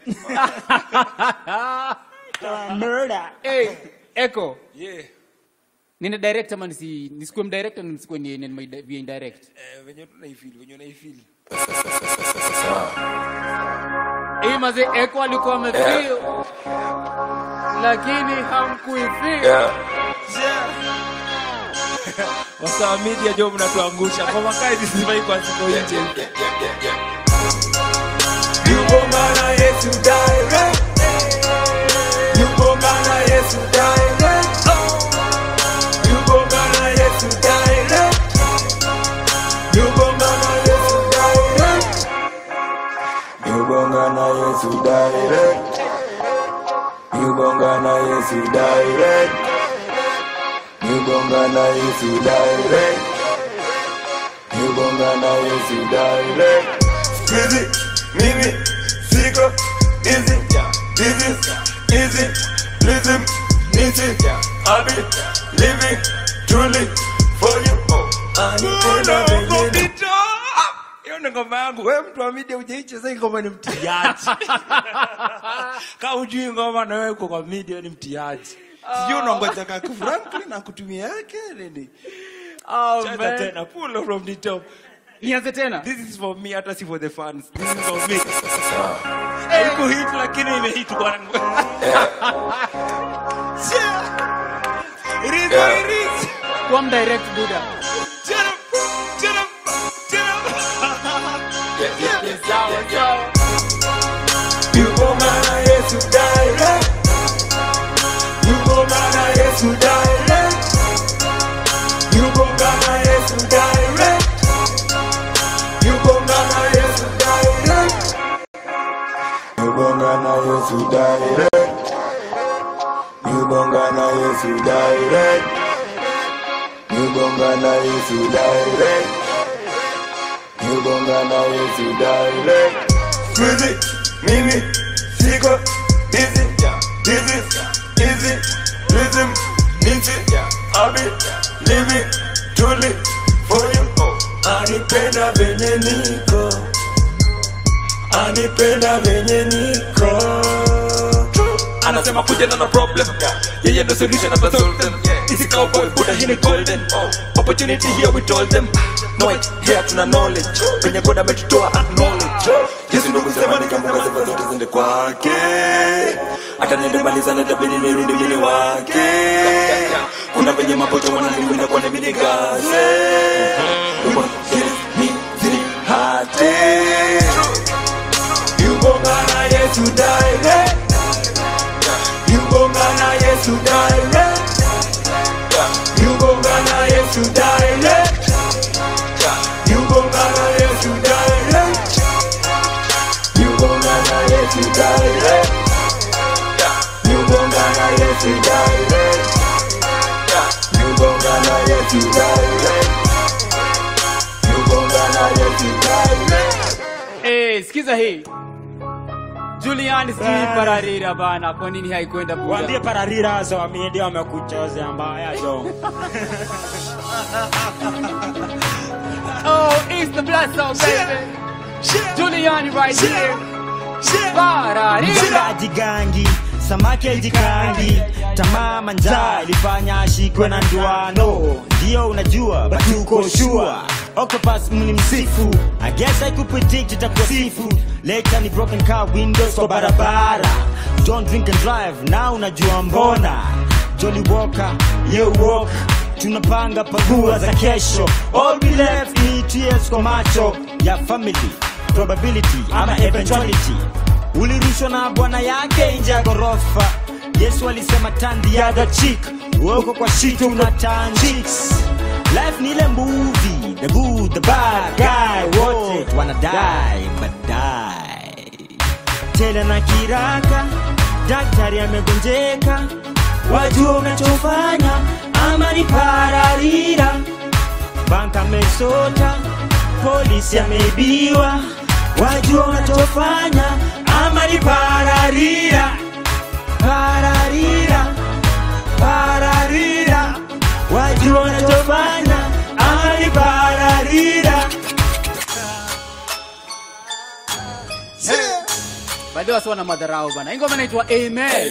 S: Murder.
E: Hey, Echo.
O: Yeah.
E: Nina direct ama nisi nisikuwe mdirect na nisikuwe ni ni ni via indirect.
O: Eh, venye tunaifeel, venye unaifeel.
E: Hii mazee Echo alikuwa amefeel. Lakini hamkuifeel.
O: Wasawa media jo mnatuangusha. Kwa makai zisifai kwa siku nje.
T: Yubongana Yesu direct. Yubongana Yesu direct. Yubongana Yesu direct. Yubongana Yesu direct. Yubongana Yesu direct. Yubongana Yesu direct. Yubongana Yesu direct. Yubongana Yesu direct. Squeezy, mimi, siko, easy, easy, easy, listen, easy, I'll be living truly for you. Anipenda vingine.
O: Hiyo ni ngoma yangu. Wewe mtu wa media hujaicheza hii ngoma ni mtiaji. Kama hujui ngoma na wewe uko kwa media ni mtiaji. Sijui unangoja kaka Franklin na kutumia yake nini?
E: Oh,
O: Cheza
E: man.
O: tena, pull up from the top.
E: Nianze tena.
O: This is for me, hata si for the fans. This is for me. Haiku hit lakini imehit bwana. Yeah. It is what it is.
E: Kwam direct Buddha.
T: Yugongana Yesu direct. Yugongana Yesu direct. Yugongana Yesu direct. Yugongana Yesu direct. Yugongana Yesu direct. Yugongana Yesu direct. Yugongana Yesu direct. Yugongana Yesu direct. Music, mimi, siko, busy, busy, easy, rhythm, easy, I'll be living truly for you. Anipenda venye niko, anipenda venye niko.
I: anasema kuja na no problem yeye ndo solution after solve them easy cowboy buda hii ni golden opportunity here we told them no it here tuna knowledge penye god ametutoa acknowledge yesu ndo kusema nikambuka sifa zote zende kwake hata niende maliza na tabidi nirudi mjini wake kuna venye mapocho wananiwinda kwa nemi nigaze
T: hate Yugongana Yesu direct Yugongana Yesu direct Yugongana Yesu direct Yugongana Yesu direct Yugongana Yesu direct Yugongana Yesu direct Yugongana Yesu direct Yugongana Yesu direct
E: Eh, sikiza hii. Julian sijui pararira bana, kwa nini haikwenda Buddha?
F: Waambie pararira so wamie ndio wamekuchoza mbaya jo.
E: Oh, it's the blast zone, baby. Julian right here. Pararira.
F: jigangi samaki ajikangi tamaa manjaa ilifanya ashikwe na nduano ndio unajua batuko shua octopus mni msifu i guess i could predict itakuwa sifu later ni broken car windows kwa barabara don't drink and drive now unajua mbona jolly walker you walk tunapanga pagua za kesho all we left ni tears kwa macho ya family probability ama eventuality ulirushwa na bwana yake nje ya ghorofa yesu alisema turn the other cheek uoko kwa shito una turn cheeks life ni ile movie the good the bad guy wote wanadai badai tele na kiraka daktari amegonjeka wajua unachofanya ama ni pararira banka amesota polisi ameibiwa wajua unachofanya ama ni pararira pararira pararira wajua unachofanya ama ni pararira
E: Baadaye wasi wana madharau bana. Hii ngoma inaitwa Amen.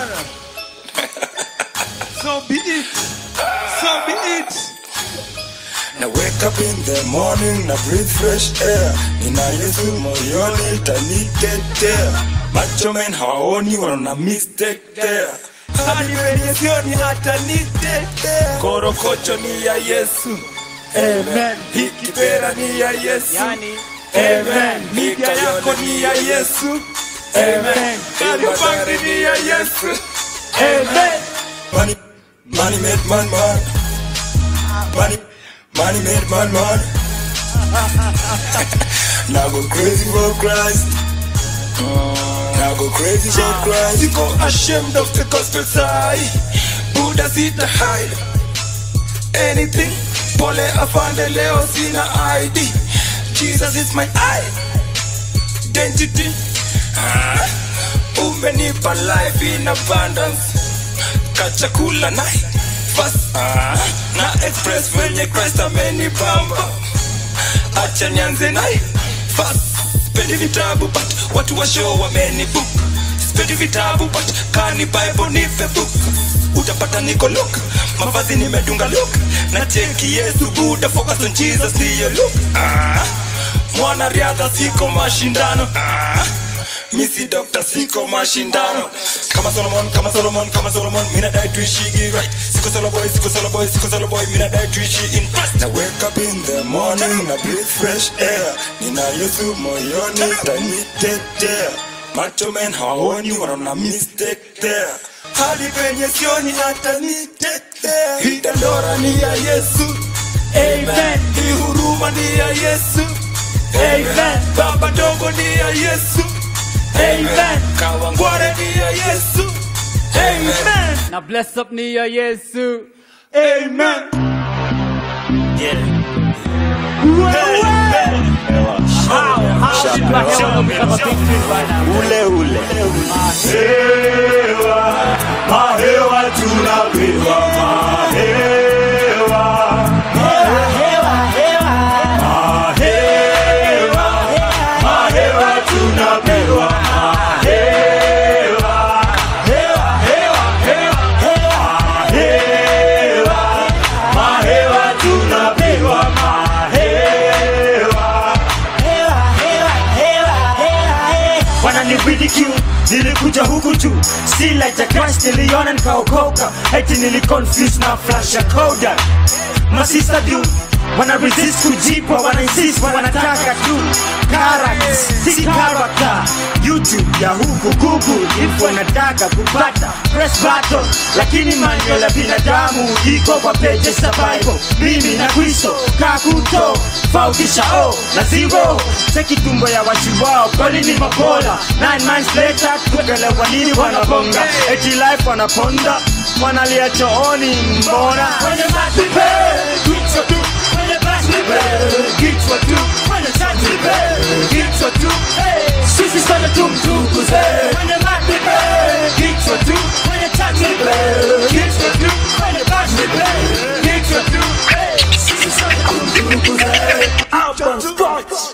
T: So be it. So be it. Na wake up in the morning na breathe fresh air. Nina Yesu moyoni itanitetea. Macho men hawaoni wanaona mistake there. Hadi wenye sioni hata nitetea. Korokocho ni ya Yesu. Amen. Hii kipera ni ya Yesu.
E: Yani,
T: Amen. Mika yako ni ya Yesu. Amen. Karibandi ni ya Yesu. Amen. Money, money made man man. Money, money made man man. now go crazy for Christ. Now go crazy for Christ. You go ashamed of the gospel side. Buddha sita hide. Anything. Pole afande leo sina ID. Jesus is my identity. Ah, umenipa life in abundance. Kachakula na fast ah, na express venye Christ amenipamba. Acha nianze naye fast. Sipendi vitabu but watu wa show wamenibook. Sipendi vitabu but kani Bible nipe book.
I: utapata niko look mavazi nimedunga look na cheki yesu buda focus on jesus ndiyo look ah, mwanariadha siko mashindano ah, misi dokta siko mashindano kama solomon kama solomon kama solomon mina dai tuishigi right siko solo boy siko solo boy siko solo boy mina dai tuishi in Christ. na wake up in the morning na breathe fresh air nina yesu moyoni tanitetea macho men hawaoni wanaona mistake there hadi penye sioni hata nitetea hii dandora ni ya yesu amen hii huruma ni ya yesu amen baba dogo ni ya yesu amen kawangware ni ya yesu amen
E: Now bless up ni ya Yesu.
I: Amen.
F: ule ule mahewa mahewa tunapewa mahewa mahewa mahewa tunapewa mahewa mahewa mahewa tunapewa mahewa wananibidiki nilikuja huku tu si like a crash niliona nikaokoka eti niliconfuse na flash ya koda masista du wana resist kujipwa wana insist wanataka tu characters si character youtube ya huku google if wanataka kupata press button lakini manual ya binadamu iko kwa pages za bible mimi na kristo kakuto fautisha o na zero cheki tumbo ya watu wao kweli ni mabola nine months later kuelewa nini wanabonga eti life wanaponda wanalia chooni mbona kwenye matipe kichwa tu kwenye matipe kichwa tu kwenye matipe kichwa tu hey, sisi sana tumtukuze kwenye matipe kichwa tu kwenye matipe kichwa tu kwenye matipe kichwa tu hey, sisi sana tumtukuze out on scotch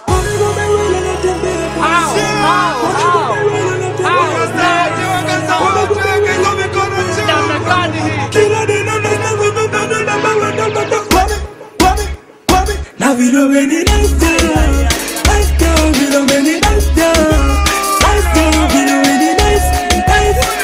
T: Na vilo veni nasta Nasta vilo veni nasta Nasta vilo veni nasta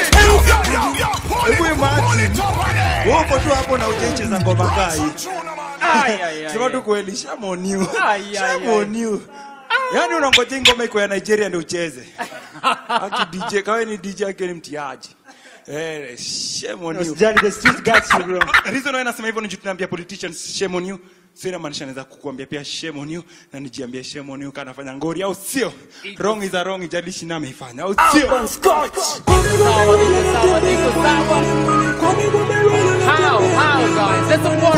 B: Hebu imagine. Wewe uko tu hapo na ujaicheza ngoma kaa hii. Sema tu kweli shamoniu. Shamoniu. Yaani unangoja ngoma iko ya Nigeria ndio ucheze. Aki DJ kawe ni DJ yake ni mtiaji. Eh, shame on you.
F: Usijali, the street got you, bro.
B: Reason why nasema hivyo ni juu tunaambia politicians shame on you. So inamaanisha naweza kukuambia pia shame on you na nijiambie shame on you kana nafanya ngori au sio? Wrong is a wrong, ijalishi na ameifanya au sio?
E: How? How, guys? Let's support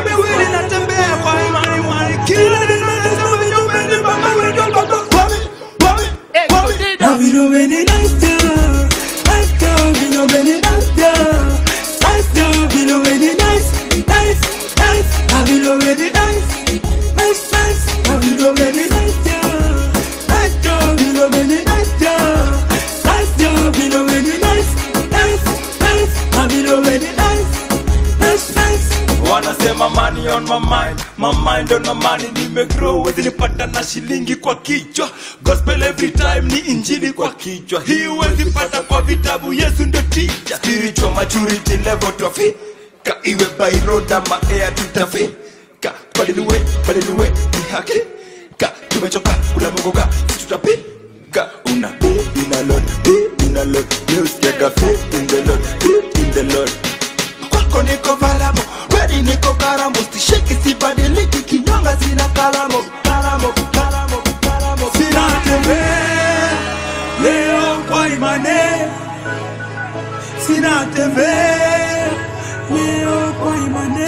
T: Na vilo veni nasta Nasta vilo veni nasta Nasta vilo veni nice Nice, nice Na vilo veni nice Nice, nice Na vilo veni nasta Nasta vilo veni nasta Nasta vilo veni nice Nice, nice Na vilo veni nice Nice, nice
I: wanasema money on my mind my mind on my money nimegrow wezi nipata na shilingi kwa kichwa gospel every time ni injili kwa kichwa hii wezi pata kwa vitabu yesu ndo teacher spiritual maturity level twafika iwe by road ama air tutafika badiliwe badiliwe ni haki ka tumechoka unamogoka tutapika una be in a lot be in a lot news get a faith in the lord faith in the lord kwako niko valamo kweli niko karamo stisheki sibadiliki kinyonga sina kalamo kalamo kalamo kalamo
T: Sinatembea leo kwa imani, sinatembea leo kwa imani.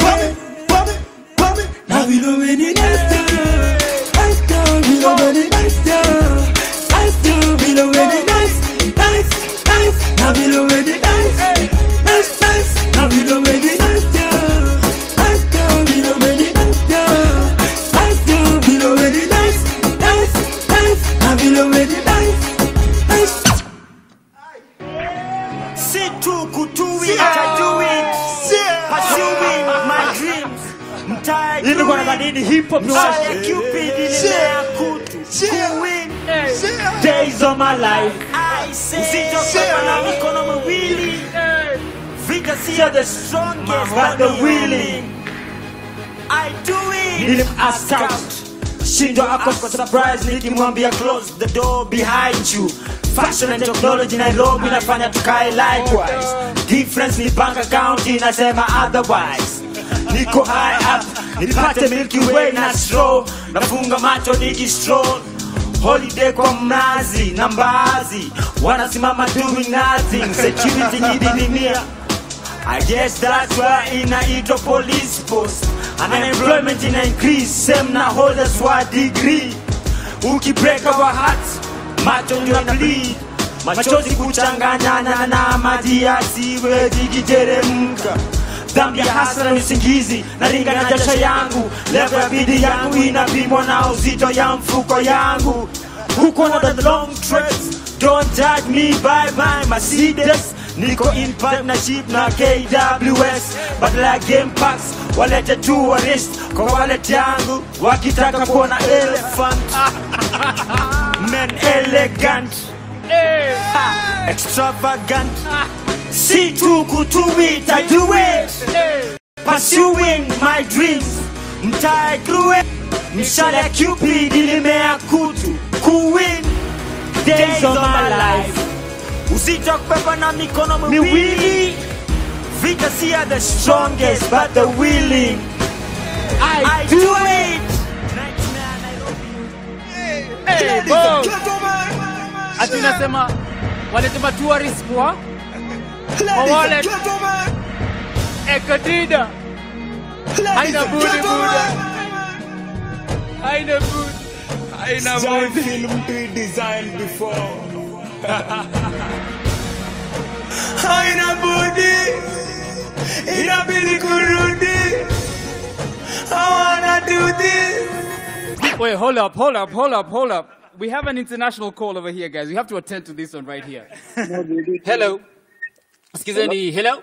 T: Na vilo veni nasta, nasta vilo veni nasta, nasta vilo veni nice, nice, nice. Na vilo veni nice, nice, nice. Na vilo veni nasta, nasta vilo veni nasta, nasta vilo veni nice, nice, nice. Na vilo veni nice, nice.
F: si tu kutuwi atajua ilikuwa na nini hip hop ni washi ya Cupid ilimea kutu kuwin days of my life usitokewa na mikono miwili vita sio the strongest but the willing I do it nilim assault shindwa ako kwa surprise nikimwambia close the door behind you fashion and technology nairobi nafanya tukae likewise difference ni bank account inasema otherwise niko high up nipate milky way na straw nafunga macho nikistroll holiday kwa mnazi na mbaazi wanasimama doing nothing security nyididimia I guess that's why inaitwa police post unemployment ina increase same na holders wa degree ukibreak our hearts macho ndio na bleed machozi kuchanganyana na maji yasiwezi kiteremka dhambi ya hasara ni usingizi na ringa na jasho yangu level ya bidii yangu inapimwa na uzito ya mfuko yangu huko na the long treks don't judge me by my Mercedes niko in partnership na KWS but like game packs walete tourist kwa wallet yangu wakitaka kuona elephant men elegant Ha, extravagant si tu kutuit I do it pursuing my dreams mtaegrue mshale ya Cupid ilimea kutu kuwin days of my life uzito wa kubeba na mikono miwili vita si ya the strongest but the willing I, I do it
E: Hey, boss. Ati unasema walisema tourist kwa kwa wallet ekadida haina budi buda haina budi
U: haina
A: Sijai
U: budi.
A: film pre-designed before. haina budi inabidi kurudi I wanna do this
E: Wait, hold up, hold up, hold up, hold up. We have an international call over here, guys. We have to attend to this one right here. Hello. Skizeni, hello?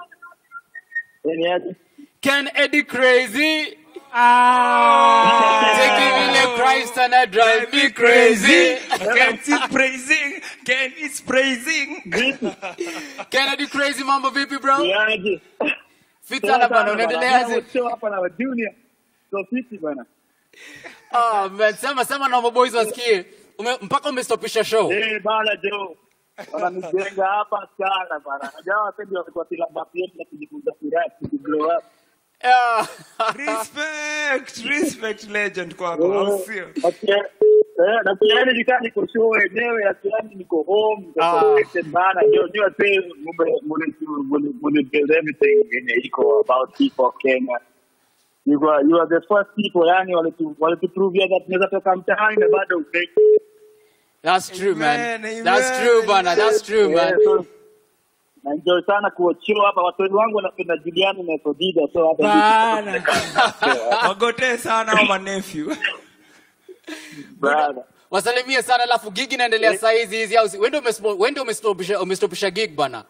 E: Can Eddie Crazy? Ah, taking me like Christ and I drive me crazy.
U: Can it praising? Can it's praising?
E: Can Eddie Crazy mambo vipi bro? Fit sana bana, unaendeleaje?
D: hapa na junior so fiti bana
E: Ah, man, sema sema na maboys wasikie. Ume, mpaka umestopisha show.
D: eh bana jo wananijenga hapa sana bana najua wapendi walikuwa kila bapi yetu na kujifunza kurap kujiblow up
U: respect respect legend kwako au sio
D: Eh, na kiani nikaa niko show wenyewe na kiani niko home niko
U: Ah.
D: connected bana jo jua say mume mune mune mune build everything yenye iko about people Kenya you are, you are the first people yani walitu walituprovia that tunaweza toka mtaani na bado ufake
E: That's true, man.
D: Amen,
E: That's
D: amen.
E: true, bana. That's true, man.
D: Yeah, so, na enjoy sana kuochio hapa watu wangu wanapenda Juliani na Sodida so hata
U: Bana. wagotee sana au manefyu
E: Wasalimie sana alafu gig inaendelea saa hizi hizi au si- wewe ndio umespo- wewe ndio umestopisha umestopisha gig bana.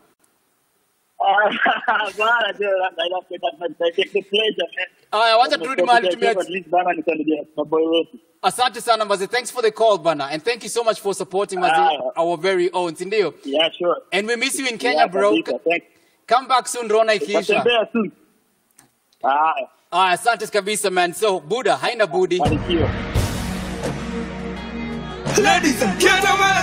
D: bana jo na inapenda na take the pleasure man
E: Aya, wacha turudi mahali tumia
D: at least bana nisaidie maboy wetu
E: Asante sana Mazi. Thanks for the call bana and thank you so much for supporting Mazi,
D: Ah.
E: our very own, si ndio?
D: Yeah, sure.
E: And we miss you in Kenya,
D: Yeah,
E: bro.
D: kabisa, thanks.
E: Come back soon Rona ikiisha.
D: Tatembea soon. Haya.
E: Aya, asante kabisa man. So, Buddha haina budi.
A: Ladies and gentlemen,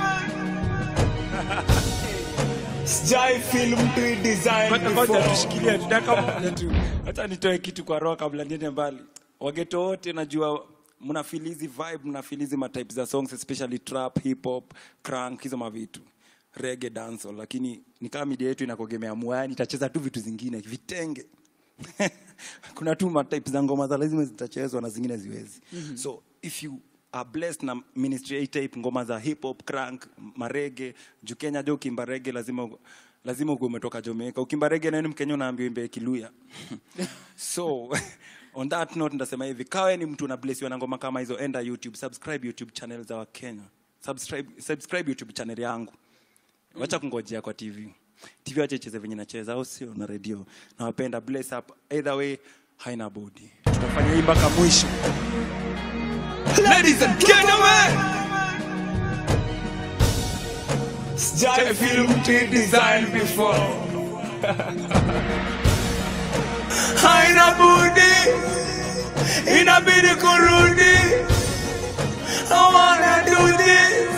A: sijai film pre-designed
O: Ngoja ngoja
A: before.
O: tushikilie tu dakika moja tu. Hata nitoe kitu kwa roho kabla niende mbali. Wageto wote najua mna feel hizi vibe, mna feel hizi matype za songs especially trap, hip hop, crunk hizo mavitu. Reggae dancehall lakini ni kama media yetu inakogemea mwani itacheza tu vitu zingine vitenge. Kuna tu matype za ngoma za lazima zitachezwa na zingine ziwezi.
E: Mhm.
O: So if you are blessed na ministry A type ngoma za hip hop, crunk, marege, juu Kenya jo ukimba rege lazima lazima uwe umetoka Jamaica. Ukimba rege nani Mkenya unaambiwa imbe Kiluya. so on that note ndasema hivi, kawe ni mtu unablessiwa na ngoma kama hizo, enda YouTube, subscribe YouTube channel za Wakenya. Subscribe, subscribe YouTube channel yangu. Wacha kungojea kwa TV. TV wacha icheze venye nacheza au sio na radio. Nawapenda bless up. Either way haina budi tutafanya hii mpaka mwisho
U: Ladies and gentlemen, sijai film to design before. Haina budi, inabidi kurudi. I wanna do this.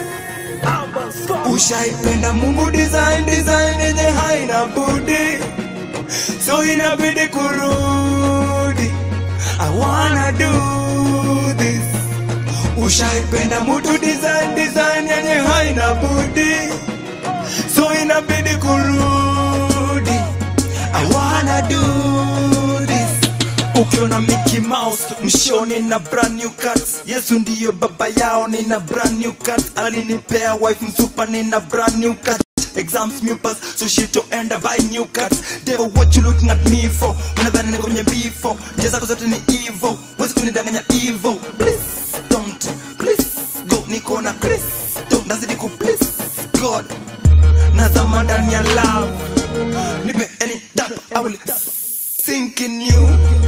U: Ushaipenda Mungu design design yenye haina budi, so inabidi kurudi. I wanna do this. Ushaipenda mutu design design yenye haina budi, so inabidi kurudi. I wanna do this. Ukiona Mickey Mouse mshoni na brand new cuts, Yesu ndiyo baba yao, nina brand new cuts. Alinipea wife msupa, nina brand new cuts. Exams new pass, so shit to end up buy new cuts. Devil, what you looking at me for? Unadhani niko kwenye bifo, njia zako zote ni evil, wezi kunidanganya evil. Please don't, please go, niko na Kristo, nazidi ku please God, nazama ndani ya love, nipe any dap, I will sink in you.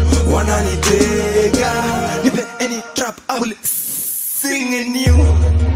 U: Wananitega, nipe any trap, I will sing in you.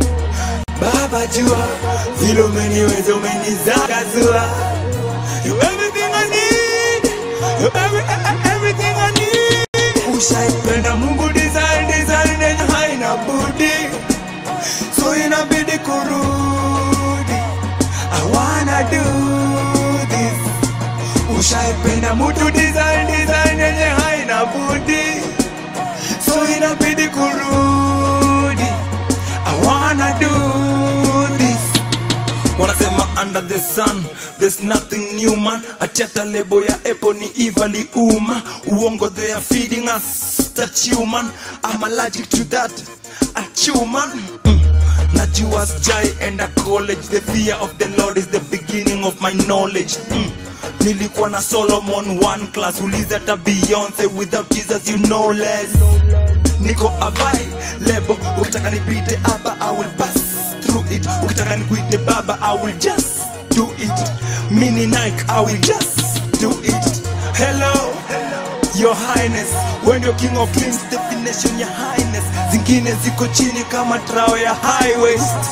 U: Baba jua, vile umeniweza umenizagazua. You everything I need, you every, everything I need. Ushaipenda Mungu design design yenye haina budi, so inabidi kurudi. I wanna do this. Ushaipenda mutu design design yenye haina budi, so inabidi kurudi. I wanna do this. Wanasema under the sun there's nothing new man. Achata lebo ya Apple ni evilly uma. Uongo they are feeding us that human. I'm allergic to that. A human. Mm. Najua sijai enda college. The fear of the Lord is the beginning of my knowledge. Mm. Nilikuwa na Solomon one class. Uliza hata Beyonce without Jesus you know less. Niko abai lebo. Ukitaka nipite hapa I will pass through it. Ukitaka nikuite baba I will just do it. Mini Nike I will just do it. Hello. Your Highness, when you're king of kings, definition your highness. Zingine ziko chini kama trao ya high waist.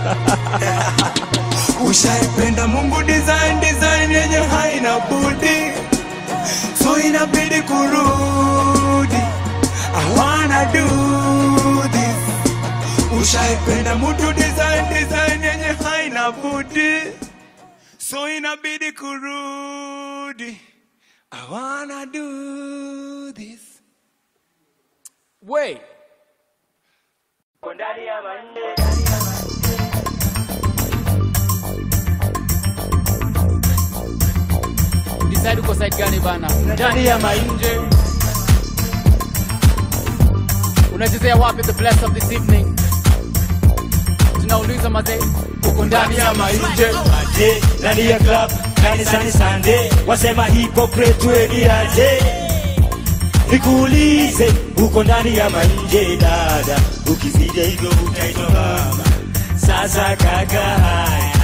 U: Ushaipenda Mungu design design yenye haina budi, so inabidi kurudi. I wanna do this. Ushaipenda mutu design design yenye haina budi, so inabidi kurudi. I wanna do this.
E: Wait. Decide uko side gani bana? Ndani ya mainje. Unachezea wapi the bless of this evening? Tunauliza mazee, uko ndani ya mainje.
F: aje ndani ya club kanisani Sunday wasema hypocrite weni aje nikuulize uko ndani ya manje dada ukizija hivyo utaitwa mama sasa kaka haya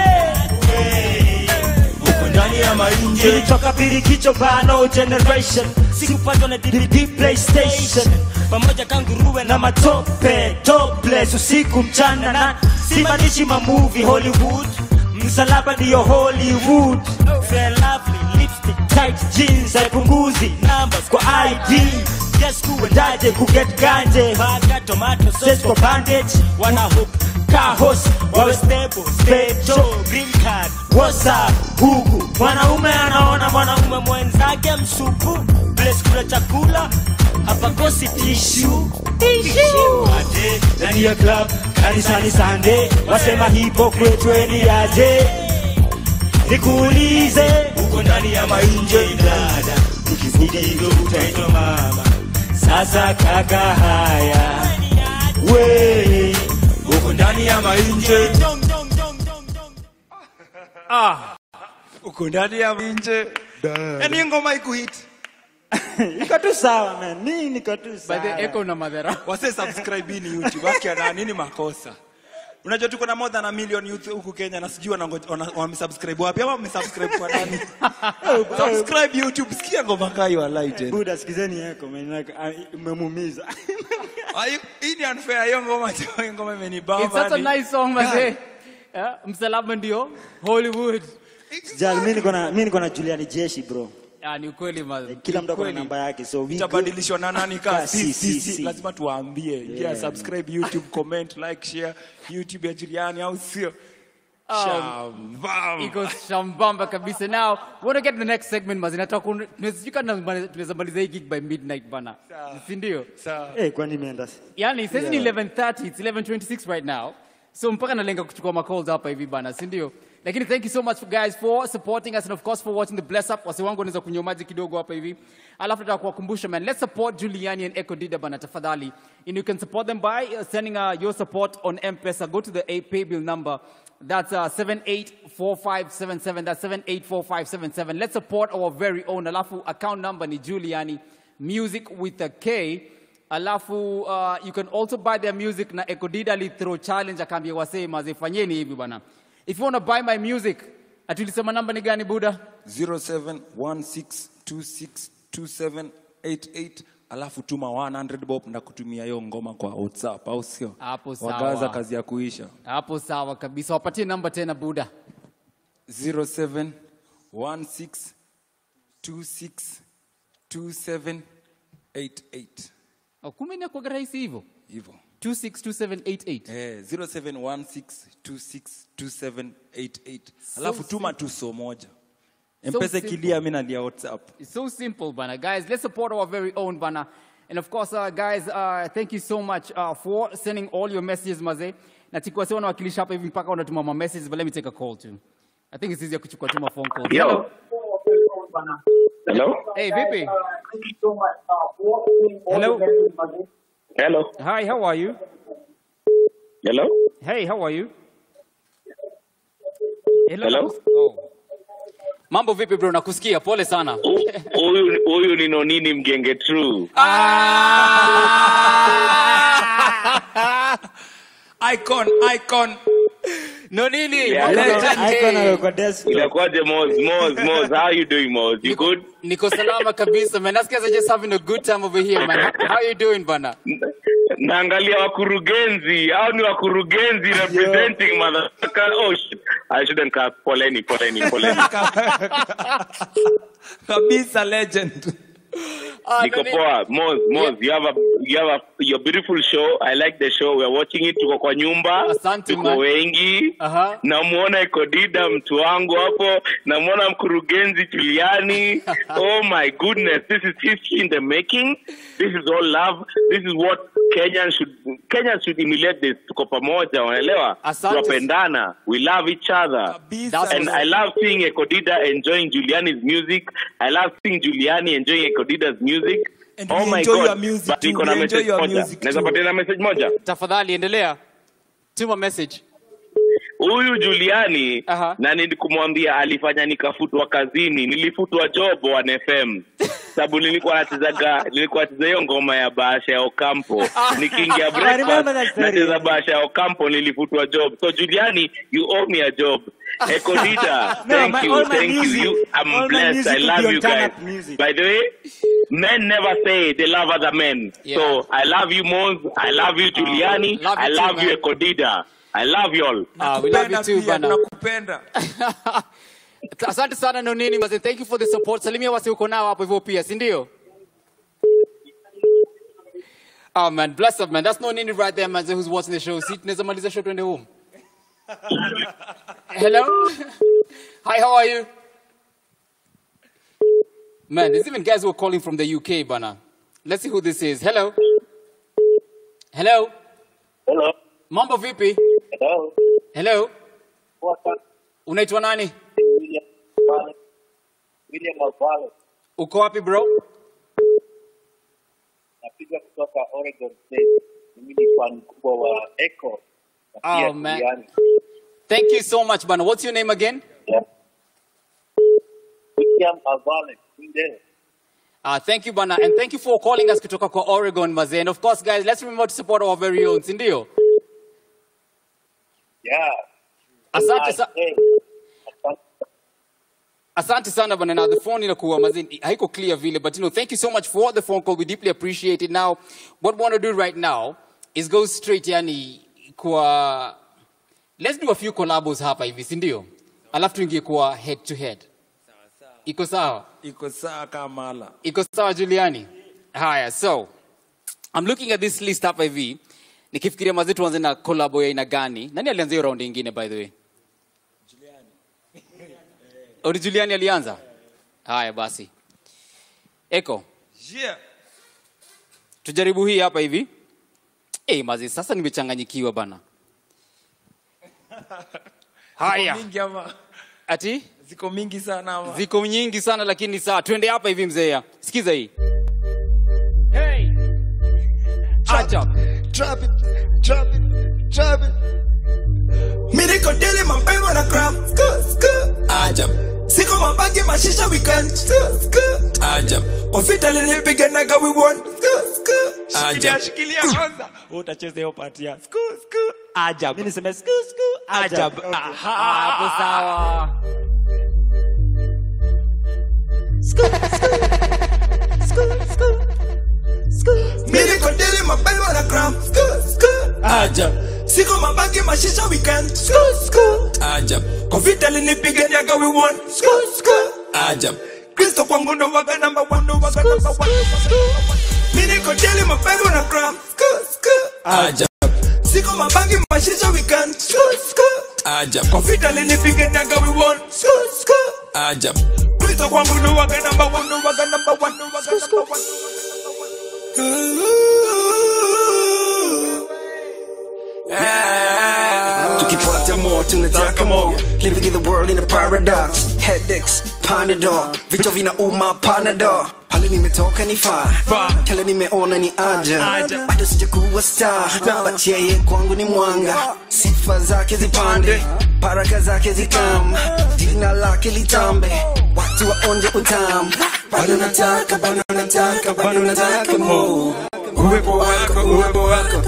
F: we uko ndani ya mainje nilitoka pirikicho bano generation sikupatwa na DVD playstation pamoja kanguruwe na matope topless usiku mchana na simaanishi mamuvi hollywood msalaba ndiyo hollywood Fair lovely lipstick tight jeans haipunguzi numbers kwa id yes kuendaje kuget ganje baga tomato sauce kwa bandage wana hook kahos wawe stable specho green card whatsapp huku mwanaume anaona mwanaume mwenzake msupu place kula chakula hapakosi tishu aje ndani ya club kanisani sande wasema hypocrite weni aje nikuulize uko ndani ya mainje dada ukivuga hivyo utaitwa mama sasa kaka haya we uko ndani ya mainje
B: Ah. Uko ndani ya nje. Yaani ngoma ikuhit.
F: iko tu sawa man mimi niko tu
E: By
F: sawa
E: the echo na madhara.
B: Wase subscribe ni YouTube. Waki ana nini makosa?
O: unajua tuko na more than a million youth huku kenya na sijui wanango- wana- wamesubscribe wapi ama wamesubscribe kwa nani subscribe youtube sikia ngoma kayo alighted
S: buda sikizeni yako umemumiza
O: Ayu, hii ni unfair hiyo ngoma hiyo ngoma imenibamba
E: It's such a
O: ni-
E: nice song mazee. Yeah, msalaba ndio Hollywood.
S: jal mi niko na mi niko na Juliani Jeshi bro
E: Ah, ni ukweli mazee.
S: kila mtu ako na
E: Ukweli.
S: namba yake so we
O: itabadilishwa na nani
S: Ka
O: ka si,
S: si,
O: si,
S: si,
O: si.
S: si.
O: lazima tuwaambie ingia
S: Yeah.
O: subscribe youtube comment like share youtube ya juliani au sio
E: Um,
O: Shambam.
E: iko shambamba kabisa now we want to get to the next segment mazi nataka kun- tunaweza tunaweza- tunaweza maliza hii gig by midnight bana si ndio
S: Eh, kwani imeenda
E: yani sasa ni
S: Yeah.
E: 11:30 it's 11:26 right now so mpaka nalenga kuchukua macalls hapa hivi bana si ndio lakini thank you so much guys for supporting us and of course for watching the bless up wase wangu wanaweza kunywa maji kidogo hapa hivi alafu nataka kuwakumbusha man let's support Juliani and Echo Dida bana tafadhali and you can support them by uh, sending uh, your support on M-Pesa go to the a pay bill number that's uh, 784577 that's 784577 let's support our very own alafu account number ni Juliani music with a K alafu uh, you can also buy their music na ekodida throw challenge akaambia wasee mazee fanyeni hivi bwana if you want to buy my music atulisema namba ni gani buda
O: 0716262788 alafu tuma 100 bob na kutumia hiyo ngoma kwa whatsapp au sio
E: Hapo sawa.
O: wagaza kazi ya kuisha
E: hapo sawa kabisa wapatie namba tena buda
O: 0716262788
E: oh, kumbe inakuwaga rahisi hivyo
O: hivyo
E: 262788
O: Eh, 0716262788 alafu tuma tu so moja mpesa
E: simple.
O: kilia mi nalia whatsapp
E: It's so simple, Bana. Guys, let's support our very own Bana. And of course, uh, guys, uh, thank you so much uh, for sending all your messages, Maze. Na chikuwa sio wanawakilisha hapa hivi mpaka wanatuma ma messages, but let me take a call too. I think it's easier kuchukua tu ma phone calls.
D: Yo. Hello?
E: Hey, vipi? Hello.
D: Hello?
E: Hi, how are you?
D: Hello?
E: Hey, how are you?
D: Hello?
E: Oh. Mambo vipi bro, nakusikia. Pole sana.
D: Huyu huyu ni nonini mgenge true.
O: icon icon
E: no nini
D: Yeah,
E: Legend.
D: Inakuwaje Moz? Moz, Moz, how you doing Moz? You good?
E: Niko salama kabisa man. Nasikia they're just having a good time over here man. How you doing bana?
D: Naangalia wakurugenzi. Hao ni wakurugenzi representing motherfucker. Oh shit. I shouldn't cut. Poleni, poleni, poleni.
O: kabisa legend
D: Niko poa. Moz, Moz, you have a you have a your beautiful show. I like the show. We are watching it. Tuko kwa nyumba. Tuko
E: man.
D: wengi. Namuona Ekodida mtu wangu hapo. Namuona mkurugenzi Juliani. oh my goodness. This is history in the making. This is all love. This is what Kenyans should Kenyans should emulate this. Tuko pamoja, unaelewa?
E: Asante.
D: Tunapendana. We love each other.
E: That's
D: and
E: what's
D: I
E: up.
D: love seeing Ekodida enjoying Juliani's music. I love seeing Giuliani enjoying Ekodida's music.
O: And
D: oh
O: we
D: my
O: enjoy
D: God.
O: your music
D: But
O: too.
D: niko na
O: We enjoy
D: message
O: your
D: moja.
O: music
D: Naweza
O: too.
D: patiana message moja?
E: Tafadhali endelea. Tuma message.
D: Huyu Juliani na nilikumwambia alifanya nikafutwa kazini, nilifutwa job One FM sababu nilikuwa nachezaga nilikuwa nacheza hiyo ngoma ya Bahasha ya Ocampo nikiingia
S: I remember
D: breakfast
S: that story.
D: nacheza Bahasha ya Ocampo, nilifutwa job. So Juliani, you owe me a job. Ekodida,
S: No,
D: thank
S: my-
D: you,
S: all my
D: thank
S: music-
D: you. you. I'm
S: all my
D: blessed.
S: music
D: I
S: will
D: love
S: be on
D: you
S: turn
D: guys.
S: up music.
D: By the way, men never say they love other men. So I love you, Mons. I love you, Juliani.
E: love you
D: I
E: too,
D: love you,
E: man.
D: Ekodida. I love you all.
E: Ah, we love you too, bana.
O: nakupenda
E: Asante sana Nonini Maze. Thank you for the support. Salimia wasi uko nao hapo hivyo pia, si ndio? Oh man, bless up man. That's Nonini right there man who's watching the show. See, tunaweza maliza show twende home. Hello? Hi, how are you? Man, there's even guys who are calling from the UK, bana. Let's see who this is. Hello? Hello?
D: Hello.
E: Mambo vipi?
D: Hello.
E: Hello? Unaitwa nani?
D: William Mavale.
E: Uko wapi bro?
D: Napiga kutoka Oregon State. Mimi ni fan mkubwa wa Echo. na pia
E: Oh man.
D: Juliani.
E: Thank you so much, bana. What's your name again?
D: William Mavale. Mwindele.
E: Uh, thank you, Bana. And thank you for calling us kutoka kwa Oregon, Maze. And of course, guys, let's remember to support our very own, si ndio?
D: Yeah.
E: Asante sa Asante sana bana. Now the phone inakuwa mazini haiko clear vile, but you know, thank you so much for the phone call. We deeply appreciate it. Now, what we want to do right now is go straight yani kwa let's do a few collabos hapa hivi, si ndio? Alafu tuingie kwa head to head. Iko sawa?
O: iko saa kamala
E: Iko sawa Juliani? Haya, so I'm looking at this list hapa hivi nikifikiria mazee tuanze na collabo ya aina gani. Nani alianza hiyo round ingine by the way? Odi Juliani alianza? Haya basi. Eko,
O: yeah.
E: tujaribu hii hapa hivi. Eh, mazi sasa nimechanganyikiwa bana. Haya.
O: Ziko mingi ama
E: Ati?
O: ziko mingi sana ama
E: Ziko nyingi sana lakini sawa. Twende hapa hivi mzee. Sikiza hii. Acha.
U: Drop it, drop it, drop it. Mi niko deli mapema na gram. Sku, sku. Ajab. Siko mabagi mashisha weekend. Sku, sku. Ajab. Ofita linipiga naga we won. Sku, sku.
O: Shikilia, shikilia kwanza. Wewe utacheza hiyo part ya sku sku ajab. Mimi niseme sku sku ajab. Aha.
E: Hapo sawa.
U: Mi niko deli mapema na gram. Sku, sku. Ajab. Siko mabagi mashisha weekend. Sku, sku. Ajab. Ofita linipiga naga we won. Sku, sku. Ajab. Kristo kwangu ndo waga number one, ndo waga number one. Mi niko deli mapema na gram. Sku, sku. Ajab. Siko mabangi mashisha weekend. Sku, sku. Ajab. Confident linipiga naga we won. Sku, sku. Ajab. Kristo kwangu ndo waga number one, ndo waga number one, ndo waga number one. tukipata more tunataka more living in the world in a paradox headaches panadol vichwa vinauma panadol pale nimetoka ni faa kale nimeona ni aja bado sijakuwa star but yeye kwangu ni mwanga sifa zake zipande baraka zake zikam jina lake litambe watu waonje utamu bado nataka bado nataka bado nataka more uwepo wako uwepo wako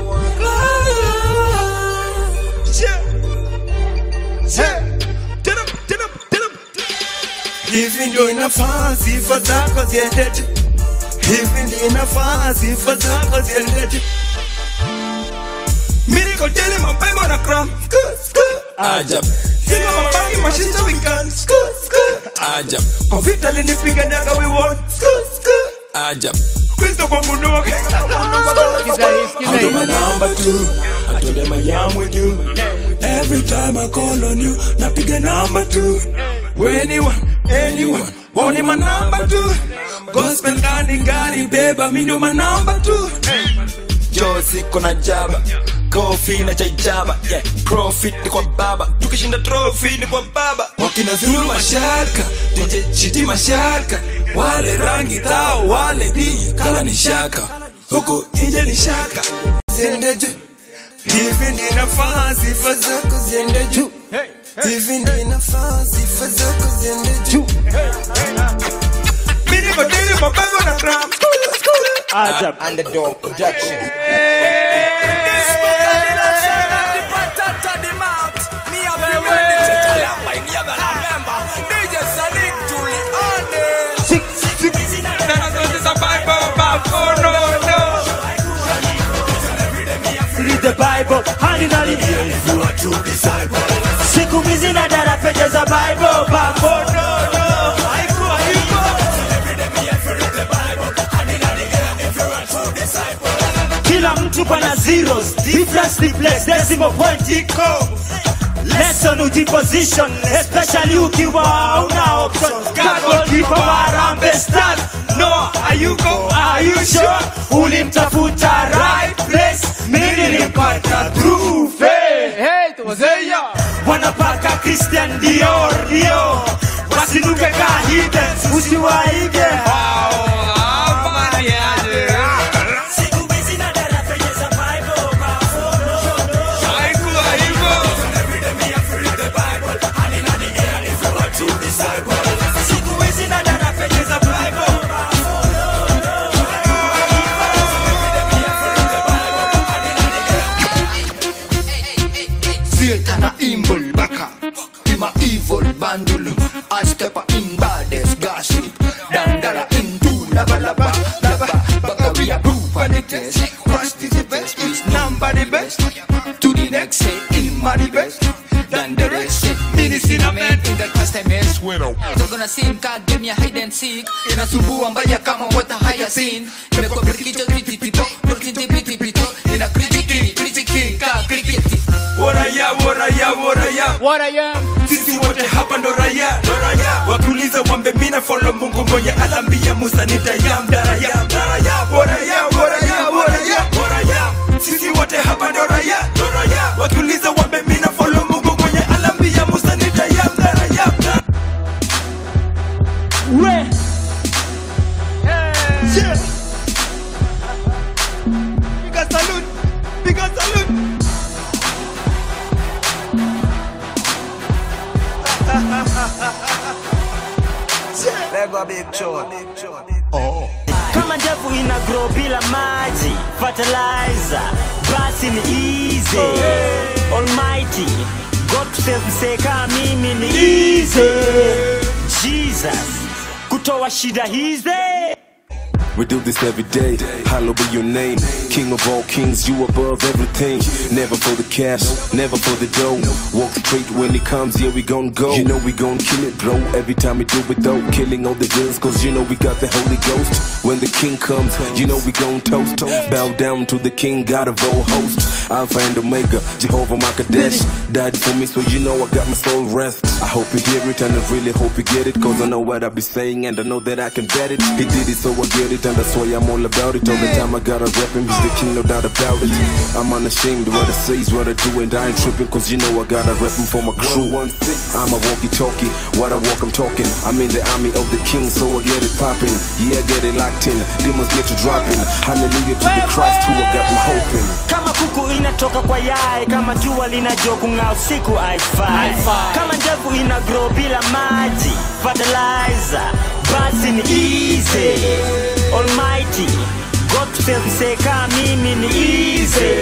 U: hivi ndio inafaa sifa zako ziendete hivi ndio inafaa sifa zako ziendete Miracle daily mapema na cram Ajab Sina mabangi mashisha weekend Ajab Confident linipiga naga we won Ajab Kristo kwa mundu wake I do my number two I told them I am with you Every time I call on you Napiga number two Anyone, anyone Want my number two Gospel gani gani beba Mi ndo my number two
I: jo siko na jaba kofi na chaijaba yeah. profit ni kwa baba tukishinda trophy ni kwa baba
U: wakina zulu mashaka DJ chiti mashaka wale rangi tao wale di kala ni shaka huku nje ni shaka ziende juu hivi ndi nafaa sifa zako ziende juu hivi ndi nafaa sifa zako ziende juu mimi niko dili mabango na gram
L: Ajab. Underdog Production.
H: Read the Bible, hadi nali siku hizi na dara peje za Bible bako no no haikuwa hivyo kila mtu pana zeros difference replace decimal point iko lesson ujiposition especially ukiwa una option God keeper wa Harambee Stars no ayuko are you sure ulimtafuta right place mimi nilimpata through faith hey tuwazeya wanapaka Christian Dior Dior wasinuke ka hidden usiwaige hao Siku hizi na dara penye za Bible haikuwa hivyo Siku hizi na dara penye za Bible
U: Sie
M: na sim ka game ya hide and seek inasumbua mbaya kama wata haya scene imekuwa brikicho tititipo titipitipito ina kritiki kritiki ka kriketi
I: Waraya, waraya, waraya.
E: Waraya.
I: Sisi wote hapa ndo raya, ndo raya. Wakiuliza wambe mina follow Mungu mwenye alambia Musa nitayam daraya, daraya. Waraya, waraya, waraya, waraya. Sisi wote hapa ndo raya, ndo raya. Wakiuliza wambe mina follow Mungu mwenye alambia Musa nitayam daraya.
F: We.
I: Yeah. Piga salute, piga salute.
L: Lego big tune.
F: Oh. Kama ndevu ina grow bila maji fertilizer basi ni easy almighty god to save msee kama mimi ni easy jesus kutoa shida hizi
N: We do this every day. Hallowed be your name. King of all kings, you above everything. Never for the cash, never for the dough. Walk straight when it comes, yeah, we gon' go. You know we gon' kill it, bro. Every time we do it, though. Killing all the villains, cause you know we got the Holy Ghost. When the king comes, you know we gon' toast. Bow down to the king, God of all hosts. Alpha and Omega, Jehovah Makadesh. Died for me, so you know I got my soul rest. I hope you hear it, and I really hope you get it. Cause I know what I be saying, and I know that I can bet it. He did it, so I get it, and that's why I'm all about it. All the time I gotta rep him, he's the king, no doubt about it. I'm unashamed, what I say is what I do, and I ain't tripping, cause you know I gotta rep him for my crew. I'm a walkie talkie, what I walk, I'm talking. I'm in the army of the king, so I get it popping. Yeah, I get it locked in, demons get you dropping. Hallelujah to the Christ who I got me hoping.
F: kama kuku inatoka kwa yai kama jua linajua kung'aa usiku haifai
E: Haifai.
F: kama ndevu ina grow bila maji fertilizer basi ni easy almighty god to save msee kama mimi ni easy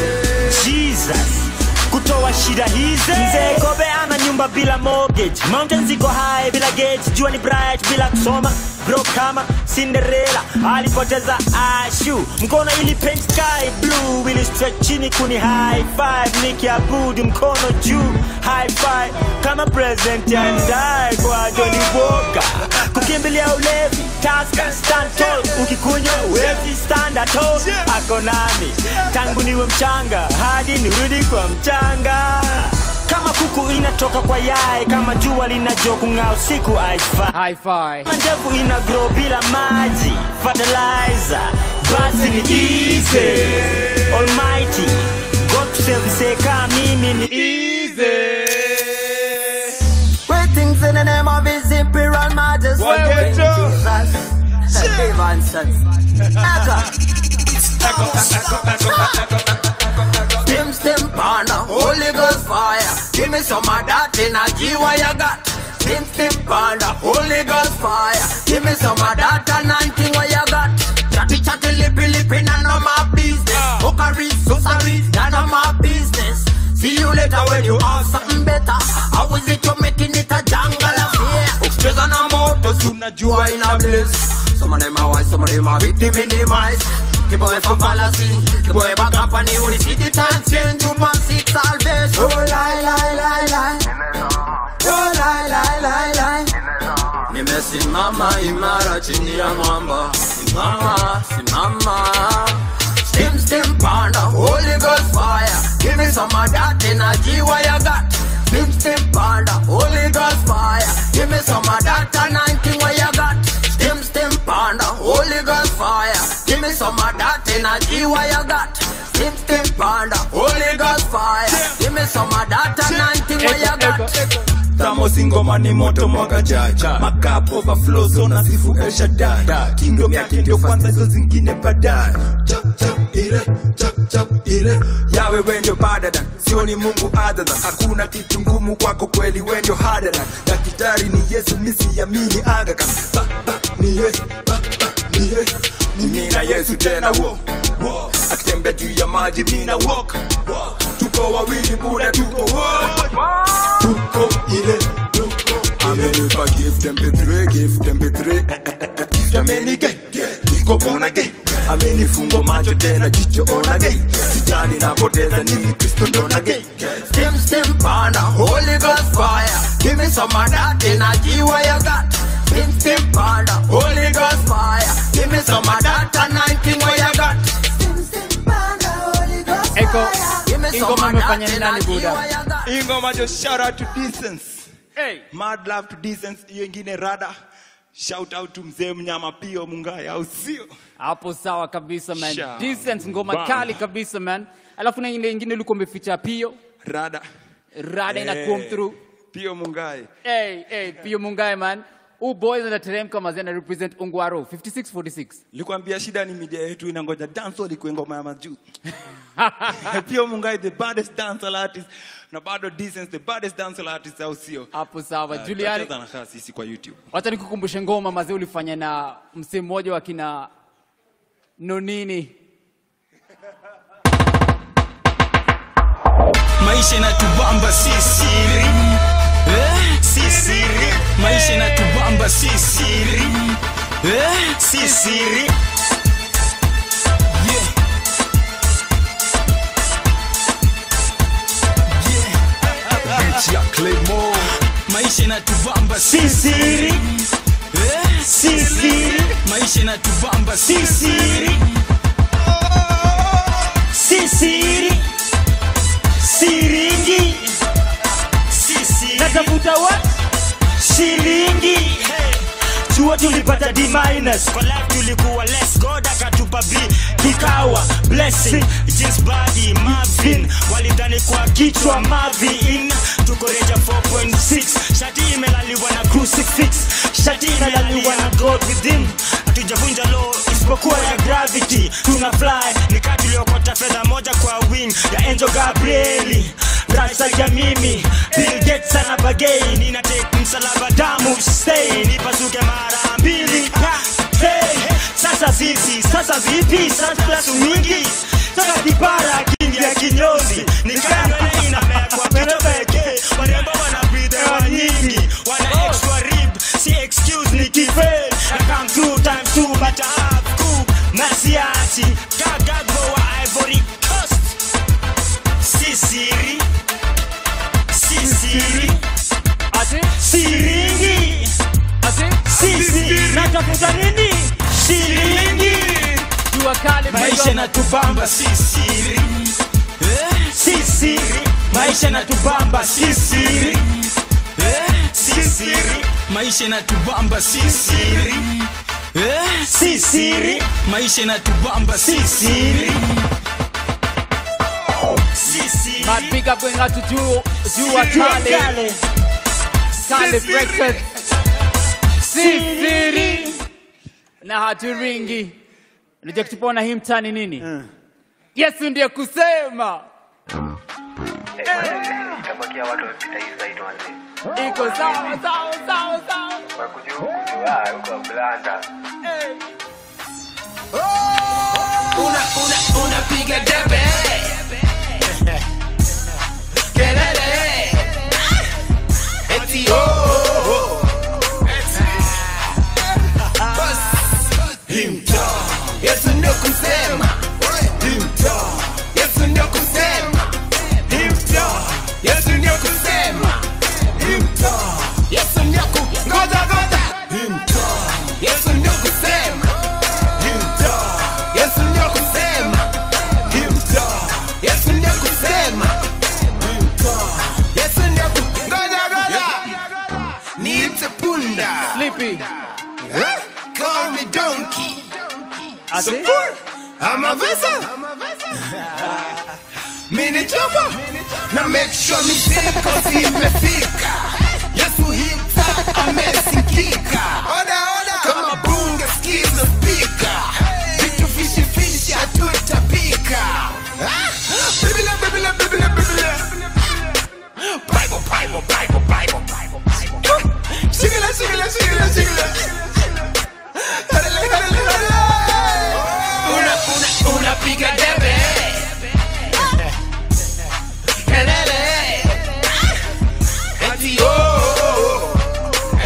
F: jesus kutoa shida hizi mzee kobe ana nyumba bila mortgage mountain ziko high bila gate jua ni bright bila kusoma bro kama cinderella alipoteza ashu mkono ili paint sky blue ili stretch chini kuni high five nikiabudu mkono juu high five kama present yandai kwa Johnny Walker kukimbilia ulevi taska stand tall ukikunywa wezi stand at all ako nami tangu niwe mchanga hadi nirudi kwa mchanga kama kuku inatoka kwa yai kama jua linajua kung'aa usiku haifai kama ndevu ina grow bila maji fertilizer basi ni easy almighty god to save msee kama mimi ni easy
K: Great things in the name of His Imperial Majesty.
F: Well, well,
K: Jesus. Give answers. Echo. Stim, stim, panda, Holy Ghost fire. Give me some of that energy what you got. Stim, stim, panda, Holy Ghost fire. Give me some of that anointing what you got. Chatty, chatty, lippy, lippy, none of my business. Hookery, sorcery, none of my business. See you later when you have something better. How is it you're making it a jungle of fear? Ucheza na moto, si unajua ina blaze. Some of them are wise, some of them are victim minimized. Keep away from fallacy. Keep away back up and you will see the time change. You must seek salvation. Oh, lie, lie, lie, lie. Oh, lie, lie, lie, lie. Nimesimama imara chini ya mwamba. Simama, simama. Stim, stim, panda, Holy Ghost fire. Give me some of that energy what you got. Stim, stim, panda, Holy Ghost fire. Give me some of that anointing what you got. Stim, stim, panda, Holy Ghost fire. Give me some of that energy what you got. Stim, stim, panda, Holy Ghost fire. Give me some of that anointing what you got.
I: Tamos ingoma ni moto mwaka jaja Makap overflow zona sifu El Shaddai Kingdom yake ndio kwanza hizo zingine baadaye Chap chap ile chap chap ile Yawe we ndio badada Sioni Mungu other than Hakuna kitu ngumu kwako kweli we ndio harder than Daktari ni Yesu misi yamini aga Khan Ba ba ni Yesu ba ba ni Yesu Mimi na Yesu tena wo wo Akitembea juu ya maji mina walk wo. Tuko wawili buda tuko wo tuko ile tuko amenipa gift mp3 gift mp3 gift amenige niko bona ge amenifungo macho tena jicho ona ge sijani napoteza nini kristo ndona ge
K: Stim, stim, panda, Holy Ghost fire. Give me some of that energy what you got. Stim stim panda, Holy Ghost fire. Give me some of that anointing where you got.
E: Eko,
K: Give me
E: hii
K: some
E: ngoma
K: of
E: imefanya
K: that
E: ni nani
K: energy
E: buda?
K: where you got.
B: hii ngoma jo shout out to Decence.
E: Hey.
B: Mad love to Decence. hiyo ingine rada shout out to mzee mnyama pio mungai au sio
E: Hapo sawa kabisa man.
B: Sha-
E: Decent ngoma
B: Bam.
E: kali kabisa man. Alafu na ile ingine ulikuwa umeficha pio.
B: rada
E: Rada ina
B: Eh,
E: come through.
B: pio mungai
E: Hey, hey, pio mungae man. U boys anateremka mazena represent Ungwaro 5646.
B: likwambia shida ni media yetu inangoja dancehall ikuwe ngoma ya majuu pio mungai the baddest dancehall artist na bado Decence the baddest dancehall artist au sio
E: Hapo sawa.
B: Ah,
E: Juliani,
B: tutacheza na kaa sisi kwa YouTube
E: wacha nikukumbushe ngoma mazee ulifanya na msee mmoja wa kina Nonini.
P: maisha inatubamba si siri eh, si siri maisha inatubamba si siri eh, si siri yeah.
N: Bitch ya Claymore
P: maisha inatubamba si siri eh, si siri maisha inatubamba si siri
H: si siri siringi natafuta what shilingi chuo tulipata d minus kwa life tulikuwa less god akatupa b kikawa blessing jeans body marvin walidhani kwa kichwa mavin tuko reja 4.6 shati imelaliwa na crucifix shati imelaliwa na god within hatujavunja law isipokuwa ya gravity tuna fly nikaa tuliokota fedha moja kwa wing ya enjo gabrieli rasa ya mimi Bill Gates ana bagei nina take msalaba damu stay nipasuke mara mbili Ha, hey, sasa vipi sasa vipi sasa plus mingi sasa kipara kingi ya kinyozi nikana inamekwa pete pekee warembo wana breathe hewa nyingi wana extra rib si excuse ni kifail I come two times two but I have coup Masiati Gagagbo wa Ivory Coast Si siri Si siri Siringi Si siri Natafuta nini Shilingi
E: Jua kali
P: maisha inatubamba si siri eh, si siri maisha inatubamba si siri eh, si siri maisha inatubamba si siri eh, si siri maisha inatubamba si siri si siri
E: Mad big up going out to Jua, Jua Kale. Kale Breakfast. Sisiri. Na haturingi. Unajua kitupona hii mtani nini? Yesu ndiye kusema.
Q: itabakia watu wamepita hii side wanze
E: Iko sawa sawa sawa sawa.
Q: wakuja huku juu ah huko blanda
K: Una, una, unapiga debe kelele eti oh, oh, oh. Bas, himta Yesu ndio kusema himta Yesu ndio kusema himta Yesu ndio kusema himta Yesu ndio ku ngoja ngoja himta Yesu ndio kusema himta Yesu ndio kusema himta Yesu ndio kusema himta Yesu ndio ku ngoja ngoja niite punda
E: Sleepy
K: Huh? Call me donkey.
E: Ati?
K: Support. I'm a vessel. Mini chopper. Na make sure mi siko si imefika. Yesu hita amesikika. Oda oda. Kama bunge skiza speaker. Vitu fishi fishi hatutapika. Ah, Biblia Biblia Biblia Biblia. Bible Bible Bible Bible Bible Bible. Shigila shigila shigila shigila. Una, una, unapiga debe kelele eti oh, oh, oh.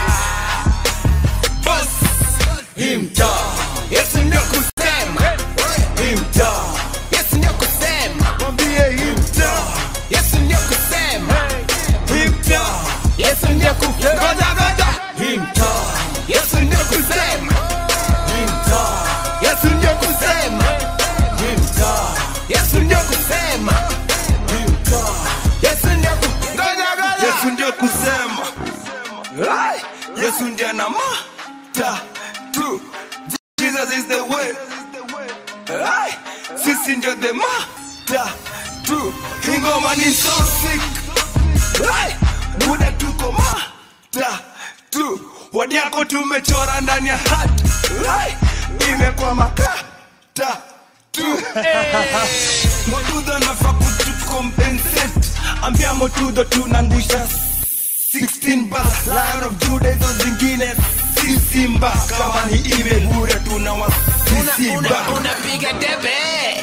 K: Boss, himta Yesu ndio kusema himta Yesu ndio kusema mwambie himta Yesu ndio kusema himta Yesu ndio ku ngoja ngoja himta
U: tumekuja na matatu jesus is the way Ay, sisi ndio the matatu ingoma ni so sick Ay, muda tuko matatu wadi yako tumechora ndani ya hat Ay, imekuwa makata tu motudo nafaa kutucompensate ambia motudo tunangusha 16 bas lion of juda hizo zingine si simba kama ni iwe bure tuna wasisimba
K: unapiga debe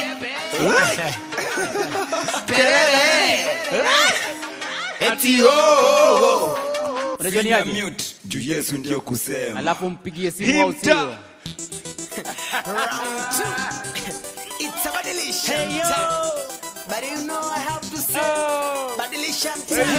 U: eti oh
E: Unajua ni aje?
U: mute juu yesu ndio kusema
E: alafu mpigie simu au
U: Himta.
E: sio
K: It's a badilisha But you know I have to say Badilisha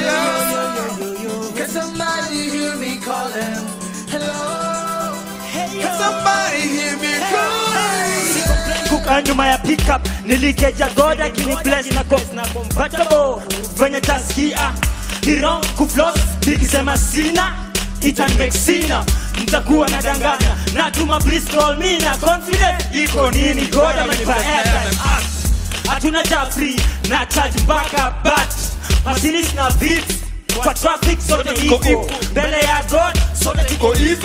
K: Can somebody hear me calling Hello Can somebody hear me calling
F: kuka nyuma ya pickup nilikeja goda kini bless na cause na compatible venye taskia hiro kuflos nikisema sina itanvexina mtakuwa na danganya natuma bristol mina confident iko nini goda manipa airtime Ah, hatuna cha free na charge mpaka bat masinis na beats kwa traffic sote iko mbele ya god sote tuko hivo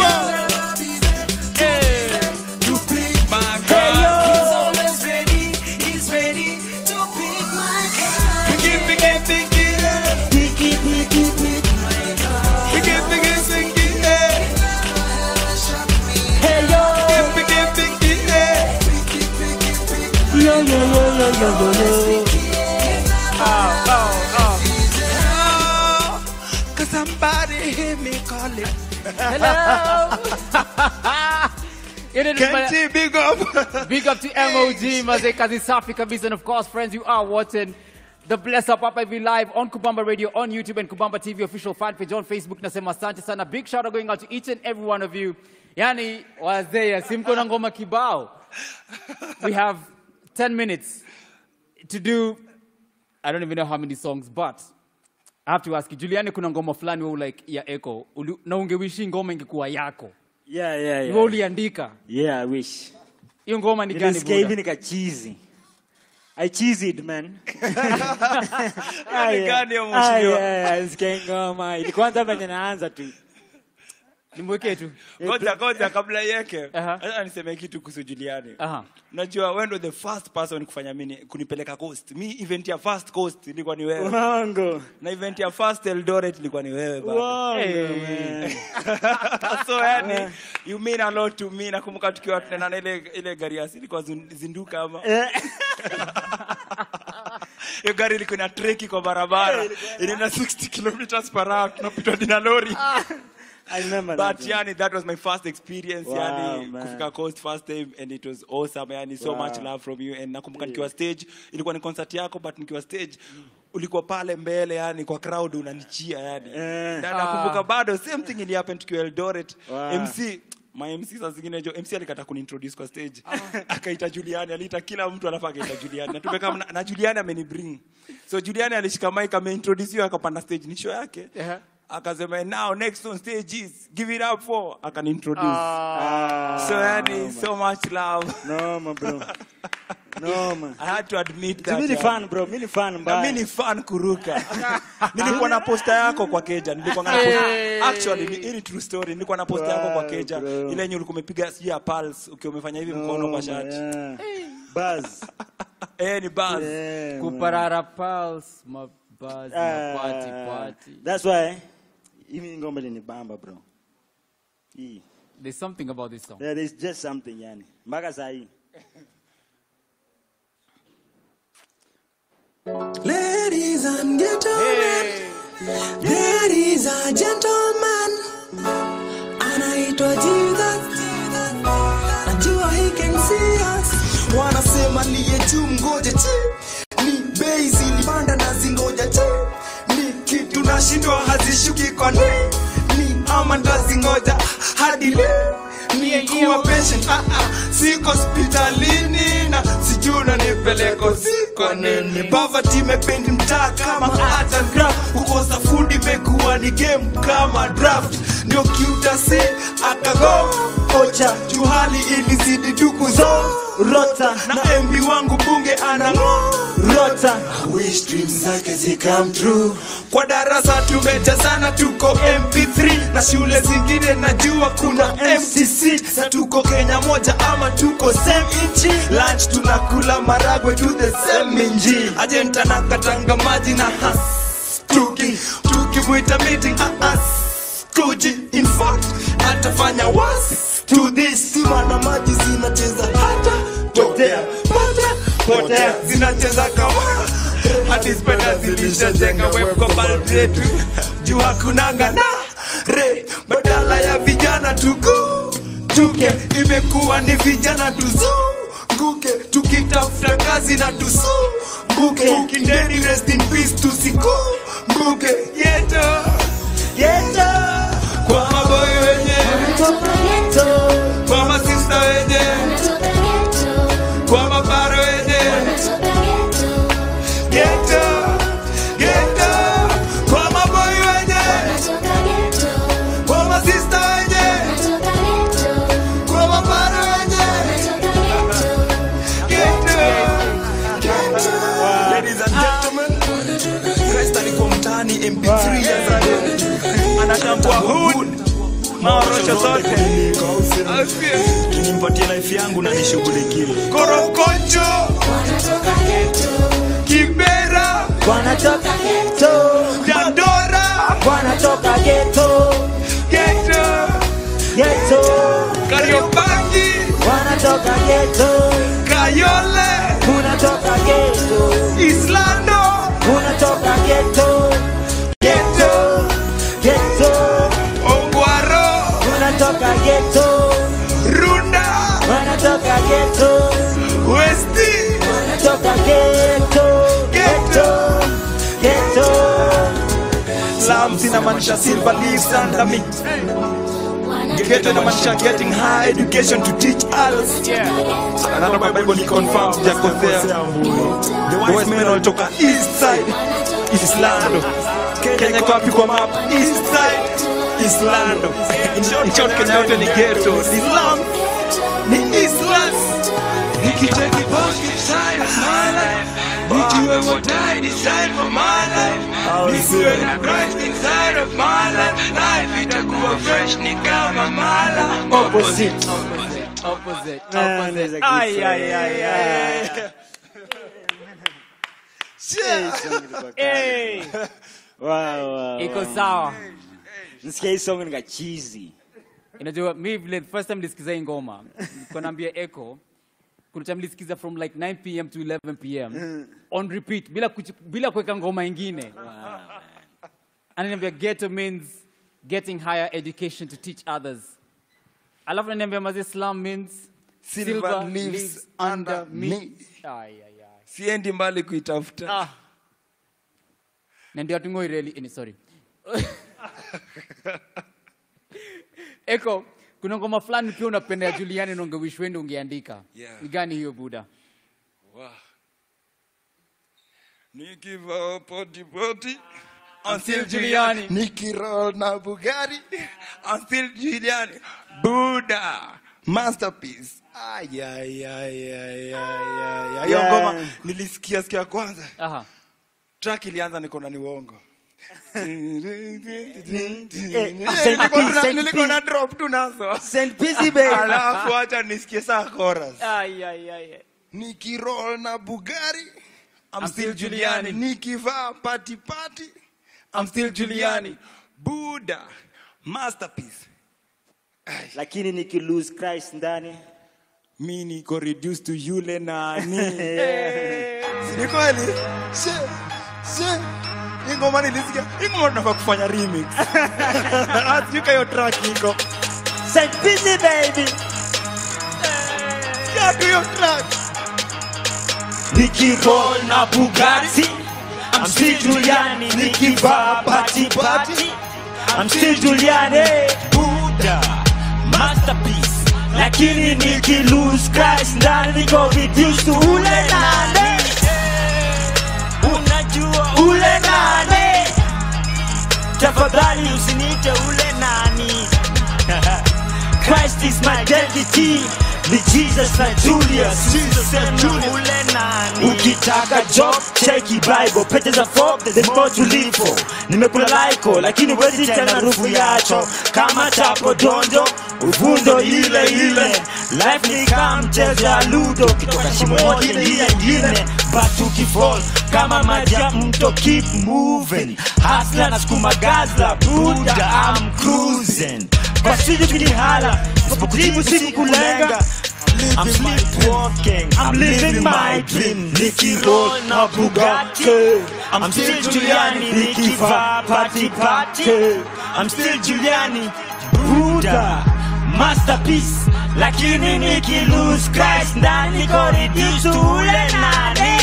F: Hey, yo.
K: He's always ready He's ready to pick my card
U: Picky, picky, picky, eh.
F: Picky, picky, picky.
U: Picky, picky, picky, eh.
F: Hey, yo.
U: Picky, picky, eh.
F: Yo, yo, yo, yo, yo, yo, yo.
U: Cause somebody hear me calling.
E: Hello. It is
U: Kenji,
E: my-
U: big up.
E: Big up to MOG, Mazee Kazi Safi Kabisa. And of course, friends, you are watching the Bless Up Up Every Live on Kubamba Radio, on YouTube, and Kubamba TV official fan page on Facebook. Nasema asante sana. Big shout out going out to each and every one of you. Yani, wazee, simko na ngoma kibao. We have 10 minutes to do, I don't even know how many songs, but I have to ask you, Juliani, kuna ngoma fulani wewe like ya Echo, uli- na ungewishi ngoma ingekuwa yako.
S: Yeah, yeah,
E: Wewe
S: yeah.
E: uliandika.
S: Yeah, I wish.
E: Hiyo ngoma ni gani?
S: Nilisikia hivi
E: Buda?
S: nikachizi. I cheesed man.
O: Yaani gani hiyo
S: Ah,
O: mheshimiwa?
S: yeah, yeah, nisikia ngoma. Ilikuanza venye naanza tu.
E: Nimwekee tu.
O: Ngoja ngoja kabla yeke. Acha niseme kitu kuhusu Juliani. Najua wewe ndo the first person kufanya mimi kunipeleka Coast. Mi event ya first Coast ilikuwa ni wewe.
S: Uongo.
O: Na event ya first Eldoret ilikuwa ni wewe baba.
S: Uongo,
O: Hey. so yani you mean a lot to me. Nakumbuka tukiwa tunaenda na ile ile gari ya asili kwa zun- zinduka ama. Hiyo gari ilikuwa na treki kwa barabara. Inaenda 60 kilometers per hour tunapitwa na lori.
S: I remember
O: But
S: that.
O: yani that was my first experience
S: Wow,
O: yani
S: man.
O: kufika coast first time and it was awesome yani so
S: Wow.
O: much love from you and nakumbuka nikiwa stage ilikuwa ni concert yako but nikiwa stage ulikuwa pale mbele yani kwa crowd unanichia yani na nakumbuka bado same thing ili happen tukiwa Eldoret
S: Wow.
O: MC my MC saa zingine jo MC alikata kuniintroduce kwa stage akaita Juliani aliita kila mtu alafu akaita Juliani na tumekaa na, na Juliani amenibring so Juliani alishika mic ameintroduce akapanda stage ni show yake akasema now next on stage is give it up for akanintroduce so yani so much love
S: no my bro no man
O: I had to admit that
S: Mimi ni
O: yani.
S: fan bro, mimi ni fan
O: na
S: mbaya.
O: mimi ni fan kuruka nilikuwa na posta yako kwa keja nilikuwa na posta
S: Hey.
O: actually ni hii ni true story nilikuwa na posta yako kwa
S: Wow,
O: keja
S: bro.
O: ile yenye ulikuwa umepiga sijui ya pulse ukiwa umefanya hivi mkono kwa shati
S: yeah. Buzz.
O: eh ni buzz
S: Yeah,
E: Kuparara pulse, mabuzz,
S: Ah,
E: mapati, pati.
S: That's why hii ngoma ni bamba bro. Hii.
E: There's something about this song.
S: Yeah, there's just something yani. Mpaka saa hii.
U: Ladies and gentlemen, ladies and gentlemen, anaitwa Jesus. Najua he can see us. Wanasema liye juu mgoje chi ni bei zilipanda na zingoja chi ni kitu nashindwa hazishuki kwa ni ni ama ndazingoja hadi leo ni kuwa patient ah, ah, siko hospitalini na sijui unanipeleko siko nini poverty imependi mtaa kama art and craft kukosa food imekuwa ni game kama draft ndio kiutasi akago ocha juhali ilizidi duku zo rota na mb wangu bunge anang'o rota wish dreams zake zikam true kwa darasa tumejazana tuko mp3 na shule zingine najua kuna mcc na tuko kenya moja ama tuko same nchi lunch tunakula maragwe to the same minji ajenta nakatanga maji na has tuki tukimwita meeting as kuji in fact atafanya was to this sima na maji zinacheza hata potea potea potea zinacheza kama hadi spenda zilishajenga web kwa baldi yetu juu hakunanga na re badala ya vijana tuku tuke imekuwa ni vijana tuzunguke tukitafuta kazi na tusumbuke ukindeni rest in peace tusikumbuke yeto yeto kwa maboyo wenye kwa masista wenye kwa mabaro wenye geto geto kwa maboyo wenye kwa masista wenye kwa mabaro wenye geto geto ladies and gentlemen Christ alikuwa mtaani mp3 ya Zayuni anatambua hood maorosho zote
J: nimpatie life yangu na nishughulikie
U: korokocho kibera
F: wanatoka geto
U: dandora
F: wanatoka geto
U: geto
F: geto
U: kariobangi
F: wanatoka geto
U: kayole
F: unatoka geto
U: islando
F: unatoka geto
U: geto
F: geto
U: ongwaro
F: unatoka geto
U: runda
F: wanatoka geto
U: westi
F: wanatoka geto geto geto
U: slums inamaanisha silver leaves under me Ghetto inamaanisha getting high education to teach others Another my Bible ni confirmed sijakosea The wise men walitoka east side Islando Kenya iko wapi kwa map east side Islando In short, in short Kenya yote ni ghetto Ni slum Ni Islam Nikiteki boss inside of my life Nijue what I decide for my life Nisiwe na Christ inside of my life Life itakuwa fresh ni kama mala Opposite
E: Opposite.
F: Man,
E: Opposite.
F: it's a good
E: Ay,
F: song.
E: ay, ay, ay. Hey.
F: Wow, wow,
E: Iko
F: wow.
E: sawa.
F: Nisikia hii song nika cheesy.
E: Unajua mi vile the first time nilisikiza hii ngoma, nilikuwa naambia Echo kuna time nilisikiza from like 9 pm to 11 pm on repeat bila kuchi, bila kuweka ngoma ingine. Ananiambia ghetto means getting higher education to teach others. Alafu ananiambia mazi slum means
U: Silver leaves under me.
E: Ay, ay, ay.
U: Siendi mbali kuitafuta
E: Ah. Na ndio atungoi really ini sorry. Eko, kuna ngoma fulani pia unapenda ya Juliani na ungewish wende ungeandika.
U: Yeah.
E: Ni gani hiyo Buda?
U: Wow. Nikivaa poti poti I'm still Giuliani. Nikiroll na Bugatti I'm still Giuliani. Buddha masterpiece. Ay, ay, ay, ay, ay, ay, ay. Hiyo
F: Yeah.
U: ngoma nilisikia sikia kwanza.
E: Aha.
U: Track ilianza niko na ni uongo.
F: Saint
U: Nilikuwa
F: P,
U: na-
F: Saint
U: nilikuwa
F: P.
U: na drop tu nazo.
F: Saint Pizzy baby.
U: Alafu acha nisikie saa chorus.
E: Ay, ay, ay. ay.
U: Nikiroll na Bugatti I'm,
E: I'm
U: still
E: still
U: Giuliani.
E: Giuliani.
U: Nikivaa party party I'm still Giuliani. Buddha masterpiece.
F: Lakini niki lose Christ ndani.
U: Mi niko reduced to yule nani. Si ni kweli? She, she. Hii ngoma nilisikia. Hii ngoma tunafaa kufanya remix. Asika hiyo track iko.
F: Saint Pizzy baby.
U: Sikia tu hiyo track.
F: Nikiroll na Bugatti. I'm still Giuliani. Nikivaa party party. I'm still Giuliani. Buddha. Masterpiece. Lakini niki lose Christ ndani niko reduced to ule nane. Unajua ule nane. Tafadhali usiniite ule nani Christ is my identity ni Jesus na Julius Sema ule nani ukitaka job cheki bible pete za fob there's more to live for nimekula laiko lakini wezi tena rufu yacho kama chapo dondo uvundo ile ile life ni kama mchezo ya ludo kitoka shimo moja ingia ingine but ukifall kama maji ya mto keep moving hasla na sukuma gazla buda I'm cruising kwa siju kinihala sipokujibu sikukulenga I'm sleepwalking, I'm living my dream Nicky roll na Bugatti I'm still Giuliani, Nicky va party party I'm still Giuliani, Buddha Masterpiece, lakini Nicky lose Christ ndani niko reduced to ule nane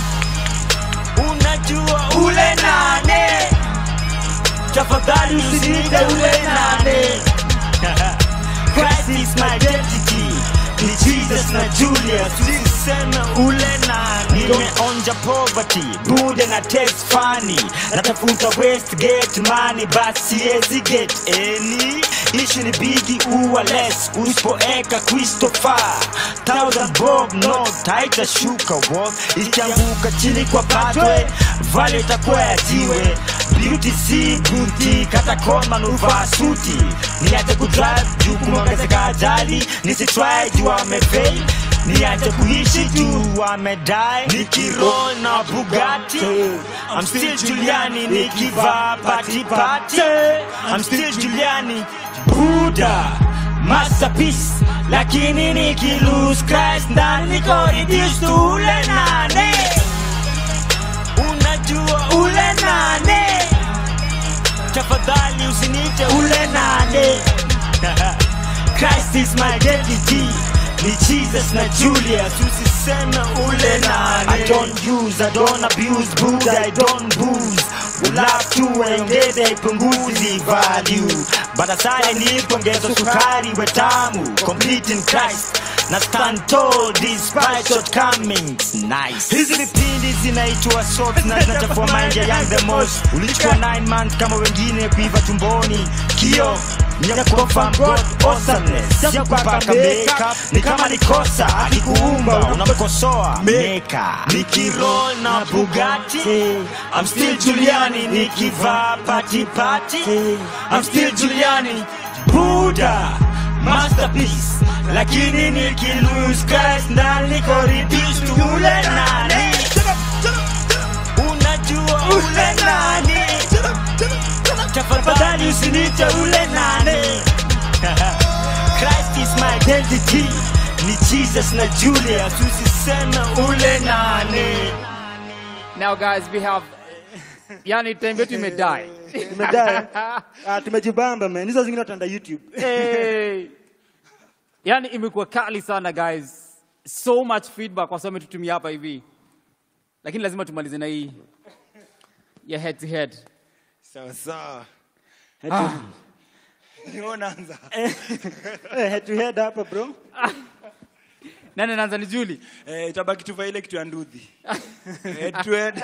F: Unajua ule nane Tafadhali usinite ule nane Christ is my identity ni Jesus na Julius usiseme ule nani nimeonja poverty bude na taste funny natafuta Westgate money but siwezi get any issue ni bigi uwa less usipoeka Christopher thousand bob no taita shuka walk ikianguka chini kwa patwe vale itakuwa ya jiwe beauty si buti kata koma nuvaa suti niache kudrive juu kumeongezeka ajali nisitry juu amefail niache kuishi juu wamedai nikiroll na bugati I'm still Giuliani nikivaa pati pati I'm still Giuliani Buddha masterpiece lakini nikilose Christ ndani niko reduced to ule nane unajua ule nane tafadhali usinite ule nane Christ is my identity ni Jesus na Julius usiseme ule nane I don't use, I don't abuse, Buddha I don't booze Love tu ongeze ipunguzi value But asali nipongeza sukari we tamu Complete in Christ na stand tall despite shortcomings nice hizi vipindi zinaitwa sort na zinachafua mind ya young the most ulichukua 9 months kama wengine kuiva tumboni kio ya confirm God awesomeness ya kupaka makeup ni kama ni kosa akikuumba unamkosoa meka nikiroll na Bugatti I'm still Giuliani nikivaa pati pati I'm still Giuliani Buddha masterpiece lakini nikilose Christ ndani niko reduced to ule nani unajua ule nani tafadhali usinite ule nane Christ is my identity ni Jesus na Julius usiseme ule nane
E: Now, guys, we have. Yani, time yetu imedai.
R: Tumedai. Ah, tumejibamba man. Hizo zingine wataenda YouTube.
E: Hey. Yani, imekuwa kali sana guys. So much feedback kwa sababu tutumia hapa hivi. Lakini lazima tumalize na hii ya head to head.
B: sawa sawa
E: Ah.
B: Wewe unaanza
R: Eh, head to head hapa bro.
E: Nani anaanza ni Julie?
B: eh itabaki tuva ile kitu ya ndudhi head to head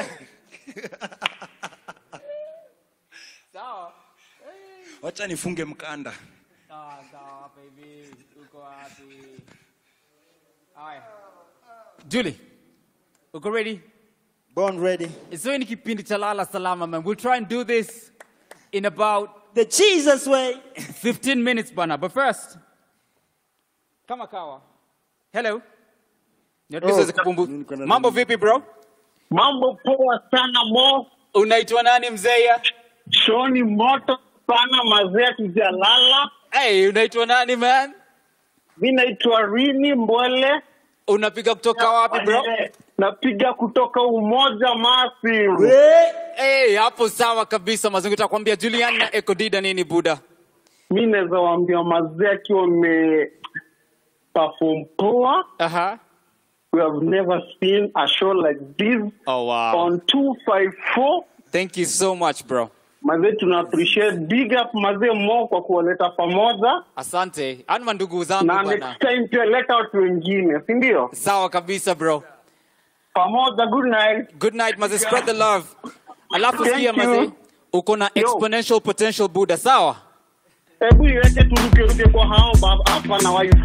E: Sawa.
B: wacha nifunge mkanda
E: Sawa, sawa, hapa hivi. Uko wapi? Haya. Julie, uko ready?
R: Born ready.
E: So hii ni kipindi cha lala salama man. We'll try and do this in about
R: the Jesus way.
E: 15 minutes bana. But first, kama kawa. Hello. Niatulize
R: Oh,
E: kupumbu. Mambo vipi bro?
D: Mambo poa sana mo.
E: Unaitwa nani mzee?
D: Shoni moto sana mazee tujalala.
E: Hey, unaitwa nani man?
D: Mi naitwa Rini Mbwele.
E: Unapiga kutoka wapi bro?
D: Napiga kutoka Umoja Masi.
E: Hey, hapo sawa kabisa mazungu takwambia Julian na Ekodida nini buda?
D: Mi naweza waambia mazee akiwa ame perform poa.
E: Aha.
D: We have never seen a show like this
E: Oh wow.
D: on 254.
E: Thank you so much bro.
D: Mazee tuna appreciate big up mazee mo kwa kuwaleta pamoja.
E: Asante. Anma ndugu zangu
D: na
E: bana.
D: next time pia leta watu wengine, si ndio?
E: Sawa kabisa bro.
D: Pamoja, good night.
E: Good night maze, spread the love. Alafu
D: Thank
E: sikia
D: you.
E: maze, uko na exponential potential buda, sawa?
D: hebu iweke turukeruke kwa hao baba hapa na wife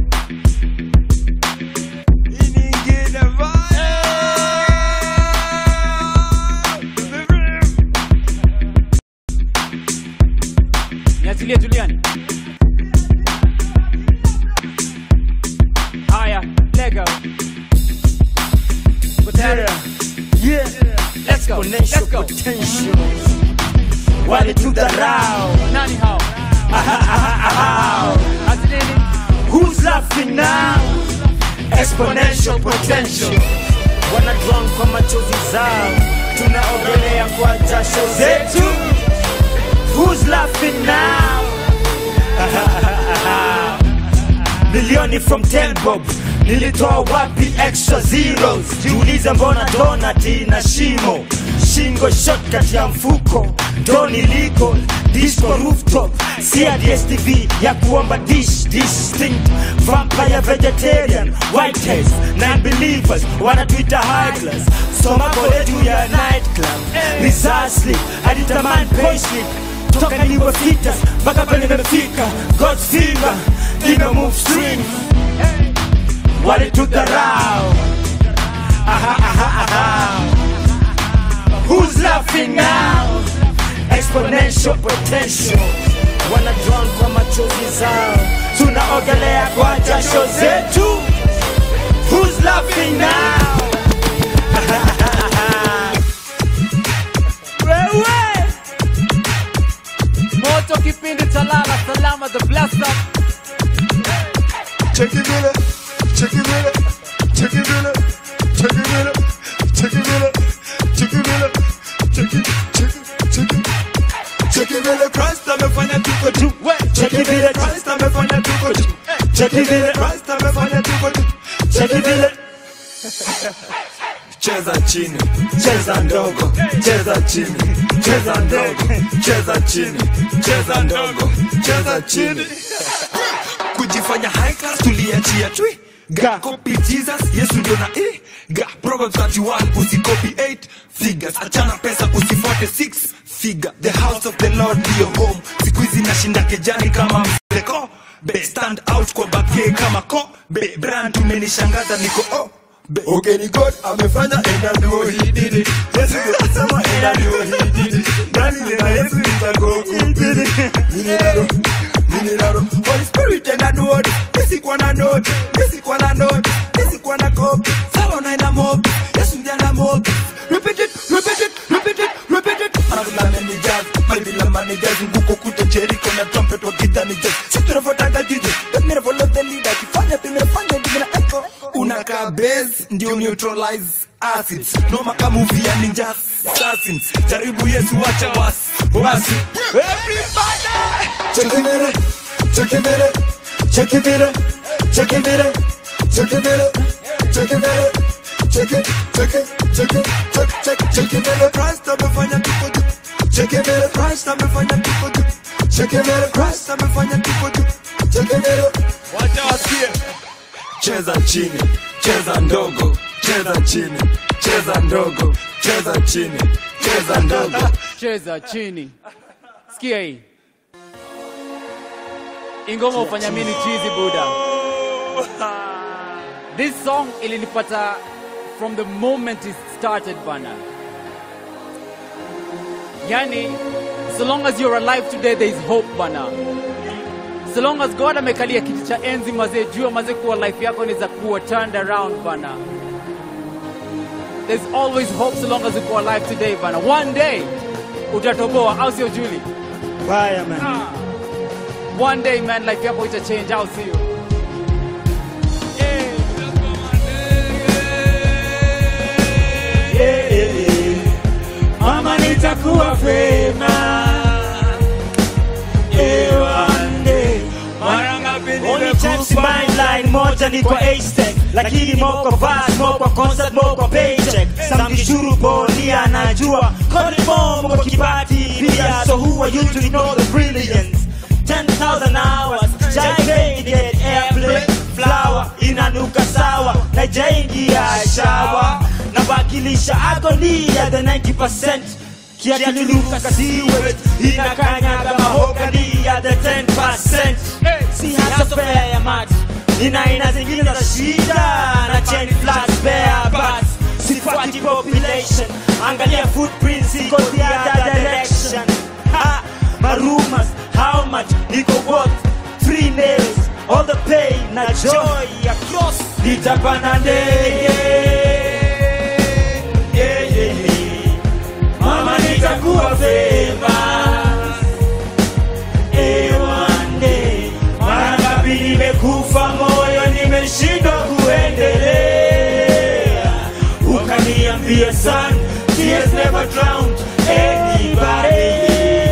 E: niachilie Juliani. Haya, lego.
F: Yeah,
E: Let's go. Let's
F: exponential
E: go.
F: potential. Walitudharau.
E: Nani hao?
F: Aha, aha, aha.
E: Ati nini?
F: Who's laughing now? Exponential potential. Wana drown kwa machozi zao, tunaogelea kwa jasho zetu. Who's laughing now? Aha, aha, aha. Milioni from 10 bob nilitoa wapi extra zeros? Jiulize mbona donati na shimo shingo shot kati ya mfuko doni liko disco rooftop si ya DSTV ya kuomba dish distinct vampire vegetarian whiteheads non-believers wanatuita high class soma kole juu ya night club precisely alitamani payslip toka niwe fitas mpaka penye nimefika God's finger ime move string walitudharau aha, aha, aha. Who's laughing now? Exponential potential wana drown kwa machozi zao, tunaogelea kwa jasho zetu. Who's laughing now? Wewe
E: Moto kipindi cha lala salama the bless up.
U: Check it vile, check it vile, check it vile, check it vile, check it vile, check it vile, check it, check it, check it. Check it vile, Christ amefanya tuko juu.
F: Check it vile,
U: Christ amefanya tuko juu.
F: check it vile,
U: Christ amefanya tuko juu.
F: check it vile.
U: Cheza chini, cheza ndogo, cheza chini, cheza ndogo, cheza chini, cheza ndogo, cheza chini. Kujifanya high class tuliachia chui. Ga copy Jesus, Yesu ndio na e. Ga Proverbs 31 usikopi 8 figures. Achana pesa usifuate 6 figure. The house of the Lord ndio home. Siku hizi nashinda kejani kama mseko. Be stand out kwa bake kama ko. Be brand umenishangaza niko oh. Be, okay ni God amefanya and I know he did it. Yesu ndio kusema and I know he did it. Nani tena Yesu nitago he did it. Mimi nalo, mimi nalo. Holy Spirit and I know it. Mimi kwa na note, mimi kwa na note, mimi kwa na copy. Sawa na ina mob. Yesu ndiye ana mob. Repeat it, repeat it, repeat it, repeat it. Anakula meni jazz, mali la mani jazz, nguko kuta Jericho na trumpet wa gita ni jazz. Sisi tunafuataga Jesus, but never follow the leader. Kifanya tumefanya ndivyo echo. Unakaa base ndio neutralize acids. Noma kama movie ya ninja assassins. Jaribu Yesu acha wasi. Wasi. Everybody. Check it out. Check it out. Check it out. Check it out. Check it out. Check it out. Check it, check it, check it, check, check, check it out. Christ amefanya tuko juu. Check it out. Christ amefanya tuko juu. Check it out. Christ amefanya tuko juu. Check it out. Wacha wasikie. Cheza chini, cheza ndogo, cheza chini, cheza ndogo, cheza chini, cheza ndogo.
E: Cheza chini. Sikia hii. Ingoma ufanya mini chizi buda. This song ilinipata from the moment it started bana. Yani, so long as you're alive today there is hope bana. So long as God amekalia kiti cha enzi mazee, jua mazee kuwa life yako inaweza kuwa turned around bana. There's always hope so long as uko alive today bana. One day utatoboa, au sio Julie?
F: Fire man.
E: One day man, life yako ita change, au sio?
F: Yeah, yeah, yeah. Mama nitakuwa fema. Yeah, one day. Only chance in my line moja ni kwa A-Stack lakini moko vas moko concert moko paycheck samkishuru bonia anajua kolimo moko kibati pia so who are you to know the brilliance 10,000 hours jai get airplay flower inanuka sawa na jaingia shawa nawakilisha agonia the 90% kiatuluka siwe inakanyaga mahogani ya the 10% si hasa fea ya maji nina aina zingine za shida na chain flat bear but sifuati population angalia footprints iko the other direction ha marumas how much niko worth three nails all the pain na joy across nitapanda ndege yeah, yeah, yeah. mama nitakuwa famous eh, one day mara ngapi nimekufa moyo nimeshindwa kuendelea ukaniambia son tears never drowned anybody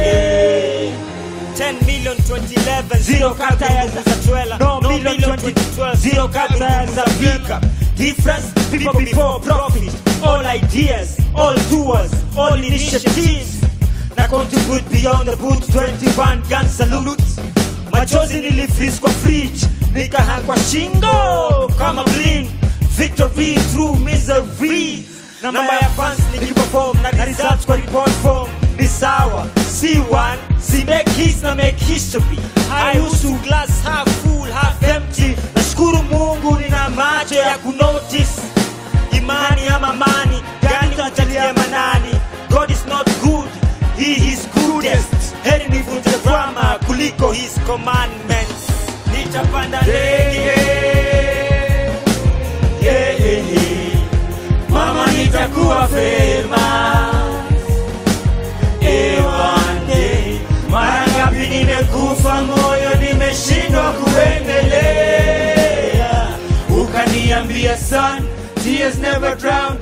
F: 10 million 2011 zero kata ya za Twela no million 2012 zero kata ya za Vika difference people before profit all ideas all doers all initiatives na contribute beyond the boot 21 gun salute machozi nilifreeze kwa fridge nikahang kwa shingo kama bling victory through misery namba ya fans nikiperform na results kwa report form ni sawa si one si make hits na make history I used to glass half full half empty nashukuru mungu nina macho ya kunotice imani ama mani gani tunatalia manani god is not good he is goodest heri nivunje drama kuliko his commandments nitapanda ndege yeah, yeah, yeah. mama nitakuwa famous eh, one day. mara ngapi nimekufa moyo nimeshindwa kuendelea ukaniambia son tears never drown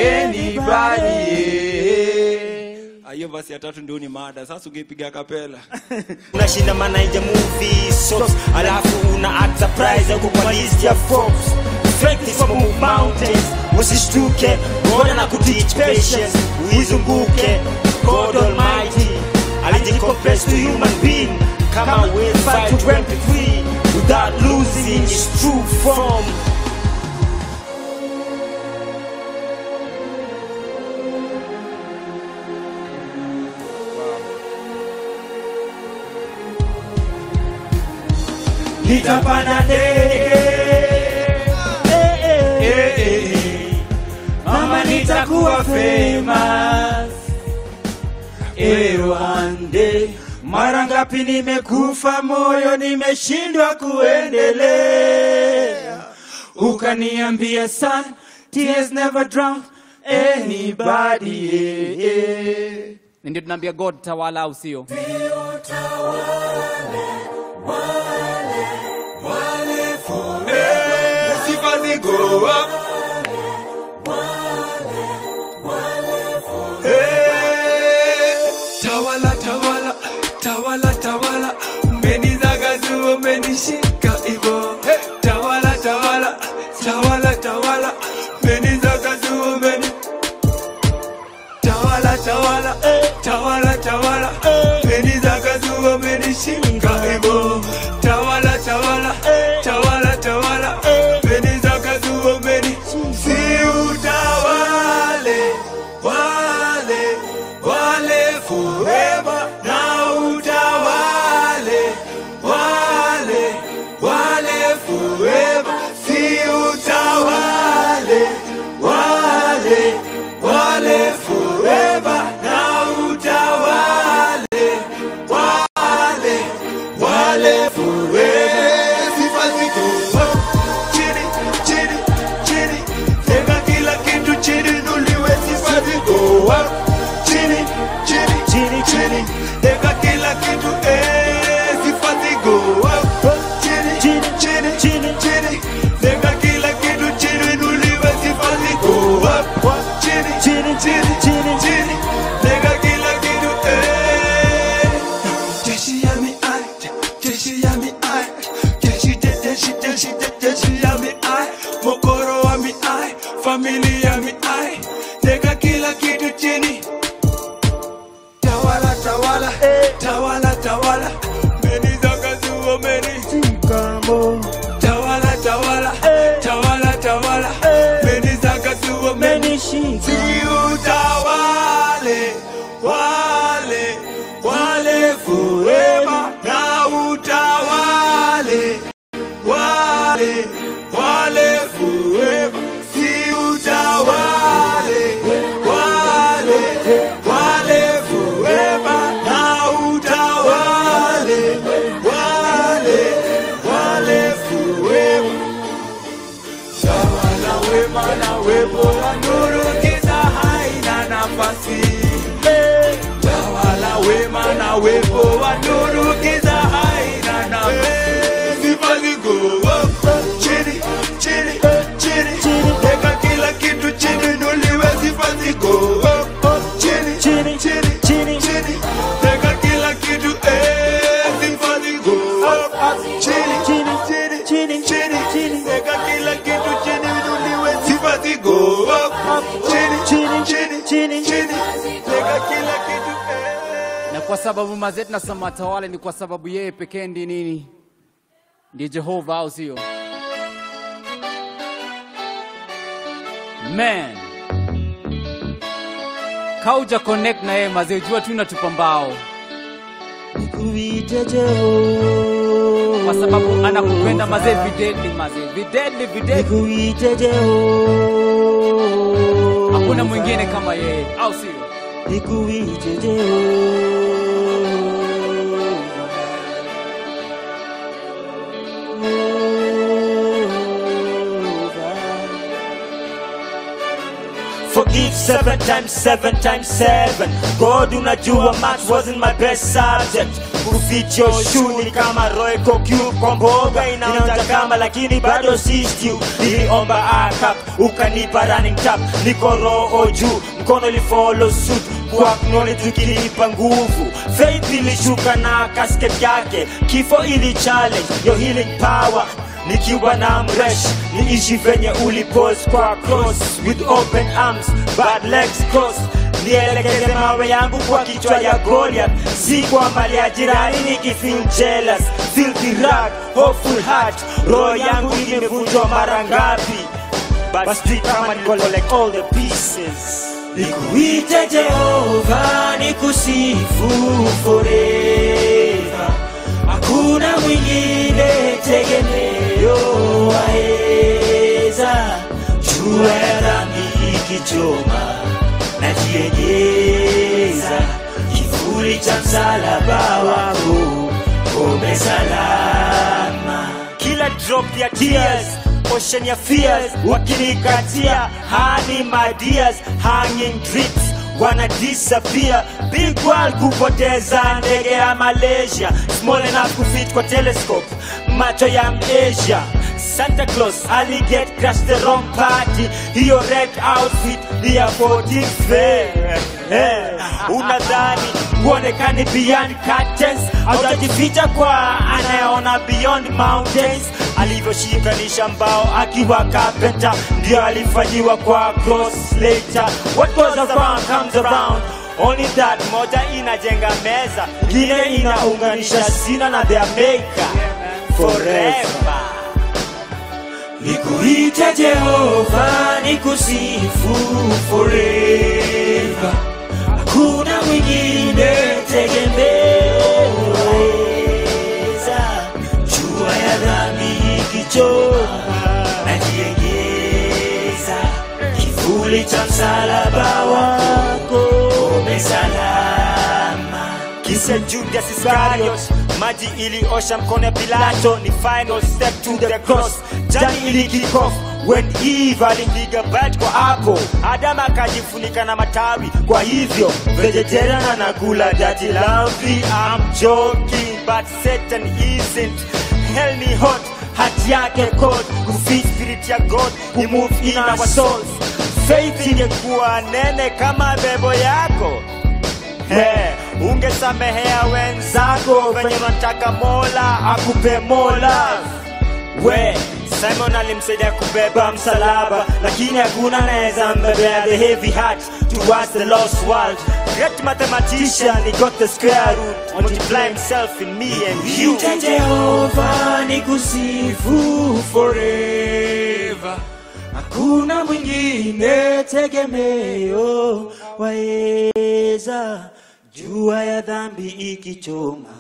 F: anybody
O: Ah, hiyo basi ya tatu ndio ni mada sasa ungepiga kapela
F: unashinda manaija movie sops alafu una act surprise huko kwa list ya Forbes Strength is move mountains usishtuke ngoja na kuteach patience uizunguke God Almighty alijicompress to human being kama will fight to break free without losing its true form nitapanda ndege Eh, eh, eh, eh. mama nitakuwa famous eh, one day mara ngapi nimekufa moyo nimeshindwa kuendelea ukaniambia son tears never drown anybody eh, eh.
E: ndio tunaambia god tawala au sio
U: sifa zigo up. Hey, Tawala, tawala, tawala, tawala, umenizagazu, umenishika hivyo. Hey, Tawala, tawala, tawala, tawala, umenizagazu, umeni tawala, tawala, tawala, tawala, umenizagazu, umenishika hivyo. Tawala, tawala, tawala, tawala, umenizagazu, umeni si utawale wale wale forever na utawale wale wale forever si utawale wale wale forever na utawale wale wale forever sifa ziko chini chini chini tega kila kitu chini nuliwe sifa ziko up chini chini chini chini tega kila kitu eh sifa ziko up chini chini chini chini chini tega kila kitu chini nuliwe sifa ziko up chini chini chini chini chini tega kila kitu eh jeshi ya mi ai jeshi ya mi ai jeshi je- jeshi jeshi je- jeshi ya mi ai mokoro wa mi ai familia mi ai tega kila kitu chini tawala tawala tawala tawala meni zakazuo meni tawala tawala tawala tawala meni zakazuo meni si utawale wa maana uwepo wa nuru giza haina nafasi tawala wema na uwepo wa nuru giza haina nafasi sifa ziko chini chini chini weka kila kitu chini nuliwe sifa ziko chini chini chini chini chini weka kila kitu eh sifa ziko chini chini chini chini chini chini weka kila kitu chini nuliwe sifa ziko chini chini chini chini chini weka kila kitu
E: na kwa sababu mazee tunasema atawale ni kwa sababu yeye pekee ndi nini ndiye jehova au sio man kauja connect na yeye mazee jua tu natupa mbao
F: Nikuite Jehova.
E: kwa sababu anakupenda mazee videdli mazee videdli videdli
F: Nikuite Jehova.
E: hakuna mwingine kama yeye au sio
F: Nikuite Jehova. Forgive seven times, seven times seven. God unajua math wasn't my best subject. Kuficho shuni kama roiko Q kwa mboga inaonja kama lakini bado si stew. Niliomba akap ukanipa running tap, niko roho juu, mkono li follow suit kwa acknowledge ukinipa nguvu. Faith ilishuka na casket yake, kifo ili challenge your healing power nikiwa na mresh niishi venye ulipose kwa cross with open arms bad legs crossed nielekeze mawe yangu kwa kichwa ya Goliath, si kwa mali ya jirani nikifeel jealous, filthy rag, hopeful heart, roho yangu imevunjwa mara ngapi, but still kama ni collect all the pieces. Nikuite Jehova, nikusifu forever, hakuna mwingine tegemeo waeza, jua ya dhambi ikichoma najiegeza kivuli cha msalaba wako ngome salama kila drop ya tears ocean ya fears wakinikatia hani my dears hanging drips wana disappear big world kupoteza ndege ya malaysia small enough kufit kwa telescope macho ya masia Santa Claus ali get crash the wrong party hiyo red outfit ni ya 14th fair eh, unadhani uonekani beyond curtains autajificha kwa anayeona beyond mountains alivyoshikanisha mbao akiwa carpenter ndio alifanyiwa kwa cross later what goes around comes around Only that moja inajenga meza ingine inaunganisha sina na their maker forever Nikuite Jehova, nikusifu forever. Hakuna mwingine tegemeo weza. Jua ya dhambi ikichoma, najiegeza kivuli cha msalaba wako umesalama. Kisa Judas Iscariot, maji iliosha mkono ya Pilato, ni final step to the cross. Jani ili kick off when Eve alipiga bat kwa apple, Adam akajifunika na matawi. Kwa hivyo vegetarian anakula dirty laundry. I'm joking but Satan isn't. Hell ni hot, hati yake cold, kufit spirit ya God, he move in our souls. Faith ingekuwa nene kama bebo yako Hey, ungesamehea wenzako venye unataka mola akupe mola we simon alimsaidia kubeba msalaba lakini hakuna anaweza mbebea the heavy heart towards the lost world great mathematician he got the square root multiply himself in me and you jehova nikusifu forever hakuna mwingine tegemeo waeza jua ya dhambi ikichoma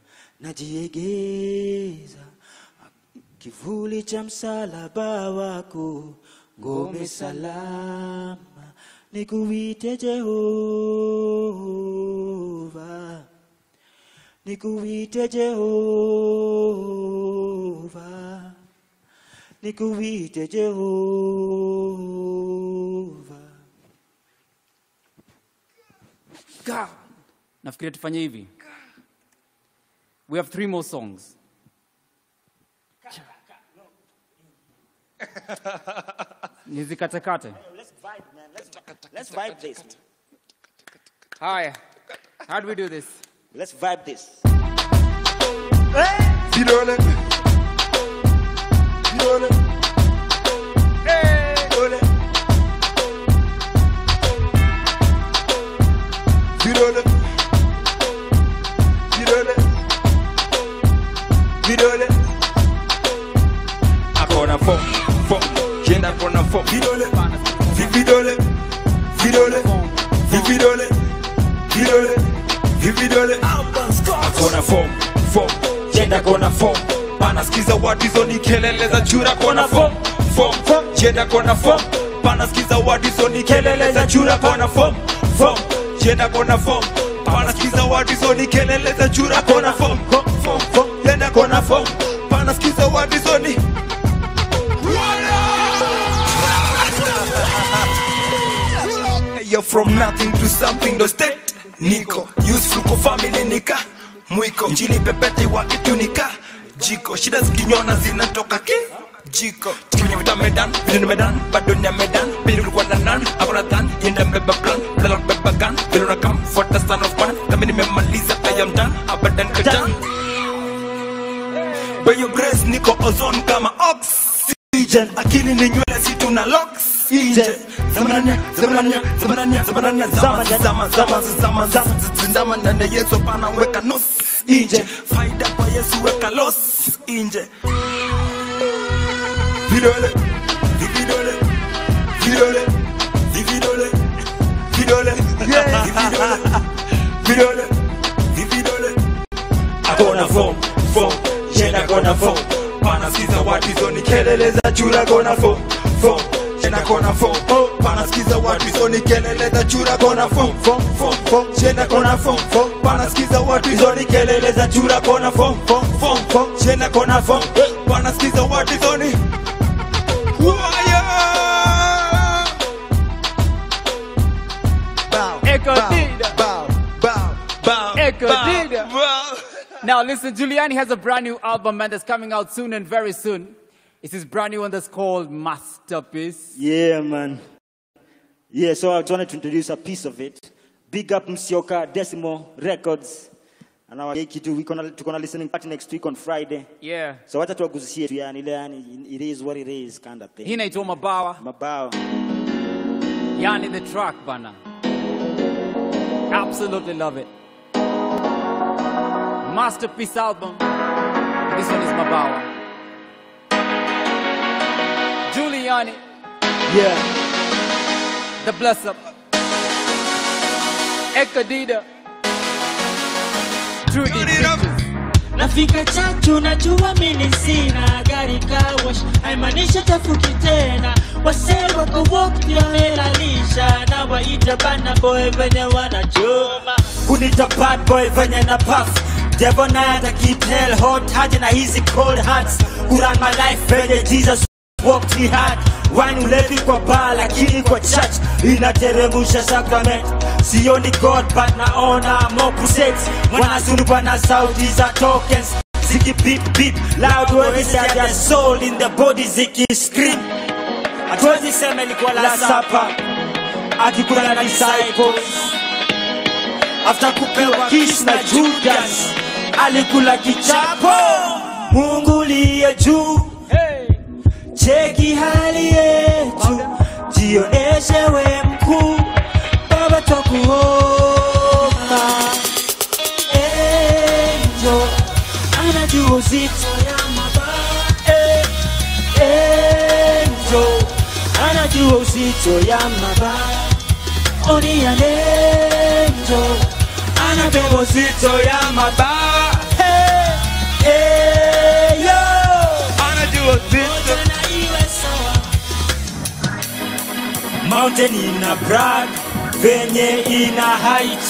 F: najiegeza kivuli cha msalaba wako ngome salama nikuite jehova nikuite jehova
S: nikuite Jehova.
E: God. nafikiria tufanye hivi we have three more songs nizikatekate
S: Let's vibe this.
E: haya how do we do this
S: Let's vibe this.
U: Vidole. Vidole. Vidole. Vidole. Vidole. Vidole.
T: akona fo fo jenda kona fo
U: Vidole. Vi- Vidole. Vidole. Vi- Vidole. Vidole. Vi- Vidole.
T: akona fo fo jenda kona fo panasikiza wadizo ni kelele za chura kona fo fo fo jenda kona fo panasikiza wadizo ni kelele za chura kona fo fo jenda kona fo panasikiza wadizo ni kelele za chura kona fo fo fo fo jenda kona fo panasikiza wadizo ni
U: You're from nothing to something ndo state niko useful kwa family nika mwiko njili pepete wa itunika jiko shida zikinyona zinatoka ki jiko tikimenya vita medan vile ni medan bado ni ya medan pili ulikuwa na nan akona dhan yenda mbeba plan bila kubeba gun vile unakam fuata son of man kama nimemaliza I am done abadan kajan by your grace niko ozone kama oxygen akili ni nywele si tuna locks nje zamananya zamananya zamananya zamananya zama zama zama zama zama zama ndani ya Yesu pana weka nos nje faida kwa Yesu weka los nje vidole vidole vidole vidole vidole vidole vidole vidole akona form form jena kona form panasikiza watizo ni kelele za chura kona form form jena kona form panasikiza watizo ni kelele za chura kona form form form form jena kona form form panasikiza watizo ni kelele za chura kona form form form form jena kona form panasikiza watizo ni
E: Echo Dida.
U: bow bow bow
E: Echo
U: bow,
E: Dida.
U: bow.
E: Now listen, Giuliani has a brand new album, man, that's coming out soon and very soon. It's his brand new one that's called Masterpiece.
S: Yeah, man. Yeah, so I just wanted to introduce a piece of it. Big up Msioka Decimo Records. And our kitu we gonna tuko na listening party next week on Friday.
E: Yeah.
S: So wacha tuwaguzie tu yani ile yani it is what it is kind of thing.
E: Hii inaitwa Mabawa.
S: Mabawa.
E: Yani the track, bana. Absolutely love it. Masterpiece album. This one is Mabawa. Giuliani,
S: Yeah.
E: the bless up. Ekadida. Trudy Pictures.
H: nafika chachu najua mimi sina gari kawash haimaanisha tafuki tena wasee wako wote wamelalisha na waita bana boy venye wanachoma
F: kunita bad boy venye na puff devil naye ata keep hell hot haja na hizi cold hearts kuran my life venye jesus walked me hard wine ulevi kwa bar lakini kwa church inateremusha sacrament sioni god but naona more crusades wanazunguka na sauti za tokens ziki beep beep loud waves ya their soul in the body ziki scream hatuwezi sema ilikuwa la sapa akikula na disciples after kupewa kiss na Judas alikula kichapo. Mungu liye juu, cheki hali yetu, jioneshe we mkuu, Baba twakuomba. Angel anajua uzito ya mabaya, Eh, Angel anajua uzito ya mabaya oni ya nenjo anabeba uzito ya mabaa Hey, hey, yo.
U: anajua uzito
H: na iwe sawa
F: mountain ina brag venye ina height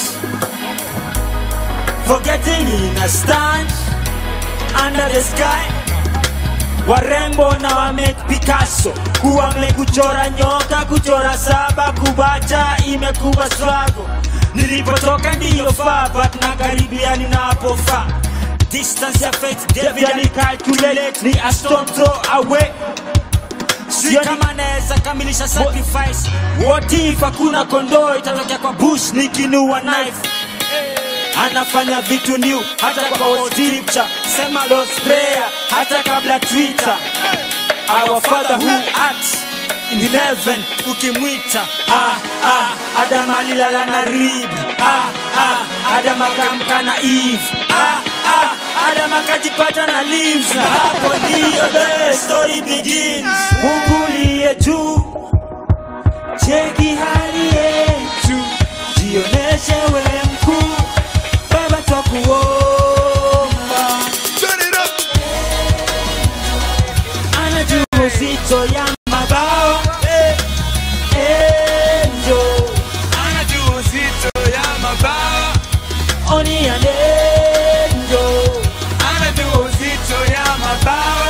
F: forgetting ina stand under the sky warembo na wame Picasso kuwa wamekuchora nyoka kuchora saba kubacha imekuwa swago nilipotoka ndiyo faa but na karibia ninapofaa distance ya fate David alicalculate ni a stone throw away sio kama naweza kamilisha sacrifice what if hakuna kondoo itatokea kwa bush nikinua knife anafanya vitu new hata kwa scripture sema Lord's prayer hata kabla twitter our father who art in heaven ukimwita ah, ah, adam alilala na rib ah, ah, adam akamka na eve ah, ah, adam akajipata na leaves na hapo ndiyo the story begins mungu liye juu cheki hali yetu jioneshe we mkuu baba twakuomba anajua uzito ya mabao eh, eh, njo
U: anajua uzito ya mabao
F: oni ya njo
U: anajua uzito ya mabao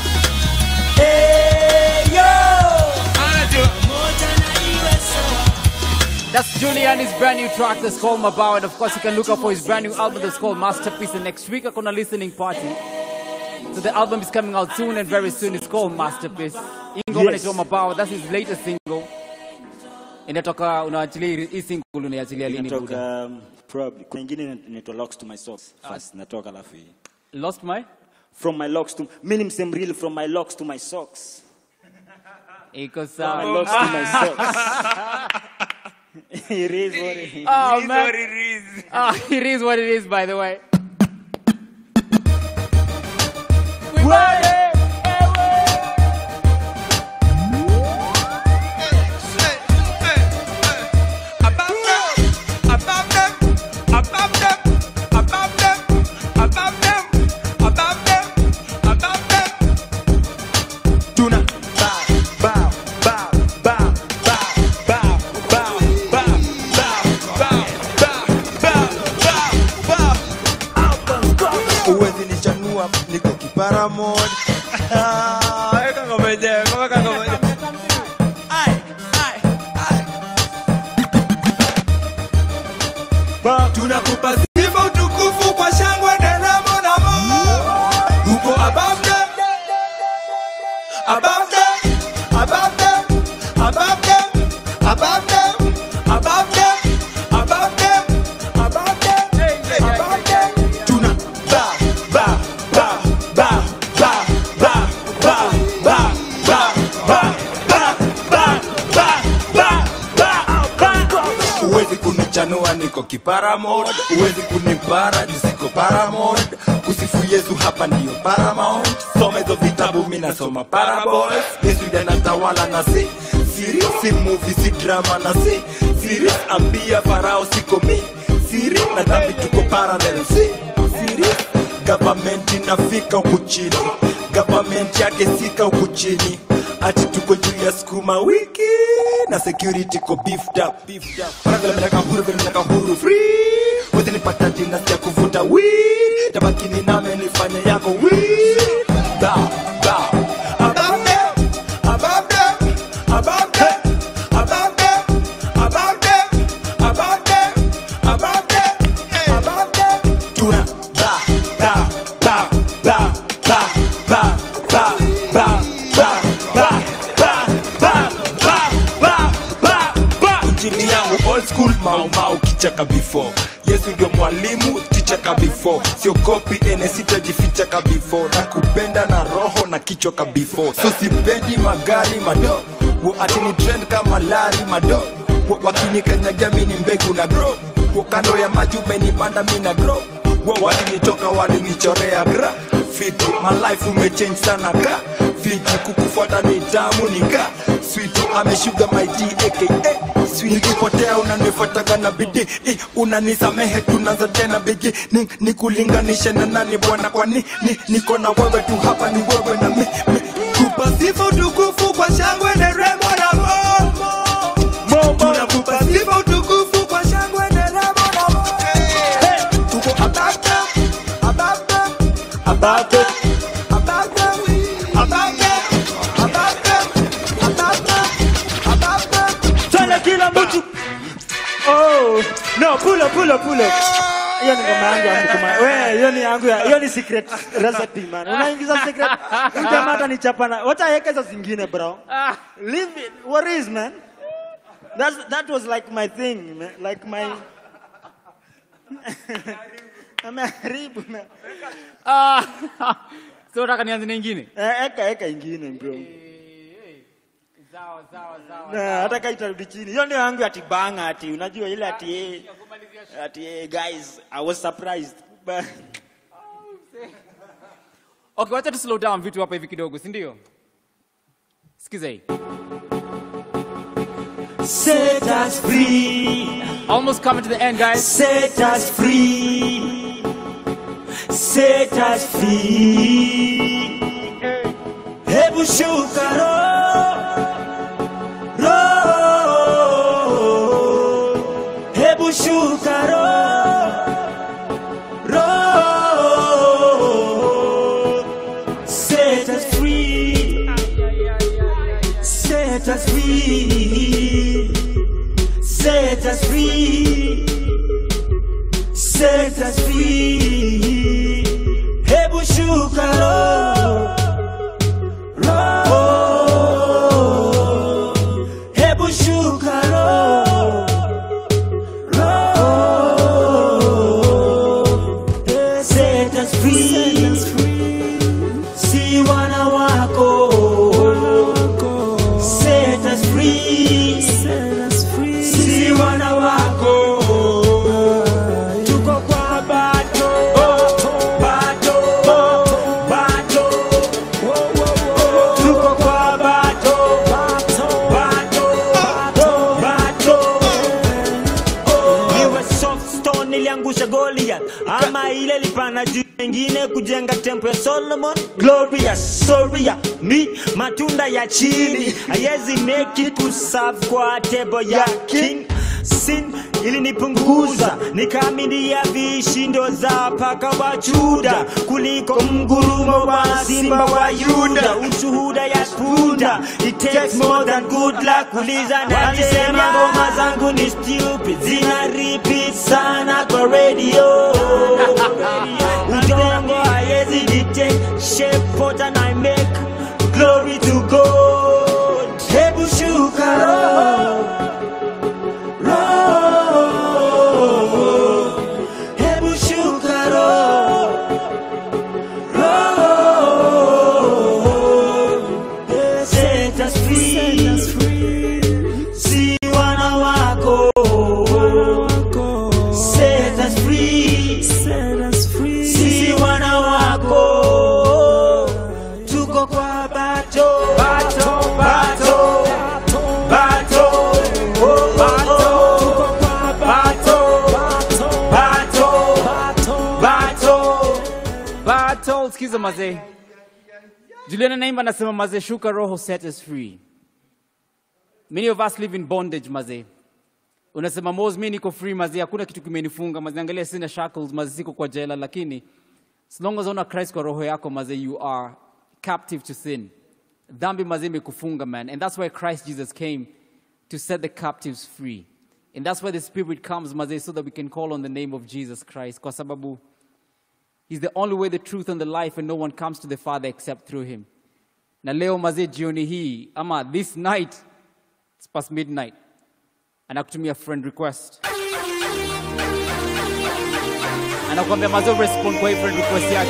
F: eh, yo
U: anajua
F: moja na iwe sawa
E: That's Julian's brand new track that's called Mabao. And of course, you can look up for his brand new album that's called Masterpiece. And next week, I'm going to listening party. So the album is coming out soon and very soon. It's called Masterpiece. Ingoma
R: Yes.
E: yes. Mabao. That's his latest single. Inatoka unaachilia hii- hii single unaiachilia lini buda?
S: Inatoka um, probably kuna ingine inaitwa locks to my socks first natoka alafu hii
E: lost my
S: from my locks to mimi ni msemreal from my locks to my socks
E: iko
S: from my locks to my socks it is what it is
E: Oh,
S: It is
E: man.
S: what it is.
E: Ah, it is what it is, by the way.
U: Tuna bow, bow, bow, bow, bow, bow, bow, bow, bow, bow, bow, bow, bow.
B: uwezi nichanua niko kipara mod Ah, weka ngoma yenyewe, weka ngoma yenyewe.
U: tunakupa sifa utukufu kwa shangwe nderemo na mo uko above them above them above them above them above them above them above them above them above them tuna ba ba ba ba ba ba ba ba ba ba ba ba ba ba ba
T: uwezi kunichanua niko kiparamod uwezi kunipara jusiko paramod kusifu yesu hapa ndiyo paramount soma hizo vitabu minasoma parables yesu yanatawala na si siri si movie si drama na si siri ambia farao siko mi siri na dhambi tuko parallel si siri government inafika huku chini government yake sika huku chini ati tuko juu ya sukuma wiki na security ko beefed up beefed up Para vile mnataka huru vile mnataka huru free wote nipata jina ya kuvuta weed tabaki ni name nifanye yako weed bow bow above them above them above them above them above them above them above them above them tuna ba ba ba ba ba ba ba ba ba ba ba ba ba ba ba ba injili yangu old school mau mau kichaka before yesu ndio mwalimu tichaka before siogopi ene sitajifichaka before na kupenda na roho na kichwa ka before so sipendi magari mado wo ati ni trend kama lari mado wo wakinikanyagia mi ni mbegu na grow wo kando ya maji umenipanda mi na grow wo walinitoka walinichorea gra fiti my life umechange sana ka fiti kukufuata ni tamu nika switi ameshuga my D aka sweet nikipotea unanifuataga na bidii eh, unanisamehe tunaanza tena bigi ni, ni kulinganisha na nani bwana kwani ni, niko na wewe tu hapa ni wewe na mi, mi. kupa sifa utukufu kwa shangwe nderemo na mo tunakupa sifa utukufu kwa shangwe nderemo na mo hey, tuko above them, above them, above them, above them, above
R: Oh, no, pull up, pull up, pull up. Hiyo ni ngoma yangu ya mkuma. Wewe, hiyo ni yangu ya, hiyo ni secret recipe man. Unaingiza secret. Huyu jamaa atanichapa na. Wacha aweke hizo zingine bro. Leave it. What is man? That's, that was like my thing, man. Like my Ameharibu man.
E: Ah, so unataka nianze na ingine?
R: Eh, eka eka ingine bro.
E: Sawa, sawa, sawa.
R: Na hata kama itarudi chini. Hiyo ndio yangu ati banga ati unajua ile ati eh, ati eh, guys I was surprised. But
E: Okay, wacha tu slow down vitu hapa hivi kidogo, si ndio? Sikiza hii.
F: Set us free.
E: Almost coming to the end, guys.
F: Set us free. Set us free. Hebu shuka roho. Roho. Hebu shuka roho. Roho. Set us free. Set us free. Set us free. Set us free. Hebu shuka roho. Roho. Hebu shuka roho. Roho. Set us free. Si wana wako. Set us free. Si wana wako. Tuko kwa bato. Bato. Bato. Tuko kwa bato. Bato. Bato. Iwe soft stone iliangusha Goliath ama ile lipana juu mengine kujenga tempo ya Solomon glorious soria mi matunda ya chini hayezi make it kuserve kwa table ya king sin ilinipunguza nikaaminia vishindo za paka wa Juda kuliko mgurumo wa simba wa Yuda ushuhuda ya punda it takes more than good luck kuliza na alisema ngoma zangu ni stupid zina repeat sana kwa radio udongo hayezi detect shape pattern I make glory to God hebu shuka roho roho hebu shuka roho roho set us free si wana wako set us free si wana wako tuko kwa bato bato bato bato oh, bato tuko kwa bato bato bato
E: Battle, sikiza mazee. Juliana Naimba anasema mazee, shuka roho, set us free. Many of us live in bondage mazee. Unasema Mos, mimi niko free mazee, hakuna kitu kimenifunga mazee, angalia sina shackles mazee, siko kwa jela, lakini as long as una Christ kwa roho yako mazee, you are captive to sin. Dhambi mazee imekufunga man, and that's why Christ Jesus came to set the captives free. And that's why the Spirit comes mazee, so that we can call on the name of Jesus Christ, kwa sababu He's the only way, the truth, and the life, and no one comes to the Father except through him. Na leo mazee, jioni hii ama this night, it's past midnight, anakutumia friend request, anakuambia mazee, respond kwa hii friend request yake,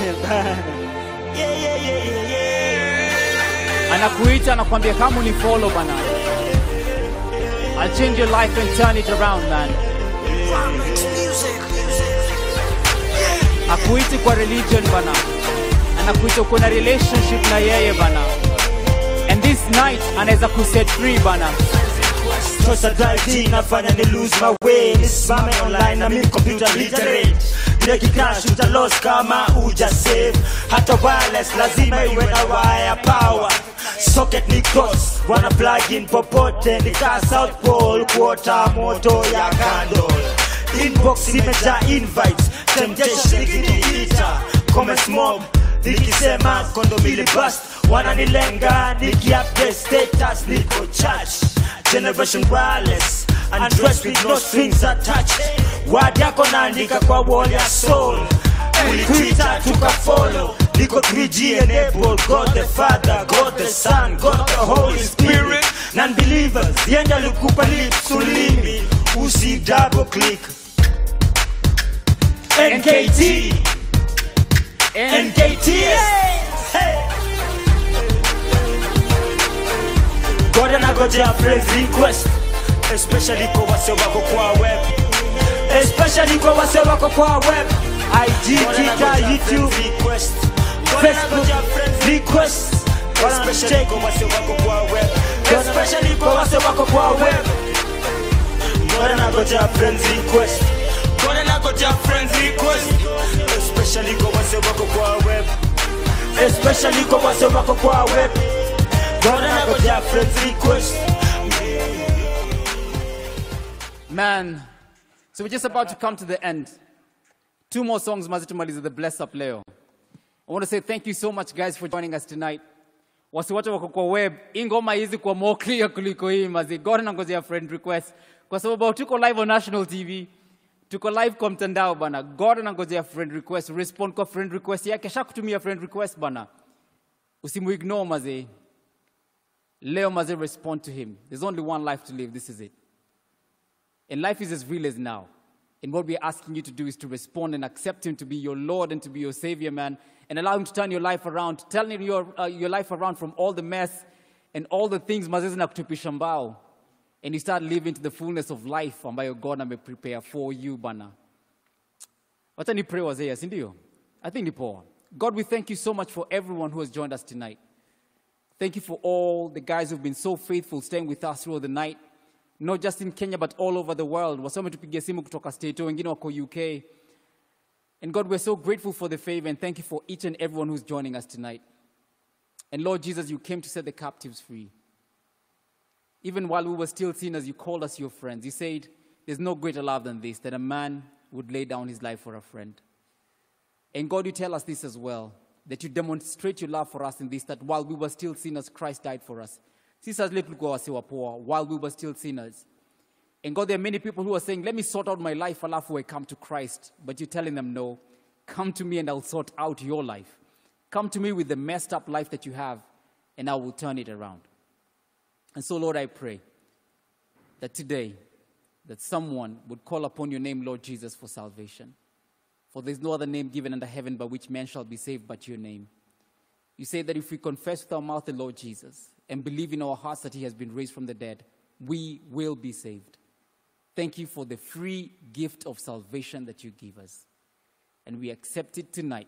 E: anakuita, anakuambia kama unifollow bana, I'll change your life and turn it around man. Akuiti kwa religion bana, anakuita uko na relationship na yeye bana, and this night anaweza kuset free bana.
F: Tosa drive nafanya ni lose my way nisimame online na mimi computer literate Breki crash uta lost kama uja save hata wireless lazima iwe na wire power socket ni cross wana plug in popote nika south pole kuota moto ya candle inbox imejaa invites temptation ikiniita comments mob nikisema kondomili bust wananilenga nikiupdate status niko church generation wireless undressed with no strings attached word yako naandika kwa wall ya soul ulitwita tukafollow niko 3G enabled God the Father God the Son God the Holy Spirit non-believers yenda likupa lips ulimi usi double click NKT NKT hey. God anagojea friends request especially kwa wase wako kwa web especially kwa wase wako kwa web IG, Twitter, YouTube, Facebook, request especially kwa wase wako kwa web especially kwa wase wako kwa web God anagojea friends request God anagojea friends request especially kwa wase wako kwa web especially kwa wase wako kwa web God anagojea friends request
E: Man, so we're just about to come to the end. Two more songs, Mazitumaliza, the Bless Up Leo. I want to say thank you so much, guys, for joining us tonight. Wasi wote wako kwa web, hii ngoma hizi kwa more clear kuliko hii mazi. God anangojea friend request. Kwa sababu tuko live on national TV. Tuko live kwa mtandao bana. God anangojea friend request. Respond kwa friend request yake. Shakutumia friend request bana. Usimuignore mazi. Leo mazi respond to him. There's only one life to live. This is it. And life is as real as now. And what we're asking you to do is to respond and accept Him to be your Lord and to be your Savior, man, and allow Him to turn your life around, turn your, uh, your life around from all the mess and all the things mazezi na kutupisha mbao. And you start living to the fullness of life ambayo God ameprepare for you, bana. Wacha ni pray wazee, si ndio? I think ni poa. God, we thank you so much for everyone who has joined us tonight. Thank you for all the guys who've been so faithful staying with us throughout the night not just in Kenya but all over the world. Wasome tupigia simu kutoka state wengine wako UK. And God, we're so grateful for the favor and thank you for each and everyone who's joining us tonight. And Lord Jesus, you came to set the captives free. Even while we were still sinners, you called us your friends. You said, There's no greater love than this, that a man would lay down his life for a friend. And God, you tell us this as well, that you demonstrate your love for us in this, that while we were still sinners, Christ died for us. Sisi zile tulikuwa wase wa poa while we were still sinners. And God, there are many people who are saying, let me sort out my life alafu I come to Christ. But you're telling them, no, come to me and I'll sort out your life. Come to me with the messed up life that you have and I will turn it around. And so, Lord, I pray that today, that someone would call upon your name, Lord Jesus, for salvation. For there's no other name given under heaven by which man shall be saved but your name. You say that if we confess with our mouth the Lord Jesus and believe in our hearts that he has been raised from the dead, we will be saved. Thank you for the free gift of salvation that you give us. And we accept it tonight.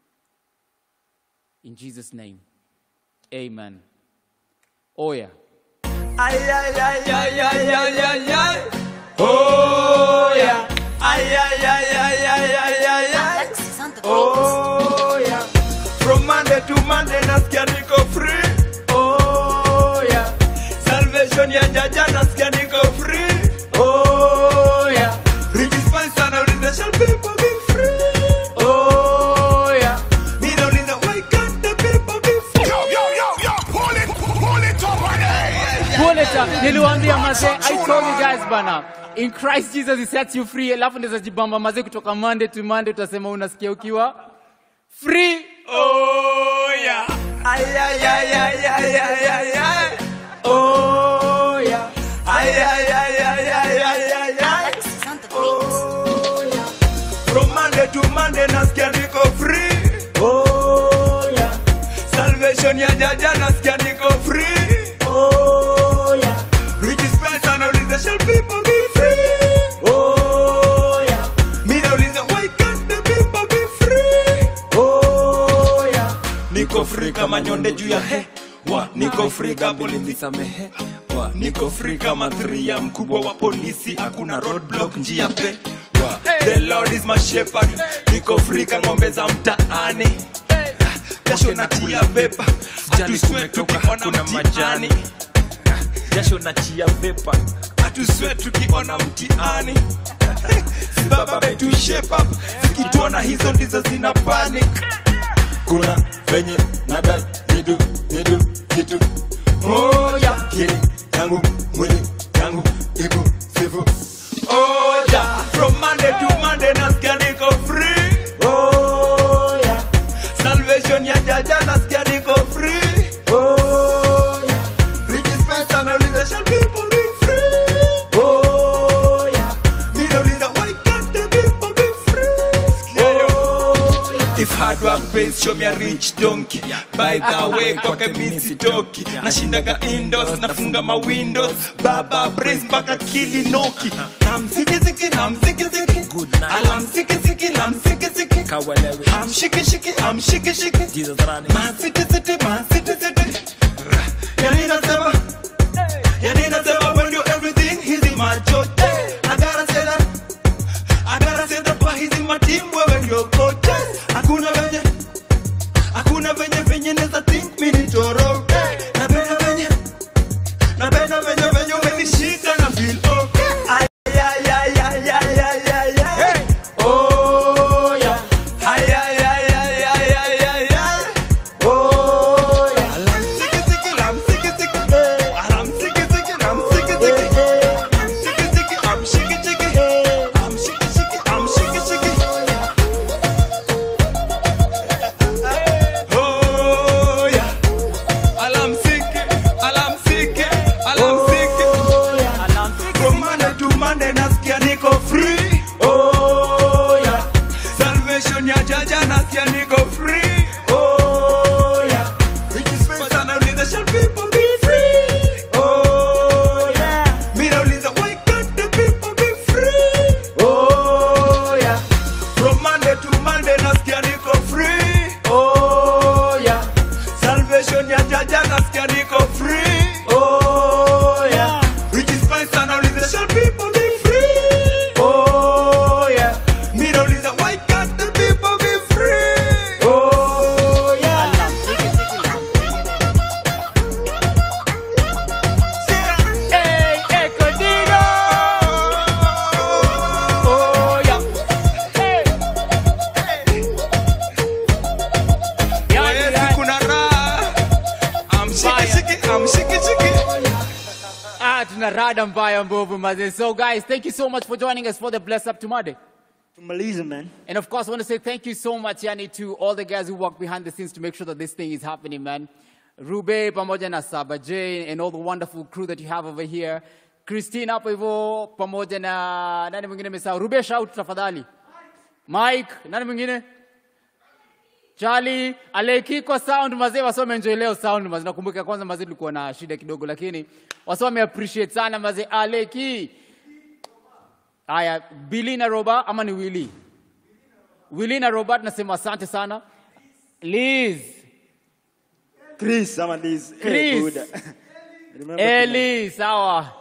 E: In Jesus' name, amen. Oh, yeah.
U: Ay, ay, ay, ay, ay, ay, ay, ay. Oh, yeah. Ay, ay, ay, ay, ay, ay, ay, ay. Oh, yeah. From Monday to Monday, nasikia niko free. Oh, yeah. Salvation ya jaja, nasikia niko free. Oh, yeah. Rejispine sana, uliza shall people be free. Oh, yeah. Me don't need no why can't the people be free? Yo, yo, yo, yo, pull it, pull it up,
E: Pull it up. Niliwaambia mazee, I told you guys bana. In Christ Jesus he sets you free. Alafu ndeza jibamba mazee kutoka Monday to Monday utasema unasikia ukiwa free.
U: Oh yeah. Ay ay ay ay ay ay ay ay. Oh yeah. Ay ay ay ay ay ay ay ay. Oh yeah. From Monday to Monday nasikia niko free. Oh yeah. Salvation ya jaja nasikia niko free. Oh yeah. Rich is pesa nauliza shall people be free? Oh yeah. Mi nauliza why can't the people be free? Oh yeah. Niko free kama nyonde juu ya he wa niko free kama polisi samehe wa niko free kama three ya mkubwa wa polisi hakuna roadblock njia pe wa the lord is my shepherd niko free kama ng'ombe za mtaani kesho natia vepa atuswe tukiona mtihani jasho nachia vepa atuswe tukiona mtihani sibaba betu shape up zikituona hizo ndizo zina panic kuna venye nadai nidu nidu kitu moja kili yangu mwili yangu iku sifu
T: face show me a rich donkey by the way kwake mi sitoki nashindaga indos nafunga ma windows baba brace mpaka kilinoki namsikisiki namsikisiki alamsikisiki lamsikisiki amshikishiki amshikishiki masitisiti masitisiti yani nasema yani nasema when you everything he's in my church I gotta say that I gotta say that but he's in my team wewe ndio coach hakuna venye hakuna venye venye neza think mimi ni toro napenda venye napenda venye venye umenishika na feel okay ay ay ay ay ay ay ay ay oh yeah ay ay ay ay ay ay ay ay oh yeah alam siki siki lam siki siki alam siki siki lam siki siki am siki siki am shiki shiki am shiki shiki am shiki shiki Oh yeah, alam siki, alam siki, alam siki. From Monday to Monday nasikia niko free. Oh yeah, salvation ya jaja nasikia niko free. Oh yeah, but anauliza shall people be free? Oh yeah, mimi nauliza why can't the people be free? Oh yeah, from Monday to Monday nasikia niko free. Oh yeah, salvation ya jaja nasikia niko free. Oh yeah, which is fine sana uliza shall people be free? Oh yeah, mimi nauliza why can't the people be free? Oh yeah.
E: Hey, Echo Digo! Oh, yeah. Hey.
T: Yes, kuna raha. Amshiki shiki, amshiki shiki.
E: Ah, tuna rada mbaya mbovu maze. So guys, thank you so much for joining us for the Bless Up to Monday.
R: Tumalize man.
E: And of course, I want to say thank you so much, Yani, to all the guys who work behind the scenes to make sure that this thing is happening, man. Rube, pamoja na Saba Jane, and all the wonderful crew that you have over here. Christine hapo hivyo, pamoja na nani mwingine mesahau? Rube, shout tafadhali. Mike, nani mwingine? Charlie, Aleki kwa sound mazee, wasome enjoy leo sound mazee. Nakumbuka kwanza mazee tulikuwa na shida kidogo, lakini wasome appreciate sana mazee. Aleki. Haya, Billy na Roba ama ni Willy? Willy na Robert nasema asante sana. Liz,
R: Chris ama Liz.
E: Chris.
R: Eh, Buddha. Remember
E: Eli, sawa.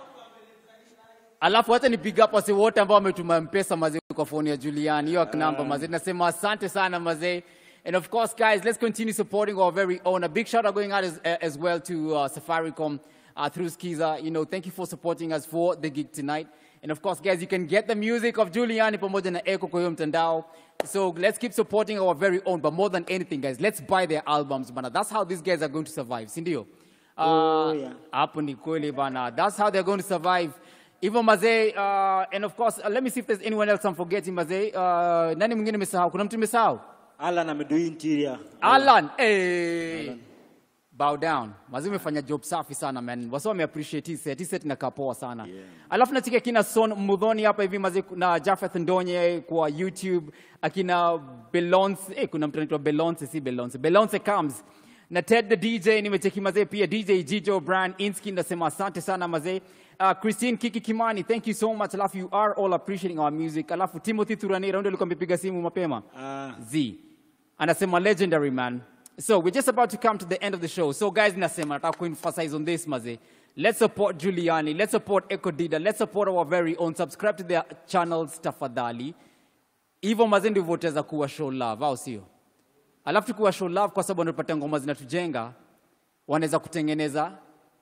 E: Alafu hata ni big up wase wote ambao wametuma mpesa mazee kwa phone ya Julian, hiyo namba mazee. Nasema asante sana mazee. And of course, guys, let's continue supporting our very own. A big shout out going out as, as well to uh, Safaricom uh, through Skiza. You know, thank you for supporting us for the gig tonight. And of course, guys, you can get the music of Juliani pamoja na Eko kwa hiyo mtandao. So let's keep supporting our very own. But more than anything, guys, let's buy their albums, bana. That's how these guys are going to survive, si ndio?
R: Oh,
E: Uh,
R: yeah.
E: hapo ni kweli bana. That's how they're going to survive. Even Mazee, uh, and of course, uh, let me see if there's anyone else I'm forgetting, Mazee. Uh, nani mwingine nimesahau? Kuna mtu nimesahau?
R: Alan amedui interior.
E: Alan, hey. Bow down. Mazee umefanya job safi sana man. Wasa wame appreciate hii set. Hii set inakaa poa sana. Alafu nachika kina Son Mudhoni hapa hivi mazee na Jafeth Ndonye kwa YouTube, akina Belonce, eh, kuna mtu anaitwa Belonce si Belonce. Belonce comes. Na Ted the DJ nimecheki mazee pia DJ Jijo Brand Inski nasema asante sana mazee. Uh, Christine Kiki Kimani, thank you so much. Alafu you are all appreciating our music. Alafu Timothy Thuranira ndio alikuwa amepiga simu mapema.
R: Ah.
E: Z. Anasema legendary man. So we're just about to come to the end of the show. So guys, nasema nataka kuemphasize on this maze. Let's support Giuliani. Let's support Echo Dida. Let's support our very own. Subscribe to their channels tafadhali. Hivyo maze ndivyo utaweza kuwa show love, au sio? Alafu tukuwa show love kwa sababu wanapata ngoma zinatujenga, wanaweza kutengeneza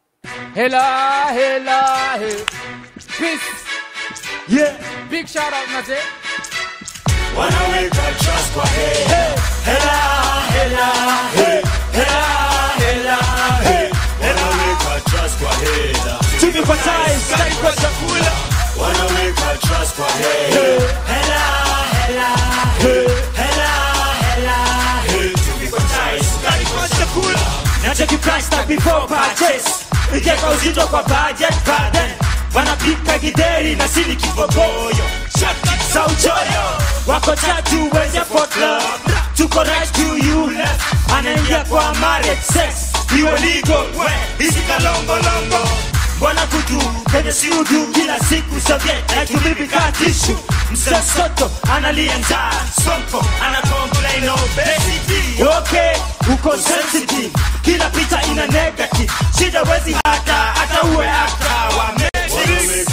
E: hela hela he. Peace.
R: Yeah.
E: Big shout out maze.
F: wanaweka trust kwa he hela hela he hela hela he wanaweka trust kwa hela
H: Tumepatize, sky kwa chakula.
F: wanaweka trust kwa he hela hela he hela hela he tumepatize, sky kwa chakula
H: Na cheki price tag before purchase. Ikeka uzito kwa budget burden. Wanapika gideri na sini kibogoyo. Shaka za uchoyo. Wako tatu wenye for club.
F: tuko right to you left anaingia kwa marriage sex iwe legal we hizi kalongolongo mbona kutu kenye siudu kila siku soviet naitumibikaa tishu msesoto analia njaa sonko anakomplain obesity okay uko sensitive kila picha ina negative shida wezi hata hata uwe aka wa Matrix.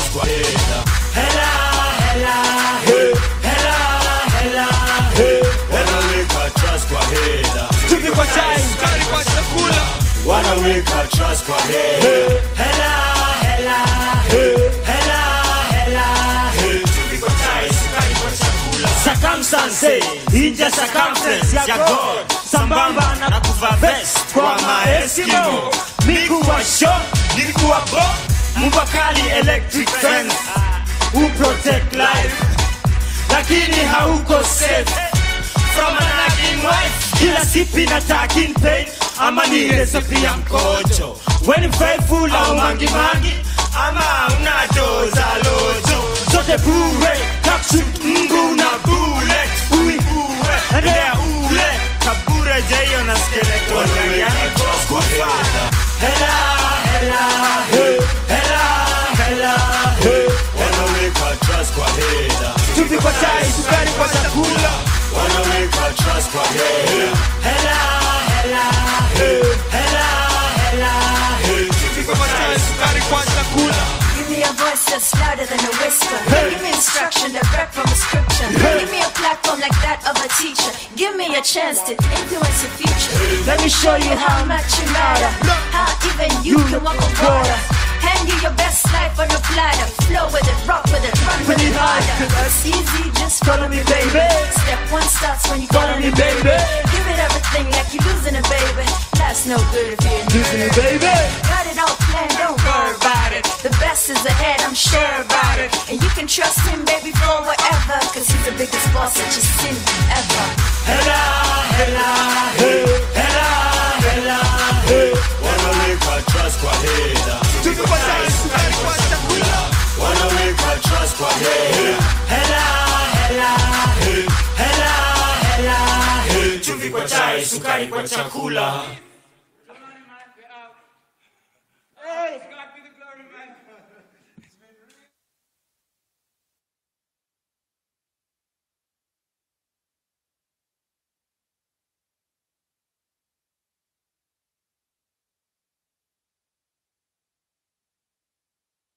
F: Hela, hela, he, hela, hela, he,
G: wanaweka trust kwa hela
F: tupi kwa chai
G: sukari kwa chakula wanaweka trust kwa hela
F: hela, hela, he, hela, hela, he, tupi kwa chai sukari kwa chakula circumstance inja circumference ya god sambamba na kuva vest kwa maeskimo mikuwa sho nilikuwa bo mbakali electric fence who protect life lakini hauko safe from an nagging wife kila sipi na taking pain ama ni recipe ya mkojo when faithful au mangi mangi ama unadoza lojo zote bure takshut mbu na bule ui uwe endea ule kabure jeyo na skeleton yani kufa hela hela he hela hela he
G: wanaweka trust kwa hela
F: tupi kwa chai sukari kwa chakula
G: wanaweka trust kwa hela
F: hela hela he hela hela he tupi kwa chai sukari kwa chakula
V: Give me a voice that's louder than a whisper. Give me instruction that rap from a scripture. Give me a platform like that of a teacher. Give me a chance to influence your future.
F: Let me show you
V: how much you matter. How even you can walk on water. Hand you your best life on a platter. Flow with it, rock with it, run with it harder. It's easy, just follow me, baby. Step one starts when you follow me, baby. Give it everything like you're losing it, baby. That's no good if you're
F: losing it, baby.
V: Got it all planned, don't worry about it. The best is ahead, I'm sure about it. And you can trust him, baby, for whatever. Cause he's the biggest boss that you've seen ever.
F: hela hela he hela hela he
G: wanaweka trust kwa hela
F: tupi kwa chai sukari kwa chakula
G: wanaweka trust kwa hela
F: hela hela he hela hela he tupi kwa chai sukari kwa chakula